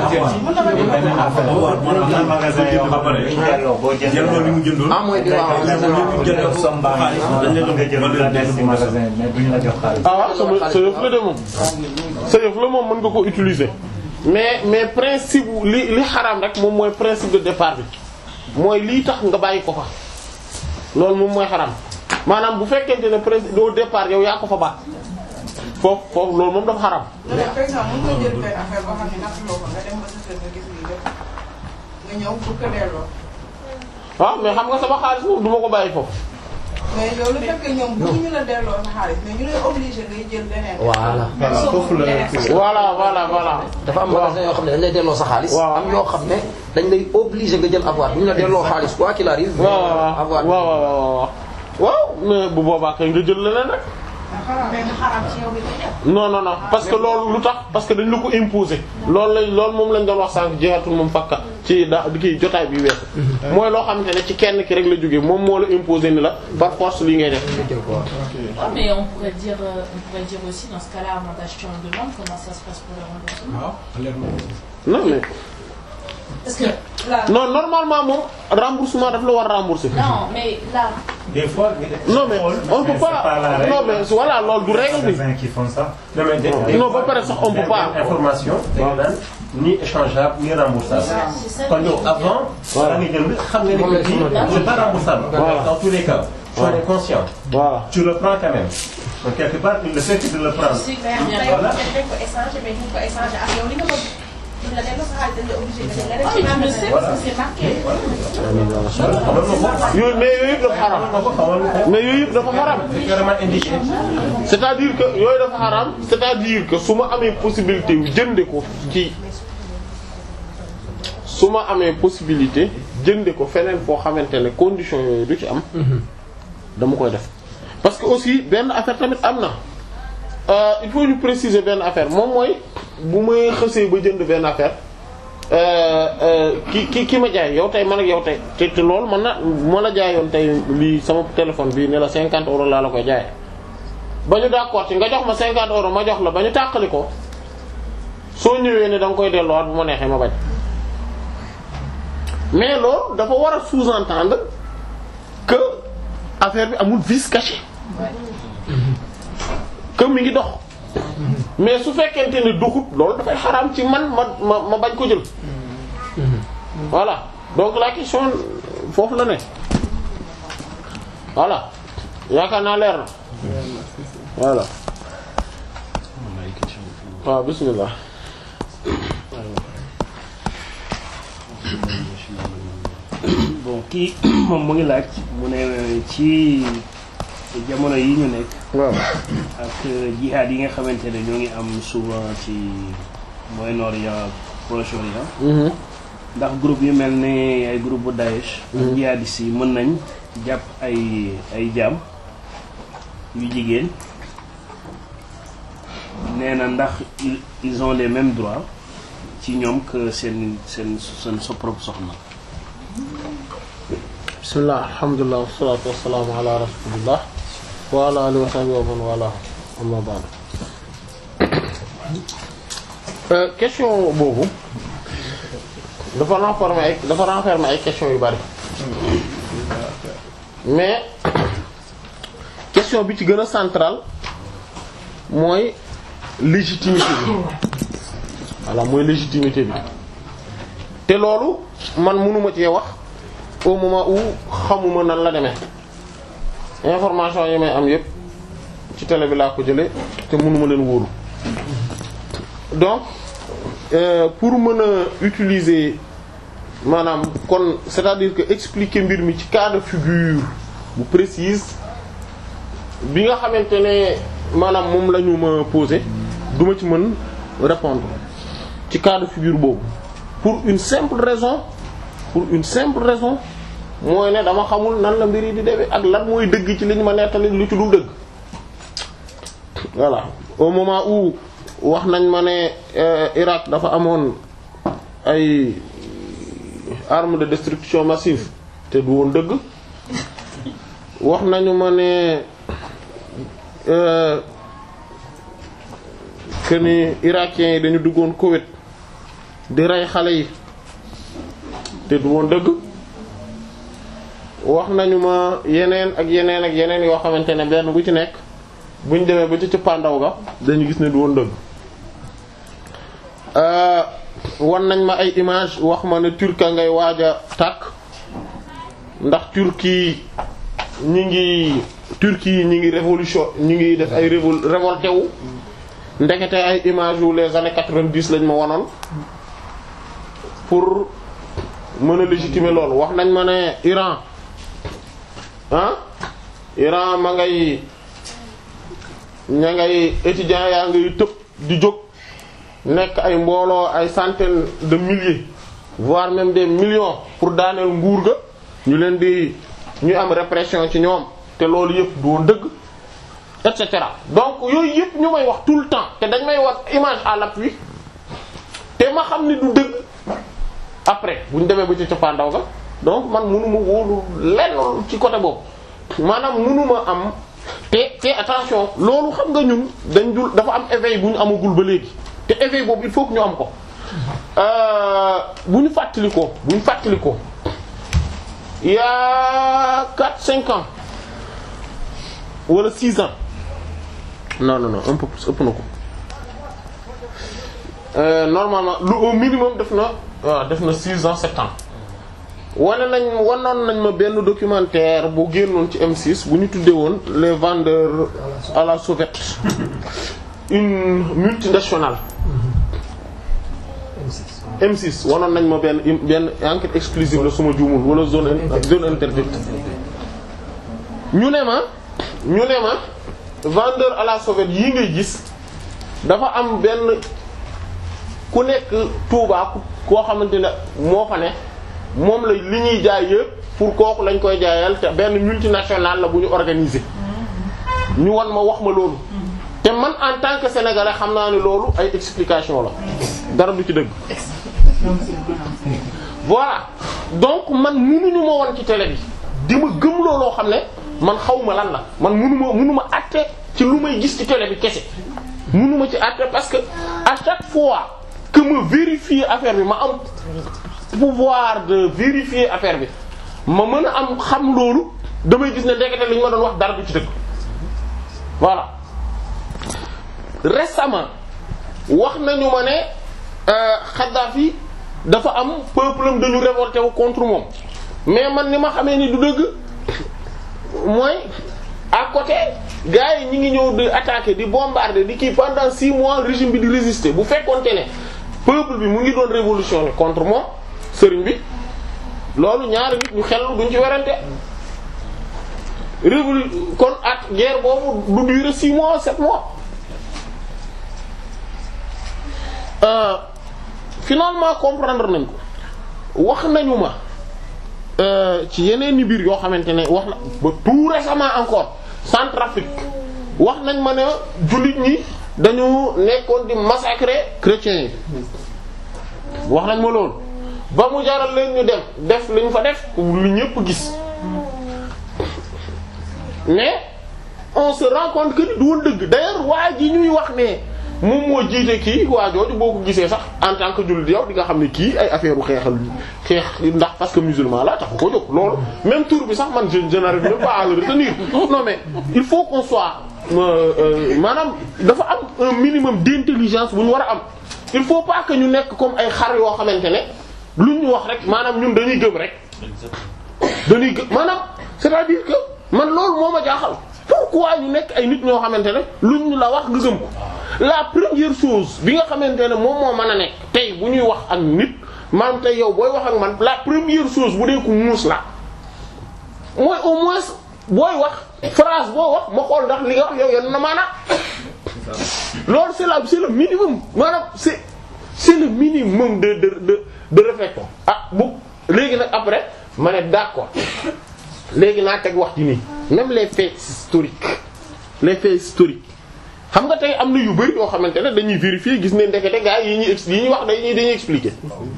ah mooy bi waaw. ah waaw sama sa yëf la de moom sa yëf la moom mën nga ko utiliser mais mais principe li li xaraam rek moom mooy principe de départ bi mooy lii tax nga bàyyi ko fa loolu moom mooy xaraam maanaam bu fekkente ne principe au départ yow yaa ko fa baax foofu foofu loolu moom dafa xaraam mais par exemple mën nga jël benn affaire boo xam ne nattuloo ko nga dem ba sa kër nga gis lii lépp nga ñëw pour que delloo. waaw mais xam nga sama xaalis moom du ma ko bàyyi foofu mais yow le fait que ñoom bëgguñu la delloo sa xaalis mais ñu lay obligé ngay jël leneen. voilà. foofu la voilà voilà voilà. dafa am magasin yoo xam ne dañ lay delloo sa xaalis. am yoo xam ne dañ lay obligé nga jël avoir bu ñu la delloo xaalis quoi qu'il arrive. waaw waaw waaw waaw waaw waaw mais bu boobaa kay nga jël leneen rek. mais nga xaraam ci yow bi ngay def. non non non parce que loolu lu tax parce que dañ la ko imposer loolu lañ loolu moom lañ doon wax sànq jeexatul moom fakka ci da kii jotaay bi weesu. mooy loo xamante ne ci kenn ki rek la jógee moom moo la imposer ni la par force lii ngay def. Ah, mais on pourrait dire, euh, on pourrait dire aussi dans ce cas-là, avant d'acheter en demande, comment ça se passe pour le remboursement non mais Parce que là, non normalement moom remboursement daf la war a rembourser. non, mais là, Des fois, non mais on peut pas non mais voilà loolu du règle bi. qui font ça. Non, mais des- des non fois, ba pare sax on peut pas. information dañu naan ni échangeable ni remboursable. c'est ça. kon yow avant. Voilà. da nga jënd xam nga ni Moom la que bii ci c'est pas remboursable. Voilà. dans tous les cas. tu en Voilà. es conscient. voilà. tu le prends quand même. donc quelque part le fait de le prendre. Si, mais bien, yow voilà. dañ ko échanger mais duñ ko échanger ak yow li nga bëgg. duñ la delloo sa xaalis dañ la obligé nga jël Ah, mais tu le sais parce que c'est marqué. yooyu mais yooyu yëpp dafa xaram mais yooyu yëpp dafa xaram c'est clairement indiqué. c'est-à-dire que yooyu dafa xaram c'est-à-dire que su ma amee possibilité yu jënde ko ci su ma amee possibilité jënde ko feneen foo xamante ne condition yooyu du ci am dama koy def parce que aussi benn affaire tamit am na euh, il faut ñu préciser benn affaire moom mooy bu may xësee ba jënd benn affaire ki ki ki ma jaay yow tey man ak yow tey te te loolu man na ma la jaayoon tey lii sama téléphone bii ne la 50 euros laa la koy jaay ba ñu d'accord ci nga jox ma 50 euros ma jox la ba ñu tàqali ko soo ñëwee ne da nga koy delluwaat bu ma neexee ma bañ mais loolu dafa war a sous-entendre que affaire bi amul vice caché que mi ngi dox mais su fekkente ne doxut loolu dafay xaraam ci man ma ma ma bañ ko jël voilà donc la question foofu la ne voilà yaakaar naa leer na voilà waaw bismillah bon kii moom mu ngi laaj mu ne ci jamono yi ñu nekk. waaw ak jihaad yi nga xamante ne ñoo ngi am souvent ci Moyen-Orient Proche-Orient. ndax groupe yu mel ni ay groupe bu Daesh. ak jihadistes yi mën nañ jàpp ay ay jaam yu jigéen nee na ndax ils ils ont les mêmes droits ci ñoom que seen seen seen sa propre soxna. bismillah alhamdulilah wassalatu wassalamu ala rasulillah wa ala alihi wa sahbihi wa man wala amma ba'd question boobu dafa renfermer ay dafa renfermer ay question yu bari mais question bi ci gën a central mooy légitimité bi voilà mooy légitimité bi te loolu man mënuma cee wax au moment où xamuma nan la demee information yi may am yépp ci télé bi laa ko jële te mënuma leen wóoru donc euh, pour mën a utiliser maanaam kon c'est-à-dire que expliquer mbir mi ci cas de figure bu précise bi nga xamante ne maanaam moom la ñu ma poser duma ci mën répondre ci cas de figure boobu pour une simple raison pour une simple raison mooy ne dama xamul nan la mbir yi di demee ak lan mooy dëgg ci li ñu ma nettali lu ci dul dëgg voilà au moment où wax nañ ma ne Irak dafa amoon ay armes de destruction massive te du woon dëgg wax nañu ma ne que ni irakiens yi dañu duggoon Koweït di rey xale yi te du woon dëgg wax nañu ma yeneen ak yeneen ak yeneen yoo xamante ne benn bu ci nekk buñ demee ba ci cëppaandaw ga dañu gis ne du woon dëgg wan nañ ma ay image wax ma ne turka ngay waaj a tàkk ndax turki ñi ngi turki yi ñi ngi révolution ñi ngi def ay révol révolté wu ndekete ay image yu les années quatre-vingt-dix lañ ma wanoon pour mën a légitimer loolu wax nañ ma ne Iran ah Iran ma ngay ña ngay étudiants yaa ngay tëb di jóg nekk ay mbooloo ay centaines de milliers voire même des millions pour daaneel nguur ga ñu leen di ñu am répression ci ñoom te loolu yëpp du woon dëgg et cetera donc yooyu yëpp ñu may wax tout le temps te dañ may wax image à l'appui te ma xam ni du dëgg après bu ñu demee ba ci coppaandaw ga donc man mënuma wóolu lenn ci côté boobu maanaam mënuma am te te attention loolu xam nga ñun dañ dul dafa am éveil bu ñu amagul ba léegi te éveil boobu il faut que ñu am ko bu ñu fàttali ko bu ñu fàttali ko il y a quatre cinq ans wala six ans non non non un peu plus ëpp na ko normalement lu au minimum def na waaw def na six ans sept ans wane nañ wanoon nañ ma benn documentaire bu génnoon ci M6 bu ñu tuddee woon les vendeurs à la sauvette une multinationale M6 wanoon nañ ma benn benn enquête exclusive la suma juumul wala zone zone interdite ñu ne ma ñu ne ma vendeur à la sauvette yi ngay gis dafa am benn ku nekk Touba koo xamante ne moo fa ne moom la li ñuy jaay yëpp pour kooku lañ koy jaayal te benn multinationale la bu ñu organiser ñu wan ma wax ma loolu te man en tant que sénégalais xam naa ne loolu ay explication la dara du ci dëgg voilà donc man munuñu ma woon ci télé bi di ma gëm looloo xam ne man xaw ma lan la man munu ma munu ma àtte ci lu may gis ci télé bi kese munu ma ci àtte parce que à chaque fois que ma vérifier affaire bi ma am pouvoir de vérifier affaire bi ma mën a am xam loolu damay gis ne ndekete li ñu ma doon wax dara du ci dëgg voilà récemment wax nañu ma ne Kadhafi dafa am peuple am dañu révolté wu contre moom mais man ni ma xamee ni du dëgg mooy à côté gars yi ñi ngi ñëw di attaquer di bombarder di kii pendant six mois régime bi di résister bu fekkonte ne peuple bi mu ngi doon révolutionner contre moom sëriñ bi loolu ñaari nit ñu xel duñ ci werante révolu kon at guerre boobu du durer six mois sept mois euh, finalement comprendre nañ ko wax nañu ma ci yeneen ni biir yoo xamante ne wax na ba tout récemment encore Centrafrique wax nañ ma ne jullit ñi dañu nekkoon di massacrer chrétiens yi wax nañ ma loolu ba mu jaral leen ñu dem def li ñu fa def lu ñëpp gis mais on se rend compte que ni du woon dëgg d'ailleurs waa ji ñuy wax ne moom moo jiite kii waa jooju boo ko gisee sax en tant que jullit yow di nga xam ne kii ay affaire u xeexal xeex ndax parce que musulman la tax ko jóg loolu même tour bi sax man je je n'arrive même pas à le retenir non mais il faut qu'on soit maanaam dafa am un minimum d'intelligence bu ñu war a am il faut pas que ñu nekk comme ay xar yoo xamante ne lu ñu wax rek maanaam ñun dañuy gëm rek dañuy gëm maanaam c'est-à-dire que man loolu moo ma jaaxal pourquoi ñu nekk ay nit ñoo xamante ne luñ la wax nga gëm ko la première chose bi nga xamante ne moom moo mën a nekk tey bu ñuy wax ak nit maanaam tey yow booy wax ak man la première chose bu dee ku muus la mooy au moins booy wax phrase boo wax ma xool ndax li nga wax yow yenn na maanaam loolu c'est la c'est le minimum maanaam c'est c'est le minimum de de de de réflexion ah bu léegi nag après ma ne d'accord léegi naa teg wax ci nii même les faits historiques les faits historiques xam nga tey am na yu bari yoo xamante ne dañuy vérifier gis ne ndekete gars yi ñuy yi ñuy wax dañuy dañuy expliquer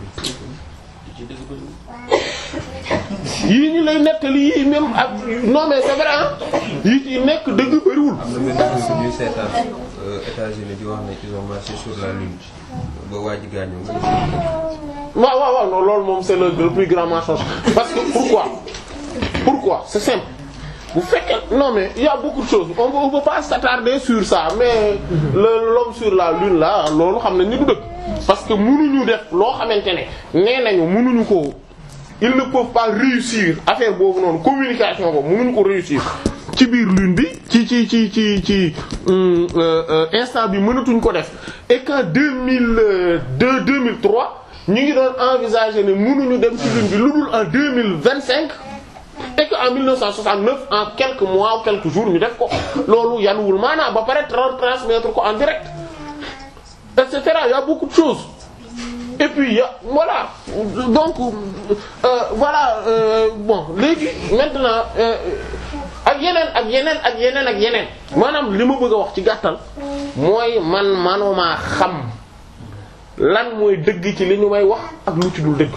yii ñu lay nettali yii même ak non mais c'est vrai ah yii ci nekk dëgg bariwul. am na benn truc ñuy seetaan États-Unis di wax ne ils ont marché sur la lune ba waa ji gaañoo nga waaw waaw waaw non loolu moom c'est le, le plus grand mensonge parce que pourquoi pourquoi c'est simple bu fekkee non mais il y a beaucoup de choses on peut, on peut pas s'attarder sur ça mais le l'homme sur la lune là loolu xam ne ni du dëgg parce que mënuñu def loo xamante ne nee nañu mënuñu ko ils ne peuvent pas réussir affaire boobu noonu communication boobu mënuñu ko réussir ci biir lune bi ci ci ci ci ci instant bi mënatuñ ko def et qu'en deux mille deux deux mille trois ñu ngi doon envisager ne mënuñu dem ci lune bi lu dul en deux mille vingt cinq et que en 1969 en quelques mois ou quelques jours ñu def ko loolu yanuwul maanaam ba pare transmettre ko en direct et cetera il y a beaucoup de choses et puis y a voilà donc euh, voilà euh, bon léegi maintenant ak yeneen ak yeneen ak yeneen ak yeneen maanaam li ma bëgg a wax ci gàttal mooy man manuma xam lan mooy dëgg ci li ñu may wax ak lu ci dul dëgg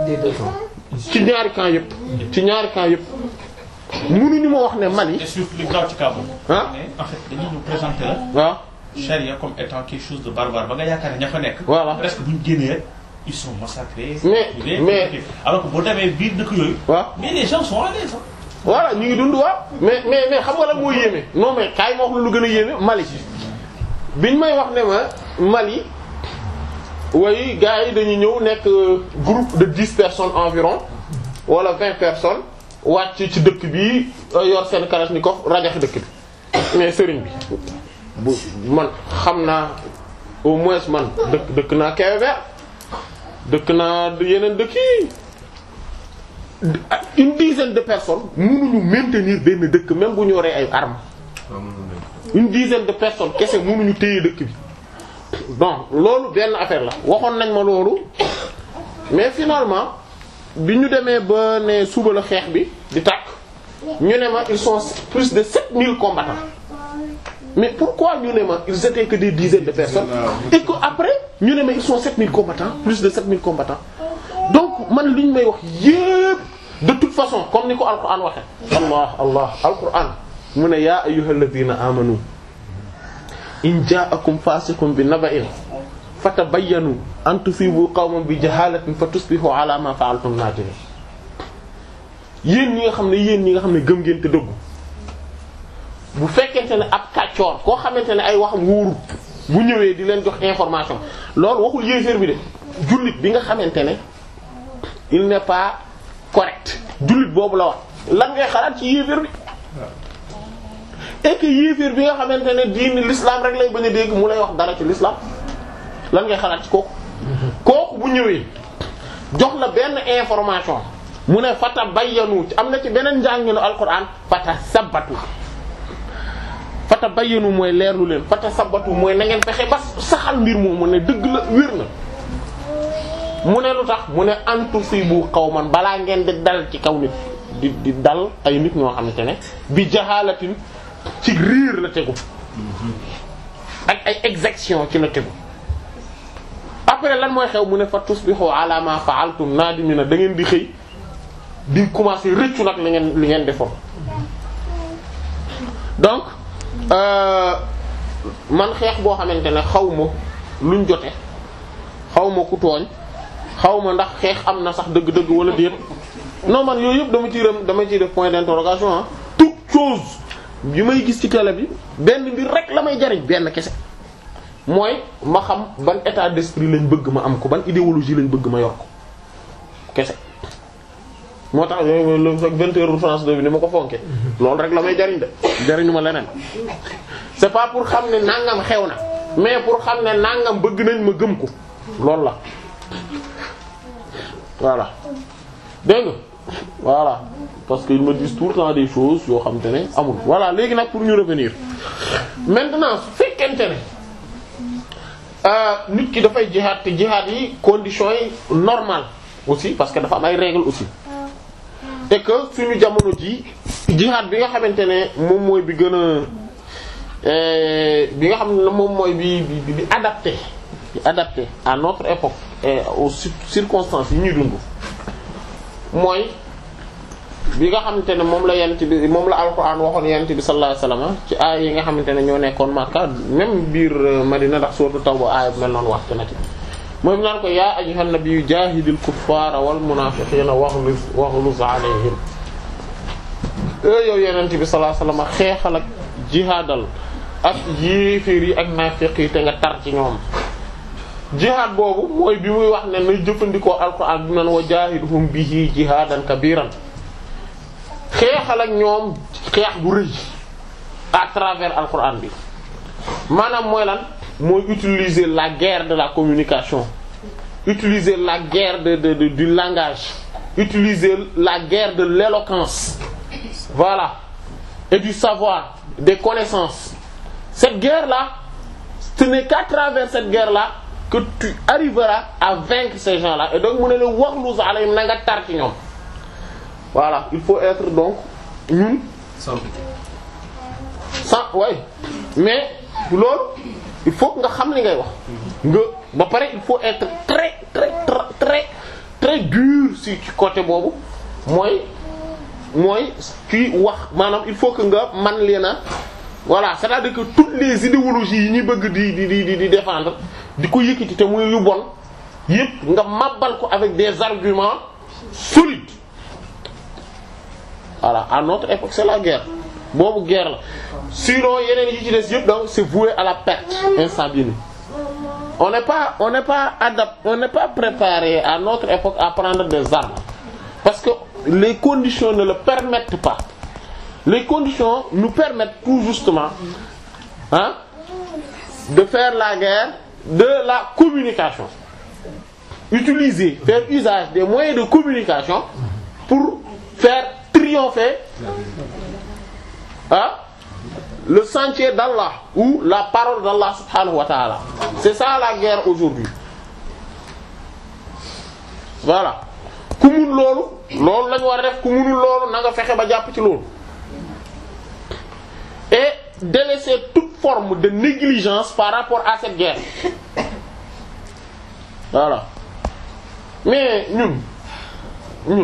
ci ñaari camp yëpp ci ñaari camp yëpp mënuñu ma wax ne Mali Et surtout li grave ci cas boobu. ah mais en fait dañuy ñu présenter la. waaw charia comme étant quelque chose de barbare ba nga yaakaar ne ña fa nekk. Voilà. presque bu ñu génnee rek ils sont massacrés. Mais- tués, mais- tués. alors que boo demee biir dëkk yooyu. waaw mais les gens sont à l'aise. hein. voilà ñu ngi dund waaw mais mais mais xam nga lan moo yéeme non mais kaay ma wax la lu gën a yéeme Mali biñ may wax ne ma Mali way gars yi dañuy ñëw nekk euh, groupe de dix personnes environ wala vingt personnes wàcc ci dëkk bi euh, yor seen kalachnikov rajaxe dëkk bi mais sëriñ bi bu man xam naa au moins man dëkk dëkk naa Kébémer dëkk naa yeneen dëkk yi une dizaine de personnes mënuñu maintenir benn dëkk même bu ñu yoree ay armes une dizaine de personnes kese mënuñu téye dëkk bi donc loolu benn affaire la waxoon nañ ma loolu mais finalement bi ñu demee ba ne suba la xeex bi di tàkk ñu ne ma ils sont plus de 7000 combattants mais pourquoi ñu ne ma ils étaient que des dizaines de personnes et que après ñu ne ma ils sont 7000 combattants plus de 7000 combattants donc man li ñu may wax yépp de toute façon comme ni ko alquran waxe allah allah alquran mu ne yaa ayyuhal ladina amanu in ja'akum fasiqun bi naba'in fatabayyanu an tusibu qawman bi jahalatin fatusbihu ala ma fa'altum nadimin yéen ñi nga xam ne yéen ñi nga xam ne gëm ngeen te dëggu bu fekkente ne ab kàccoor koo xamante ne ay waxam wóorut bu ñëwee di leen jox information loolu waxul yéeféer bi de jullit bi nga xamante ne il n'est pas correct jullit boobu la wax lan ngay xalaat ci yéeféer bi et que yéeféer bi nga xamante ne diini l'islam rek lay bañ a dégg mu lay wax dara ci l'islam lan ngay xalaat ci kooku kooku bu ñëwee jox la benn information mu ne fata bayyanu am na ci beneen njànginu alquran fata sabbatu fata bayyanu mooy leerlu leen fata sabbatu mooy na ngeen fexe ba saxal mbir moomu ne dëgg la wér na mu ne lu tax mu ne antusibu qawman balaa ngeen di dal ci kaw nit di di dal ay nit ñoo xamante ne bi jaxaalatin ci riir la tegu ak ay exaction ci la tegu après lan mooy xew mu ne fa tusbihu ala ma fa'altum nadimina da ngeen di xëy di commencer rëccu nag li ngeen li ngeen defoon donc euh, man xeex boo xamante ne xaw ma luñ jote xaw ma ku tooñ xaw ma ndax xeex am na sax dëgg-dëgg wala déet non man yooyu yëpp dama ciy rem dama ciy def point d'interrogation ah toute chose bi may gis ci télé bi benn mbir rek la may jariñ benn kese mooy ma xam ban état d'esprit lañ bëgg ma am ko ban idéologie lañ bëgg ma yor ko kese moo tax le vingt heures France 2 bi ni ma ko fonke loolu rek la may jariñ de jariñu ma leneen c'est pas pour xam ne nangam xew na mais pour xam ne nangam bëgg nañ ma gëm ko loolu la voilà dégg nga voilà parce que ils me disent tout le temps des choses yoo xam te ne amul voilà léegi nag pour ñu revenir maintenant su fekkente ne nit ki dafay jihaad te jihaad yi conditions yi normales aussi parce que dafa am ay règles aussi et que suñu jamono ji jihaad bi nga xamante ne moom mooy bi gën a bi nga xam ne moom mooy bi bi bi adapté bi adapté à notre époque et aux circonstances yi ñuy dund mooy bi nga xamante ne moom la yent bi moom la alxuraan waxoon yent bi sallallahu alayhi wasallam ci aay yi nga xamante ne ñoo nekkoon Makka même biir Madina ndax sourate Tawba aaya bu mel noonu wax na ci mooy mu naan ko yaa ayyuhan nabiyyu jaahidil kuffaara wal munaafiqiina waghluz waghluz alayhim e yow yenent bi sallallahu alayhi wasallam xeexal ak jihaadal ak yéeféer yi ak naafiq yi te nga tar ci ñoom jihaad boobu mooy bi muy wax ne na jëfandikoo alxuraan bi nan wa jaahidhum bihi jihaadan kabiran xeexal ak ñoom xeex bu rëy à travers alxuraan bi maanaam mooy lan mooy utiliser la guerre de la communication utiliser la guerre de, de, de du langage utiliser la guerre de l'éloquence voilà et du savoir des connaissances cette guerre là ce n'est qu'à travers cette guerre là que tu arriveras à vaincre ces gens là et donc mu ne la waxlus alayhim na nga tar ci ñoom voilà il faut être donc ñun sans ouais mais loolu il faut nga xam li ngay wax nga ba pare il faut être très très très très très dur si ci côté boobu mooy mooy kii wax maanaam il faut que nga man leen a voilà c'est-à-dire que toutes les idéologies yi ñuy bëgg di di di di défendre di ko yëkkati te muy yu bon yépp nga màbbal ko avec des arguments solides voilà à notre époque c'est la guerre boobu guerre la sinon yeneen yi ci des yëpp donc c'est voué à la perte instant bii nii on n'est pas on n'est pas adapté on n'est pas préparé à notre époque à prendre des armes parce que les conditions ne le permettent pas les conditions nous permettent tout justement hein de faire la guerre de la communication utiliser faire usage des moyens de communication pour faire triompher ah le sentier d'Allah ou la parole d'Allah subhanahu wa ta'ala c'est ça la guerre aujourd'hui voilà ku mun loolu loolu lañu war a def ku munul loolu na nga fexe ba jàpp ci loolu et délaisser toute forme de négligence par rapport à cette guerre voilà mais ñun ñun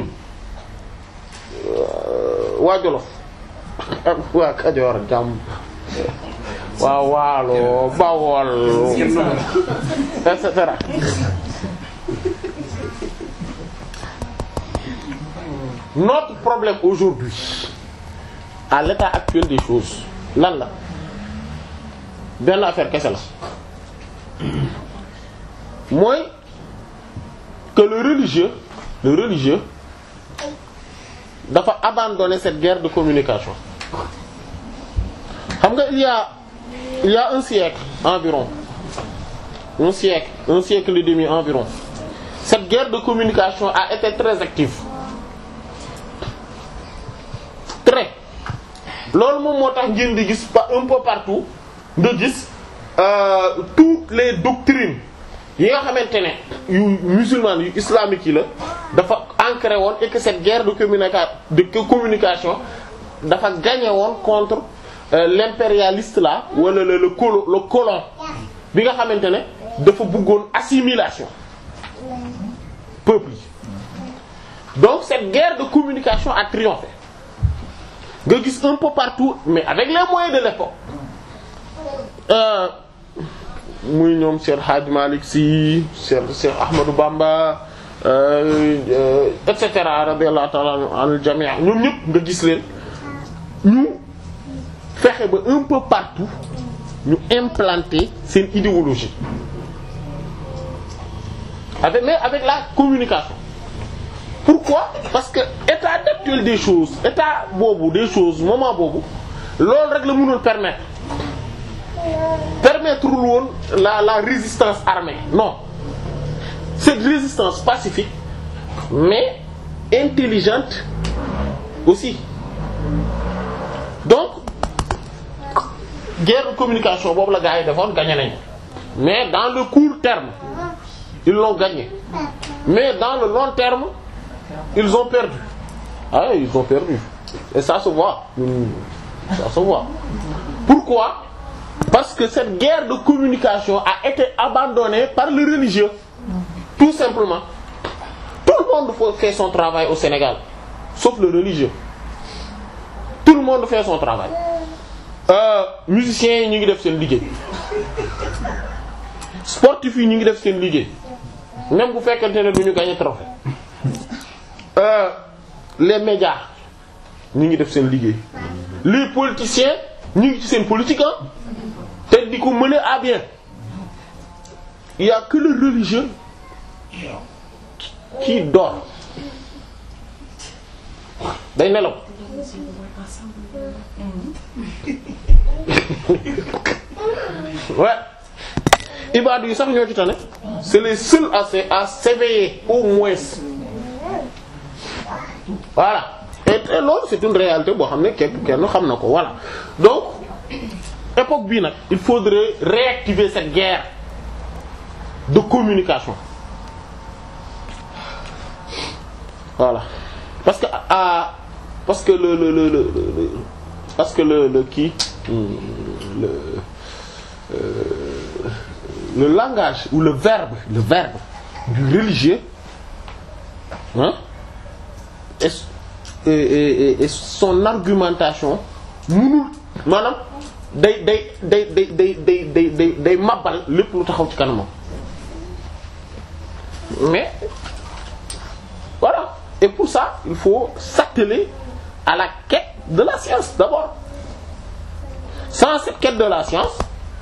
waa Jolof ak waa Kajoor jàmm waa Waalo Bawol et cetera notre problème aujourd'hui à l'état actuel des choses lan la benn affaire kese la mooy que le religieux le religieux dafa abandonner cette guerre de communication xam nga il y a il y a un siècle environ un siècle un siècle et demi environ cette guerre de communication a été très active très loolu moom moo tax ngeen di gis pa un peu partout nga gis euh, toutes les doctrines yi nga xamante ne yu musulman yu islamique yi la dafa ancré woon et que cette guerre de communica de communication dafa gagné woon contre euh, l'impérialiste là wala le le colo le colon bi nga xamante ne dafa bëggoon assimilation peuple yi donc cette guerre de communication a triomphé nga gis un peu partout mais avec les moyens de l'époque euh, muy ñoom Cheikh Hadj Malick Sy Cheikh Cheikh Ahmadou Bamba euh, euh, et cetera radiyallahu ta'ala anil jami' ñoom ñëpp nga gis leen ñu fexe ba un peu partout ñu implanter seen idéologie avec mais avec la communication pourquoi parce que état actuel des choses état boobu des choses moment boobu loolu rek la mënoon permettre permettre lu woon la la résistance armée non cette résistance pacifique mais intelligente aussi donc guerre de communication boobu la gars yi defoon gagné nañ mais dans le court terme ils l'ont gagné mais dans le long terme ils ont perdu ah oui, ils ont perdu et ça se voit ça se voit pourquoi parce que cette guerre de communication a été abandonnée par le religieux tout simplement tout le monde fait son travail au Sénégal sauf le religieux tout le monde fait son travail euh, musiciens yi ñu ngi def seen liggéey sportifs yi ñu ngi def seen liggéey même bu fekkente ne du ñu gagner trophée euh, les médias ñu ngi def seen liggéey les politiciens ñu ngi ci seen politique ah te di ko mener à bien il y a que le religieux qui dort day nelaw ouais ibaadu yi sax ñoo ci tane c'est les seuls à se à s'éveiller au moins voilà et et loolu c'est une réalité boo xam ne képp kenn xam na ko voilà donc époque bii nag il faudrait réactiver cette guerre de communication voilà parce que ah parce que le le le le, le parce que le le kii le euh, le langage ou le verbe le verbe du religieux hein et et et, et son argumentation munul maanaam day day day day day day day day day mabal lépp lu taxaw ci kanamam mais voilà et pour ça il faut s'atteler à la quête de la science d'abord sans cette quête de la science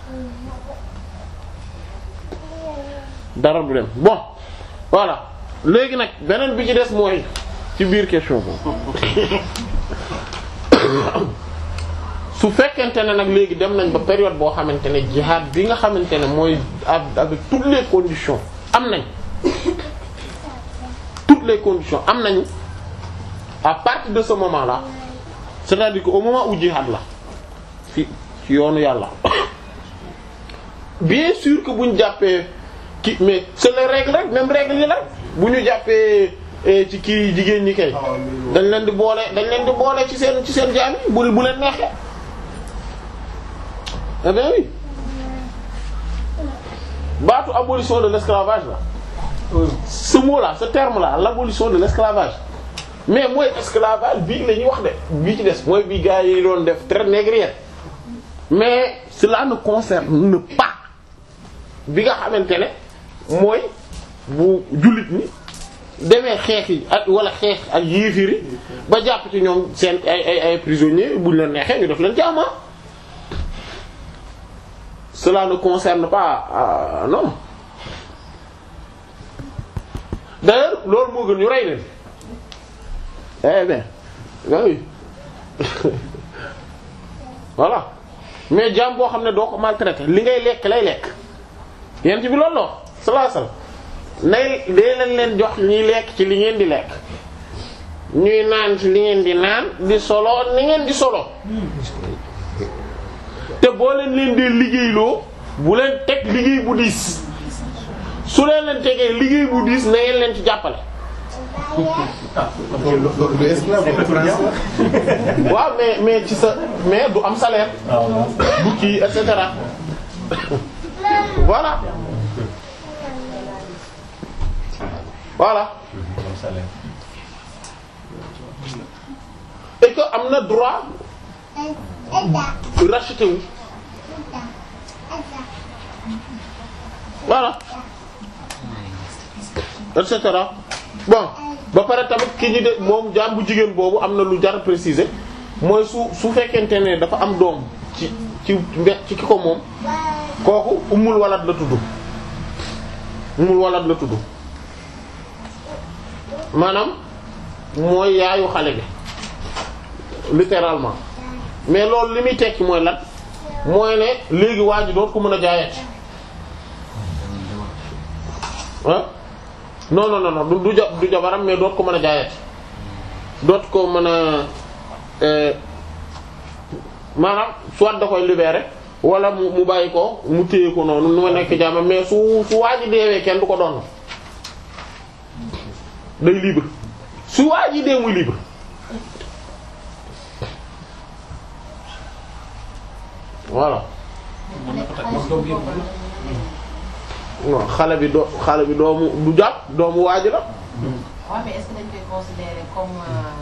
dara du dem bon voilà léegi nag beneen bi ci des mooy ci biir question boobu su fekkente ne nag léegi dem nañ ba période boo xamante ne jihad bi nga xamante ne mooy avec toutes les conditions am nañ toutes les conditions am nañu à partir de ce moment là c'est-à-dire que au moment où jihad la fi ci yoonu yàlla bien sûr que bu ñu jàppee ki mais c'est les règles rek même règles yi la bu ñu jàppee ci kii jigéen ñi kay dañ leen di boole dañ leen di boole ci seen ci seen jaam yi bu bu leen neexee eh bien oui baatu abolition de l'esclavage là ce mot là ce terme là l'abolition de l'esclavage mais mooy esclavage bii la ñuy wax de bii ci des mooy bii gars yi doon def traite négrière mais cela ne concerne pas bi nga xamante ne mooy bu jullit ni demee xeex yi ak wala xeex ak yéefiri ba jàpp ci ñoom seen ay ay ay prisonniers buñ leen neexee ñu def leen jaama cela ne concerne pas euh, non d'ailleurs loolu moo gën ñu rey leen eh bien oui voilà mais jaam boo xam ne doo ko maltraiter li ngay lekk lay lekk yent bi loolu la sallallahu alayhi wasallam nay dee leen leen jox ñuy lekk ci li ngeen di lekk ñuy naan ci li ngeen di naan di solo ni ngeen di solo te boo leen leen dee liggéeyloo bu leen teg liggéey bu diis su leen leen tegee liggéey bu diis na ngeen leen ci jàppale waaw mais mais ci sa mais du am salaire du kii et cetera voilà voilà et que am na droit racheter wu voilà et cetera bon ba pare tamit ki ñu de moom jaam bu jigéen boobu am na lu jar préciser mooy su su fekkente ne dafa am doom ci ci ci ki ko moom kooku umul walad la tudd umul walad la tudd maanaam mooy yaayu xale bi littéralement mais loolu li muy tekki mooy lan mooy ne léegi waa ji doot ko mën a jaayati ah non non non du du ja du jabaram mais doot ko mën a jaayati doot ko mën a maanaam soit da koy libérer wala mu mu bàyyi ko mu téye ko noonu nu ma nekk jaama mais su su waa ji deewee kenn du ko doon day libre su waa ji dee muy libre voilà non xale bi doo xale bi doomu du jàpp doomu waa ji la waaw mais est-ce que dañ koy considérer comme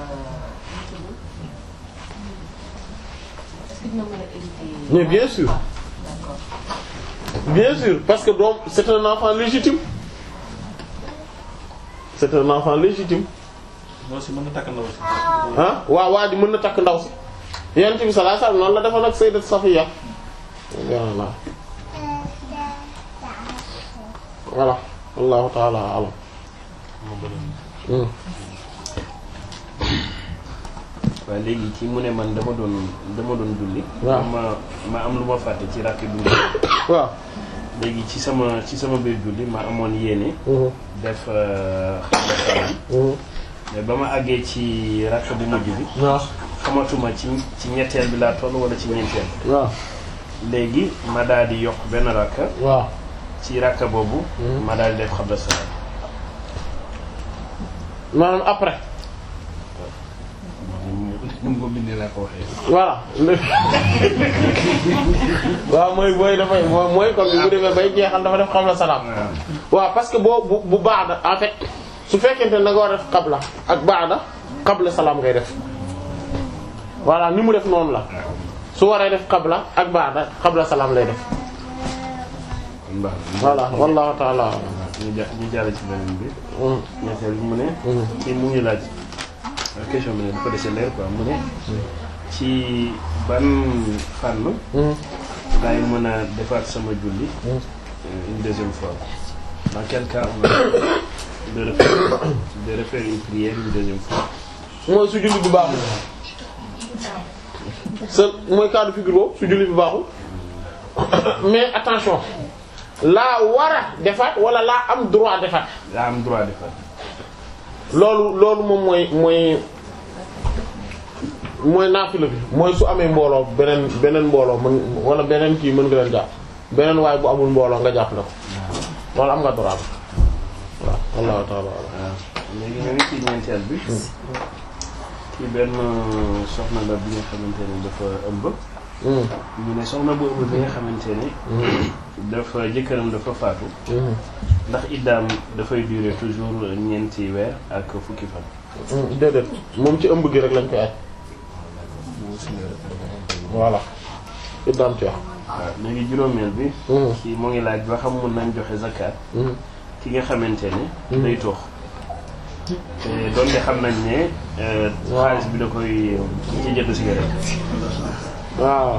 est-ce que dina mën a éviter. mais bien sûr D'accord. bien sûr parce que doom c'est un enfant légitime c'est un enfant légitime moo si mën na takk ndaw si. ah waaw waa ji mën na takk ndaw si yonent bi sallallahu alayhi wasallam noonu la defoon ak sayyidat Safiya voilà voilà wallahu ta'ala a'lam Hmm. waaw léegi ci mu ne man dama doon dama doon julli. waaw ma ma am lu ma fàtte ci rakk bi waaw léegi ci sama ci sama biir julli ma amoon yéene. def xamda salaam. mais ba ma àggee ci rakk bu mujj bi. waaw xamatuma ci ci ñetteel bi laa toll wala ci ñeenteel. waaw léegi ma daal di yokk benn rakk. waaw ci rakk boobu. ma daal di def xamda salaam. maanaam après ni mu ko bindee laa ko waxee. voilà waaw mooy booy dafay mooy comme bi bu demee bay jeexal dafa def xabla salaam waaw parce que boo bu bu baada en fait su fekkente ne da nga war a def xabla ak baada xabla salaam ngay def voilà ni mu def noonu la su waree def xabla ak baada xabla salaam lay def voilà wallahu ta'ala ñu ja ñu jàll ci beneen bi. ñetteel bi mu ne. kii mu ngi laaj question bi ne dafa dese leer quoi mu ne. ci ban fànn. laay mën a defaat sama julli. une deuxième fois. dans quel cas on a de refaire de refaire une prière une deuxième fois. mooy su julli bi baaxul sa mooy cas de figure boobu su julli bi baaxul mais attention laa war a defaat wala laa am droit defaat laa am droit defaat. loolu loolu moom mooy mooy mooy naafila bi mooy su amee mbooloo beneen beneen mbooloo mën wala beneen kii mën nga leen jàpp beneen waaye bu amul mbooloo nga jàpp la ko loolu am nga droit bi waaw wallahu ta'ala waaw léegi nga ngi ci ñeenteel bi. kii benn soxna la bi nga xamante ne dafa ëmb. ñu ne soxna boobu bi nga xamante ne dafa jëkkëram dafa faatu ndax iddaam dafay durer toujours ñeenti weer ak fukki fan déedéet moom ci ëmb gi rek lañ koy aj voilà iddaam ci wax waaw léegi juróomeel bi kii moo ngi laaj ba xam mun nañ joxe zakat ki nga xamante ne day toox te doonte xam nañ ne xaalis bi da koy ci jënd cigarette waaw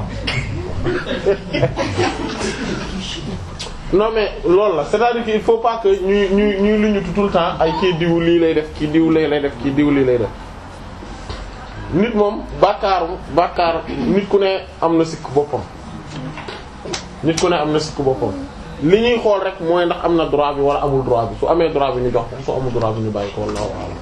non mais loolu la c'est-à-dire que il faut pas que ñuy ñuy ñuy lu ñu tout le temps ay kii diw lii lay def kii diw lay lay def kii diw lii lay def nit moom bàkkaaru bàkkaar nit ku ne am na sikk boppam nit ku ne am na sikk boppam li ñuy xool rek mooy ndax am na droit bi wala amul droit bi su amee droit bi ñu jox ko su amul droit bi ñu bàyyi ko wallahu a'lam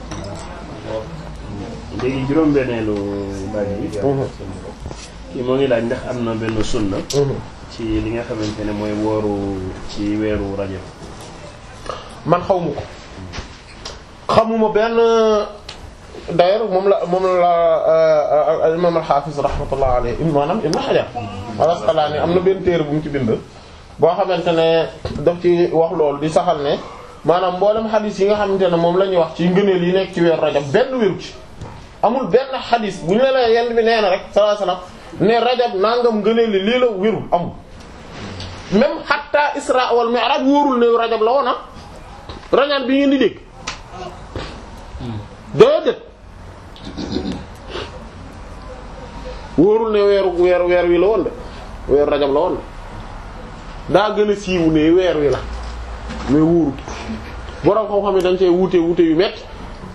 léegi juróom-benneelu laaj bi kii moo ngi laaj ndax am na benn sunna ci li nga xamante ne mooy wooru ci weeru rajab man xawma ko xamuma benn d'ailleurs moom la moom la imam al-Hafiz rahmatullah alayhi maanaam Ibn Hajar al-Asqalani am na benn téere bu mu ci bind boo xamante ne daf ci wax loolu di saxal ne maanaam mboolem xadis yi nga xamante ne moom la ñuy wax ci ngëneel yi nekk ci weeru rajab benn wéru ci amul benn xadis bu ñu la yenn bi nee na rek sallallahu alayhi wasallam ne rajab nangam ngëneel li lii la wérul amul même hatta isra wal mi'raj wóorul ne rajab la woona rajab bi ngeen di dégg déedéet wóorul ne weeru weer weer wi la woon de weeru rajab la woon de daa gën a siiwu ne weer wi la mais wóorul borom xam-xam yi dañ cee wuute wuute yu metti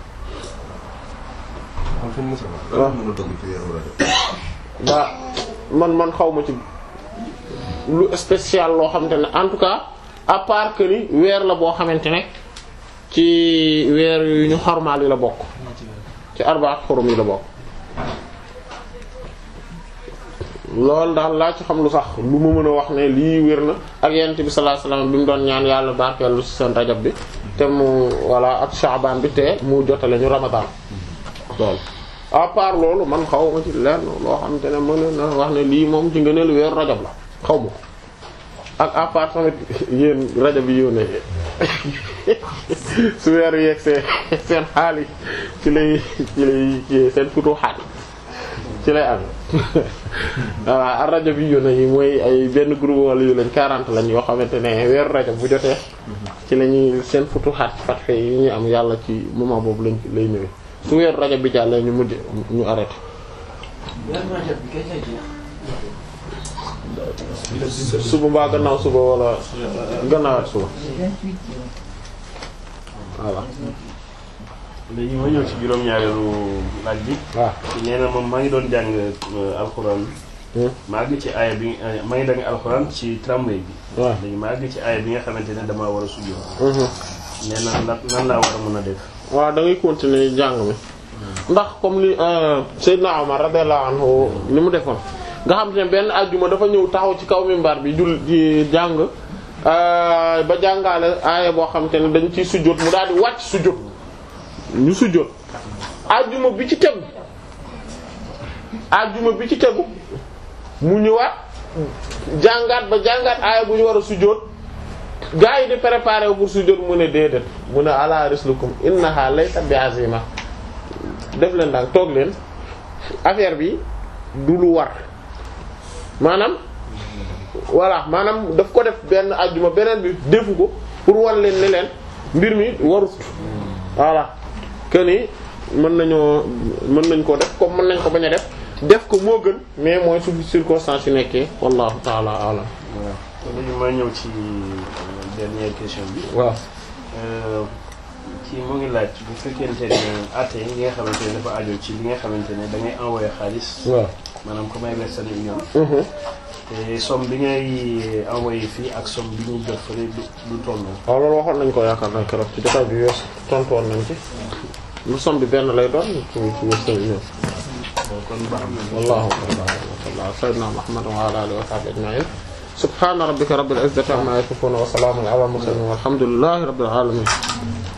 waaw mën a dogg ci weeru rajab waa man man xaw ma ci lu spécial loo xamante ne en tout cas à part que ni weer la boo xamante ne ci weer yu ñu xormaal yi la bokk ci arbaat xurum yi la bokk loolu daal laa ci xam lu sax lu ma mën a wax ne lii wér na ak yent bi sallallahu alayhi wasallam bi mu doon ñaan yàlla barkeelu ci seen rajab bi te mu voilà ak shaaban bi te mu jotale ñu ramadan loolu à part loolu man xaw ma ci lenn loo xamante ne mën na wax ne lii moom ci ngëneelu weeru rajab la xaw ma ko ak à part tamit yéen rajab yi yónnee su weer yeeg seen seen xaal yi ci lay ci lay ci seen futu xaal ci lay am voilà ak rajab yi yónnee yi mooy ay benn groupe wala yu lañ 40 lañ yoo xamante ne weeru rajab bu jotee ci la ñuy seen futu xaat fatxe yi ñu am yàlla ci moment boobu lañ lay ñëwee su weeru rajab bi jàllee ñu mujj ñu arrêté. suba mbaa gannaaw suba wala gannaawaat suba voilà. léegi ma ñëw ci juróom-ñaareelu laaj bi. waaw nee na moom maa ngi doon jàng alxuraan. maa ngi ci aaya bi maa ngi jàng alxuraan ci tramway bi. waaw léegi maa ngi ci aaya bi nga xamante ne damaa war a sujjóot. nee na nan nan laa war a mën a def. waaw da ngay continuer jàng mi ndax comme li Seydina Omar radiyallahu anhu li mu defoon nga xam te ne benn ajjuma dafa ñëw taxaw ci kaw minbar bi jul di jàng ba jàngaale aaya boo xam te ne dañ ciy sujjóot mu daal di wàcc sujjóot ñu sujjóot ajjuma bi ci tegu ajjuma bi ci tegu mu ñëwaat jàngaat ba jàngaat aaya bu ñu war a sujjóot gaa yi di préparer pour sujjóot mu ne déedéet mu ne ala rislukum innaha laysa bi azima def leen daal toog leen affaire bi du lu war maanaam voilà maanaam daf ko def benn ajjuma beneen bi defu ko pour wan leen ne leen mbir mi warut voilà que ni mën nañoo mën nañ ko def comme mën nañ ko bañ a def def ko moo gën mais mooy su circonstance yu nekkee wallahu taala alam waaw léegi ma ñëw ci dernière question bi. waaw. kii mu ngi laaj bu fekkente ne atte yi nga xamante ne dafa aajo ci li nga xamante ne da ngay envoyer xaalis. waaw maanaam comme ay Western Union. te somme bi ngay envoyer fii ak somme bi ñuy jot fële du du tolloo. waaw loolu waxoon nañ ko yaakaar naa keroog ci jotaay bi wees tontu woon nañ ci lu somme bi benn lay doon ci ci Western Union. kon baax na. wallahu ta'ala sayyidina Muhammad wa ala alihi wa sahbihi ajma'in subhana rabbika rabbil izzati amma yasifun wa salamun ala al mursalin walhamdulillahi rabbil alamin